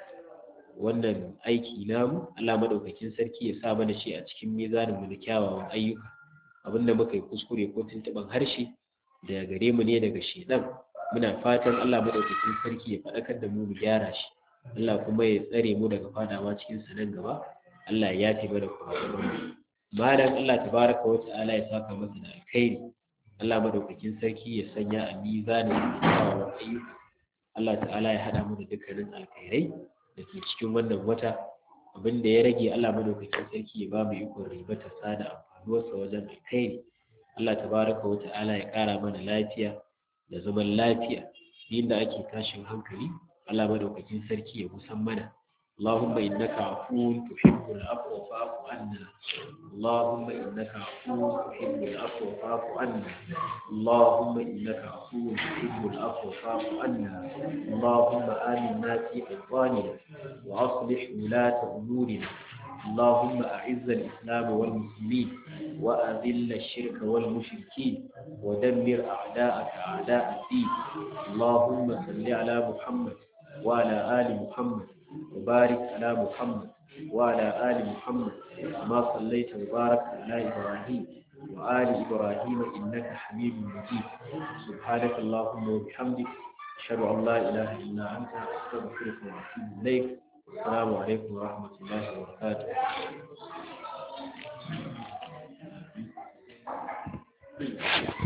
wannan aiki namu Allah madaukakin sarki ya sa mana shi a cikin mizanin mu na kyawawan ayyuka abinda muka yi kuskure ko tuntuban harshe da gare mu ne daga shedan muna fatan Allah madaukakin sarki ya faɗakar da mu mu gyara shi Allah kuma ya tsare mu daga fadawa cikin sa nan gaba Allah ya yafe mana kuma malam Allah tabaraka wa ta'ala ya saka masa da alkhairi Allah madaukakin sarki ya sanya a mizanin kyawawan ayyuka Allah ta'ala ya hada mu da dukkanin alkhairai da ke cikin wannan wata abin da ya rage Allah madaukakin sarki ya ba mu ikon ribata sada amfanuwarsa wajen alkhairi Allah tabaraka wa ta'ala ya kara mana lafiya da zaman lafiya inda ake tashin hankali Allah madaukakin sarki ya kusan mana اللهم إنك عفو تحب العفو فاعف عنا اللهم إنك عفو تحب العفو فاعف عنا اللهم إنك عفو تحب العفو فاعف عنا اللهم آمنا في أوطاننا وأصلح ولاة أمورنا اللهم أعز الإسلام والمسلمين وأذل الشرك والمشركين ودمر أعداءك أعداء الدين اللهم صل على محمد وعلى آل محمد وبارك على محمد وعلى آل محمد كما صليت وبارك على إبراهيم وآل إبراهيم إنك حميد مجيد سبحانك اللهم وبحمدك ashhadu an la ilaha illa anta astaghfiruka wa atubu ilaik assalamu alaikum wa rahmatullahi wa barakatuh Thank you.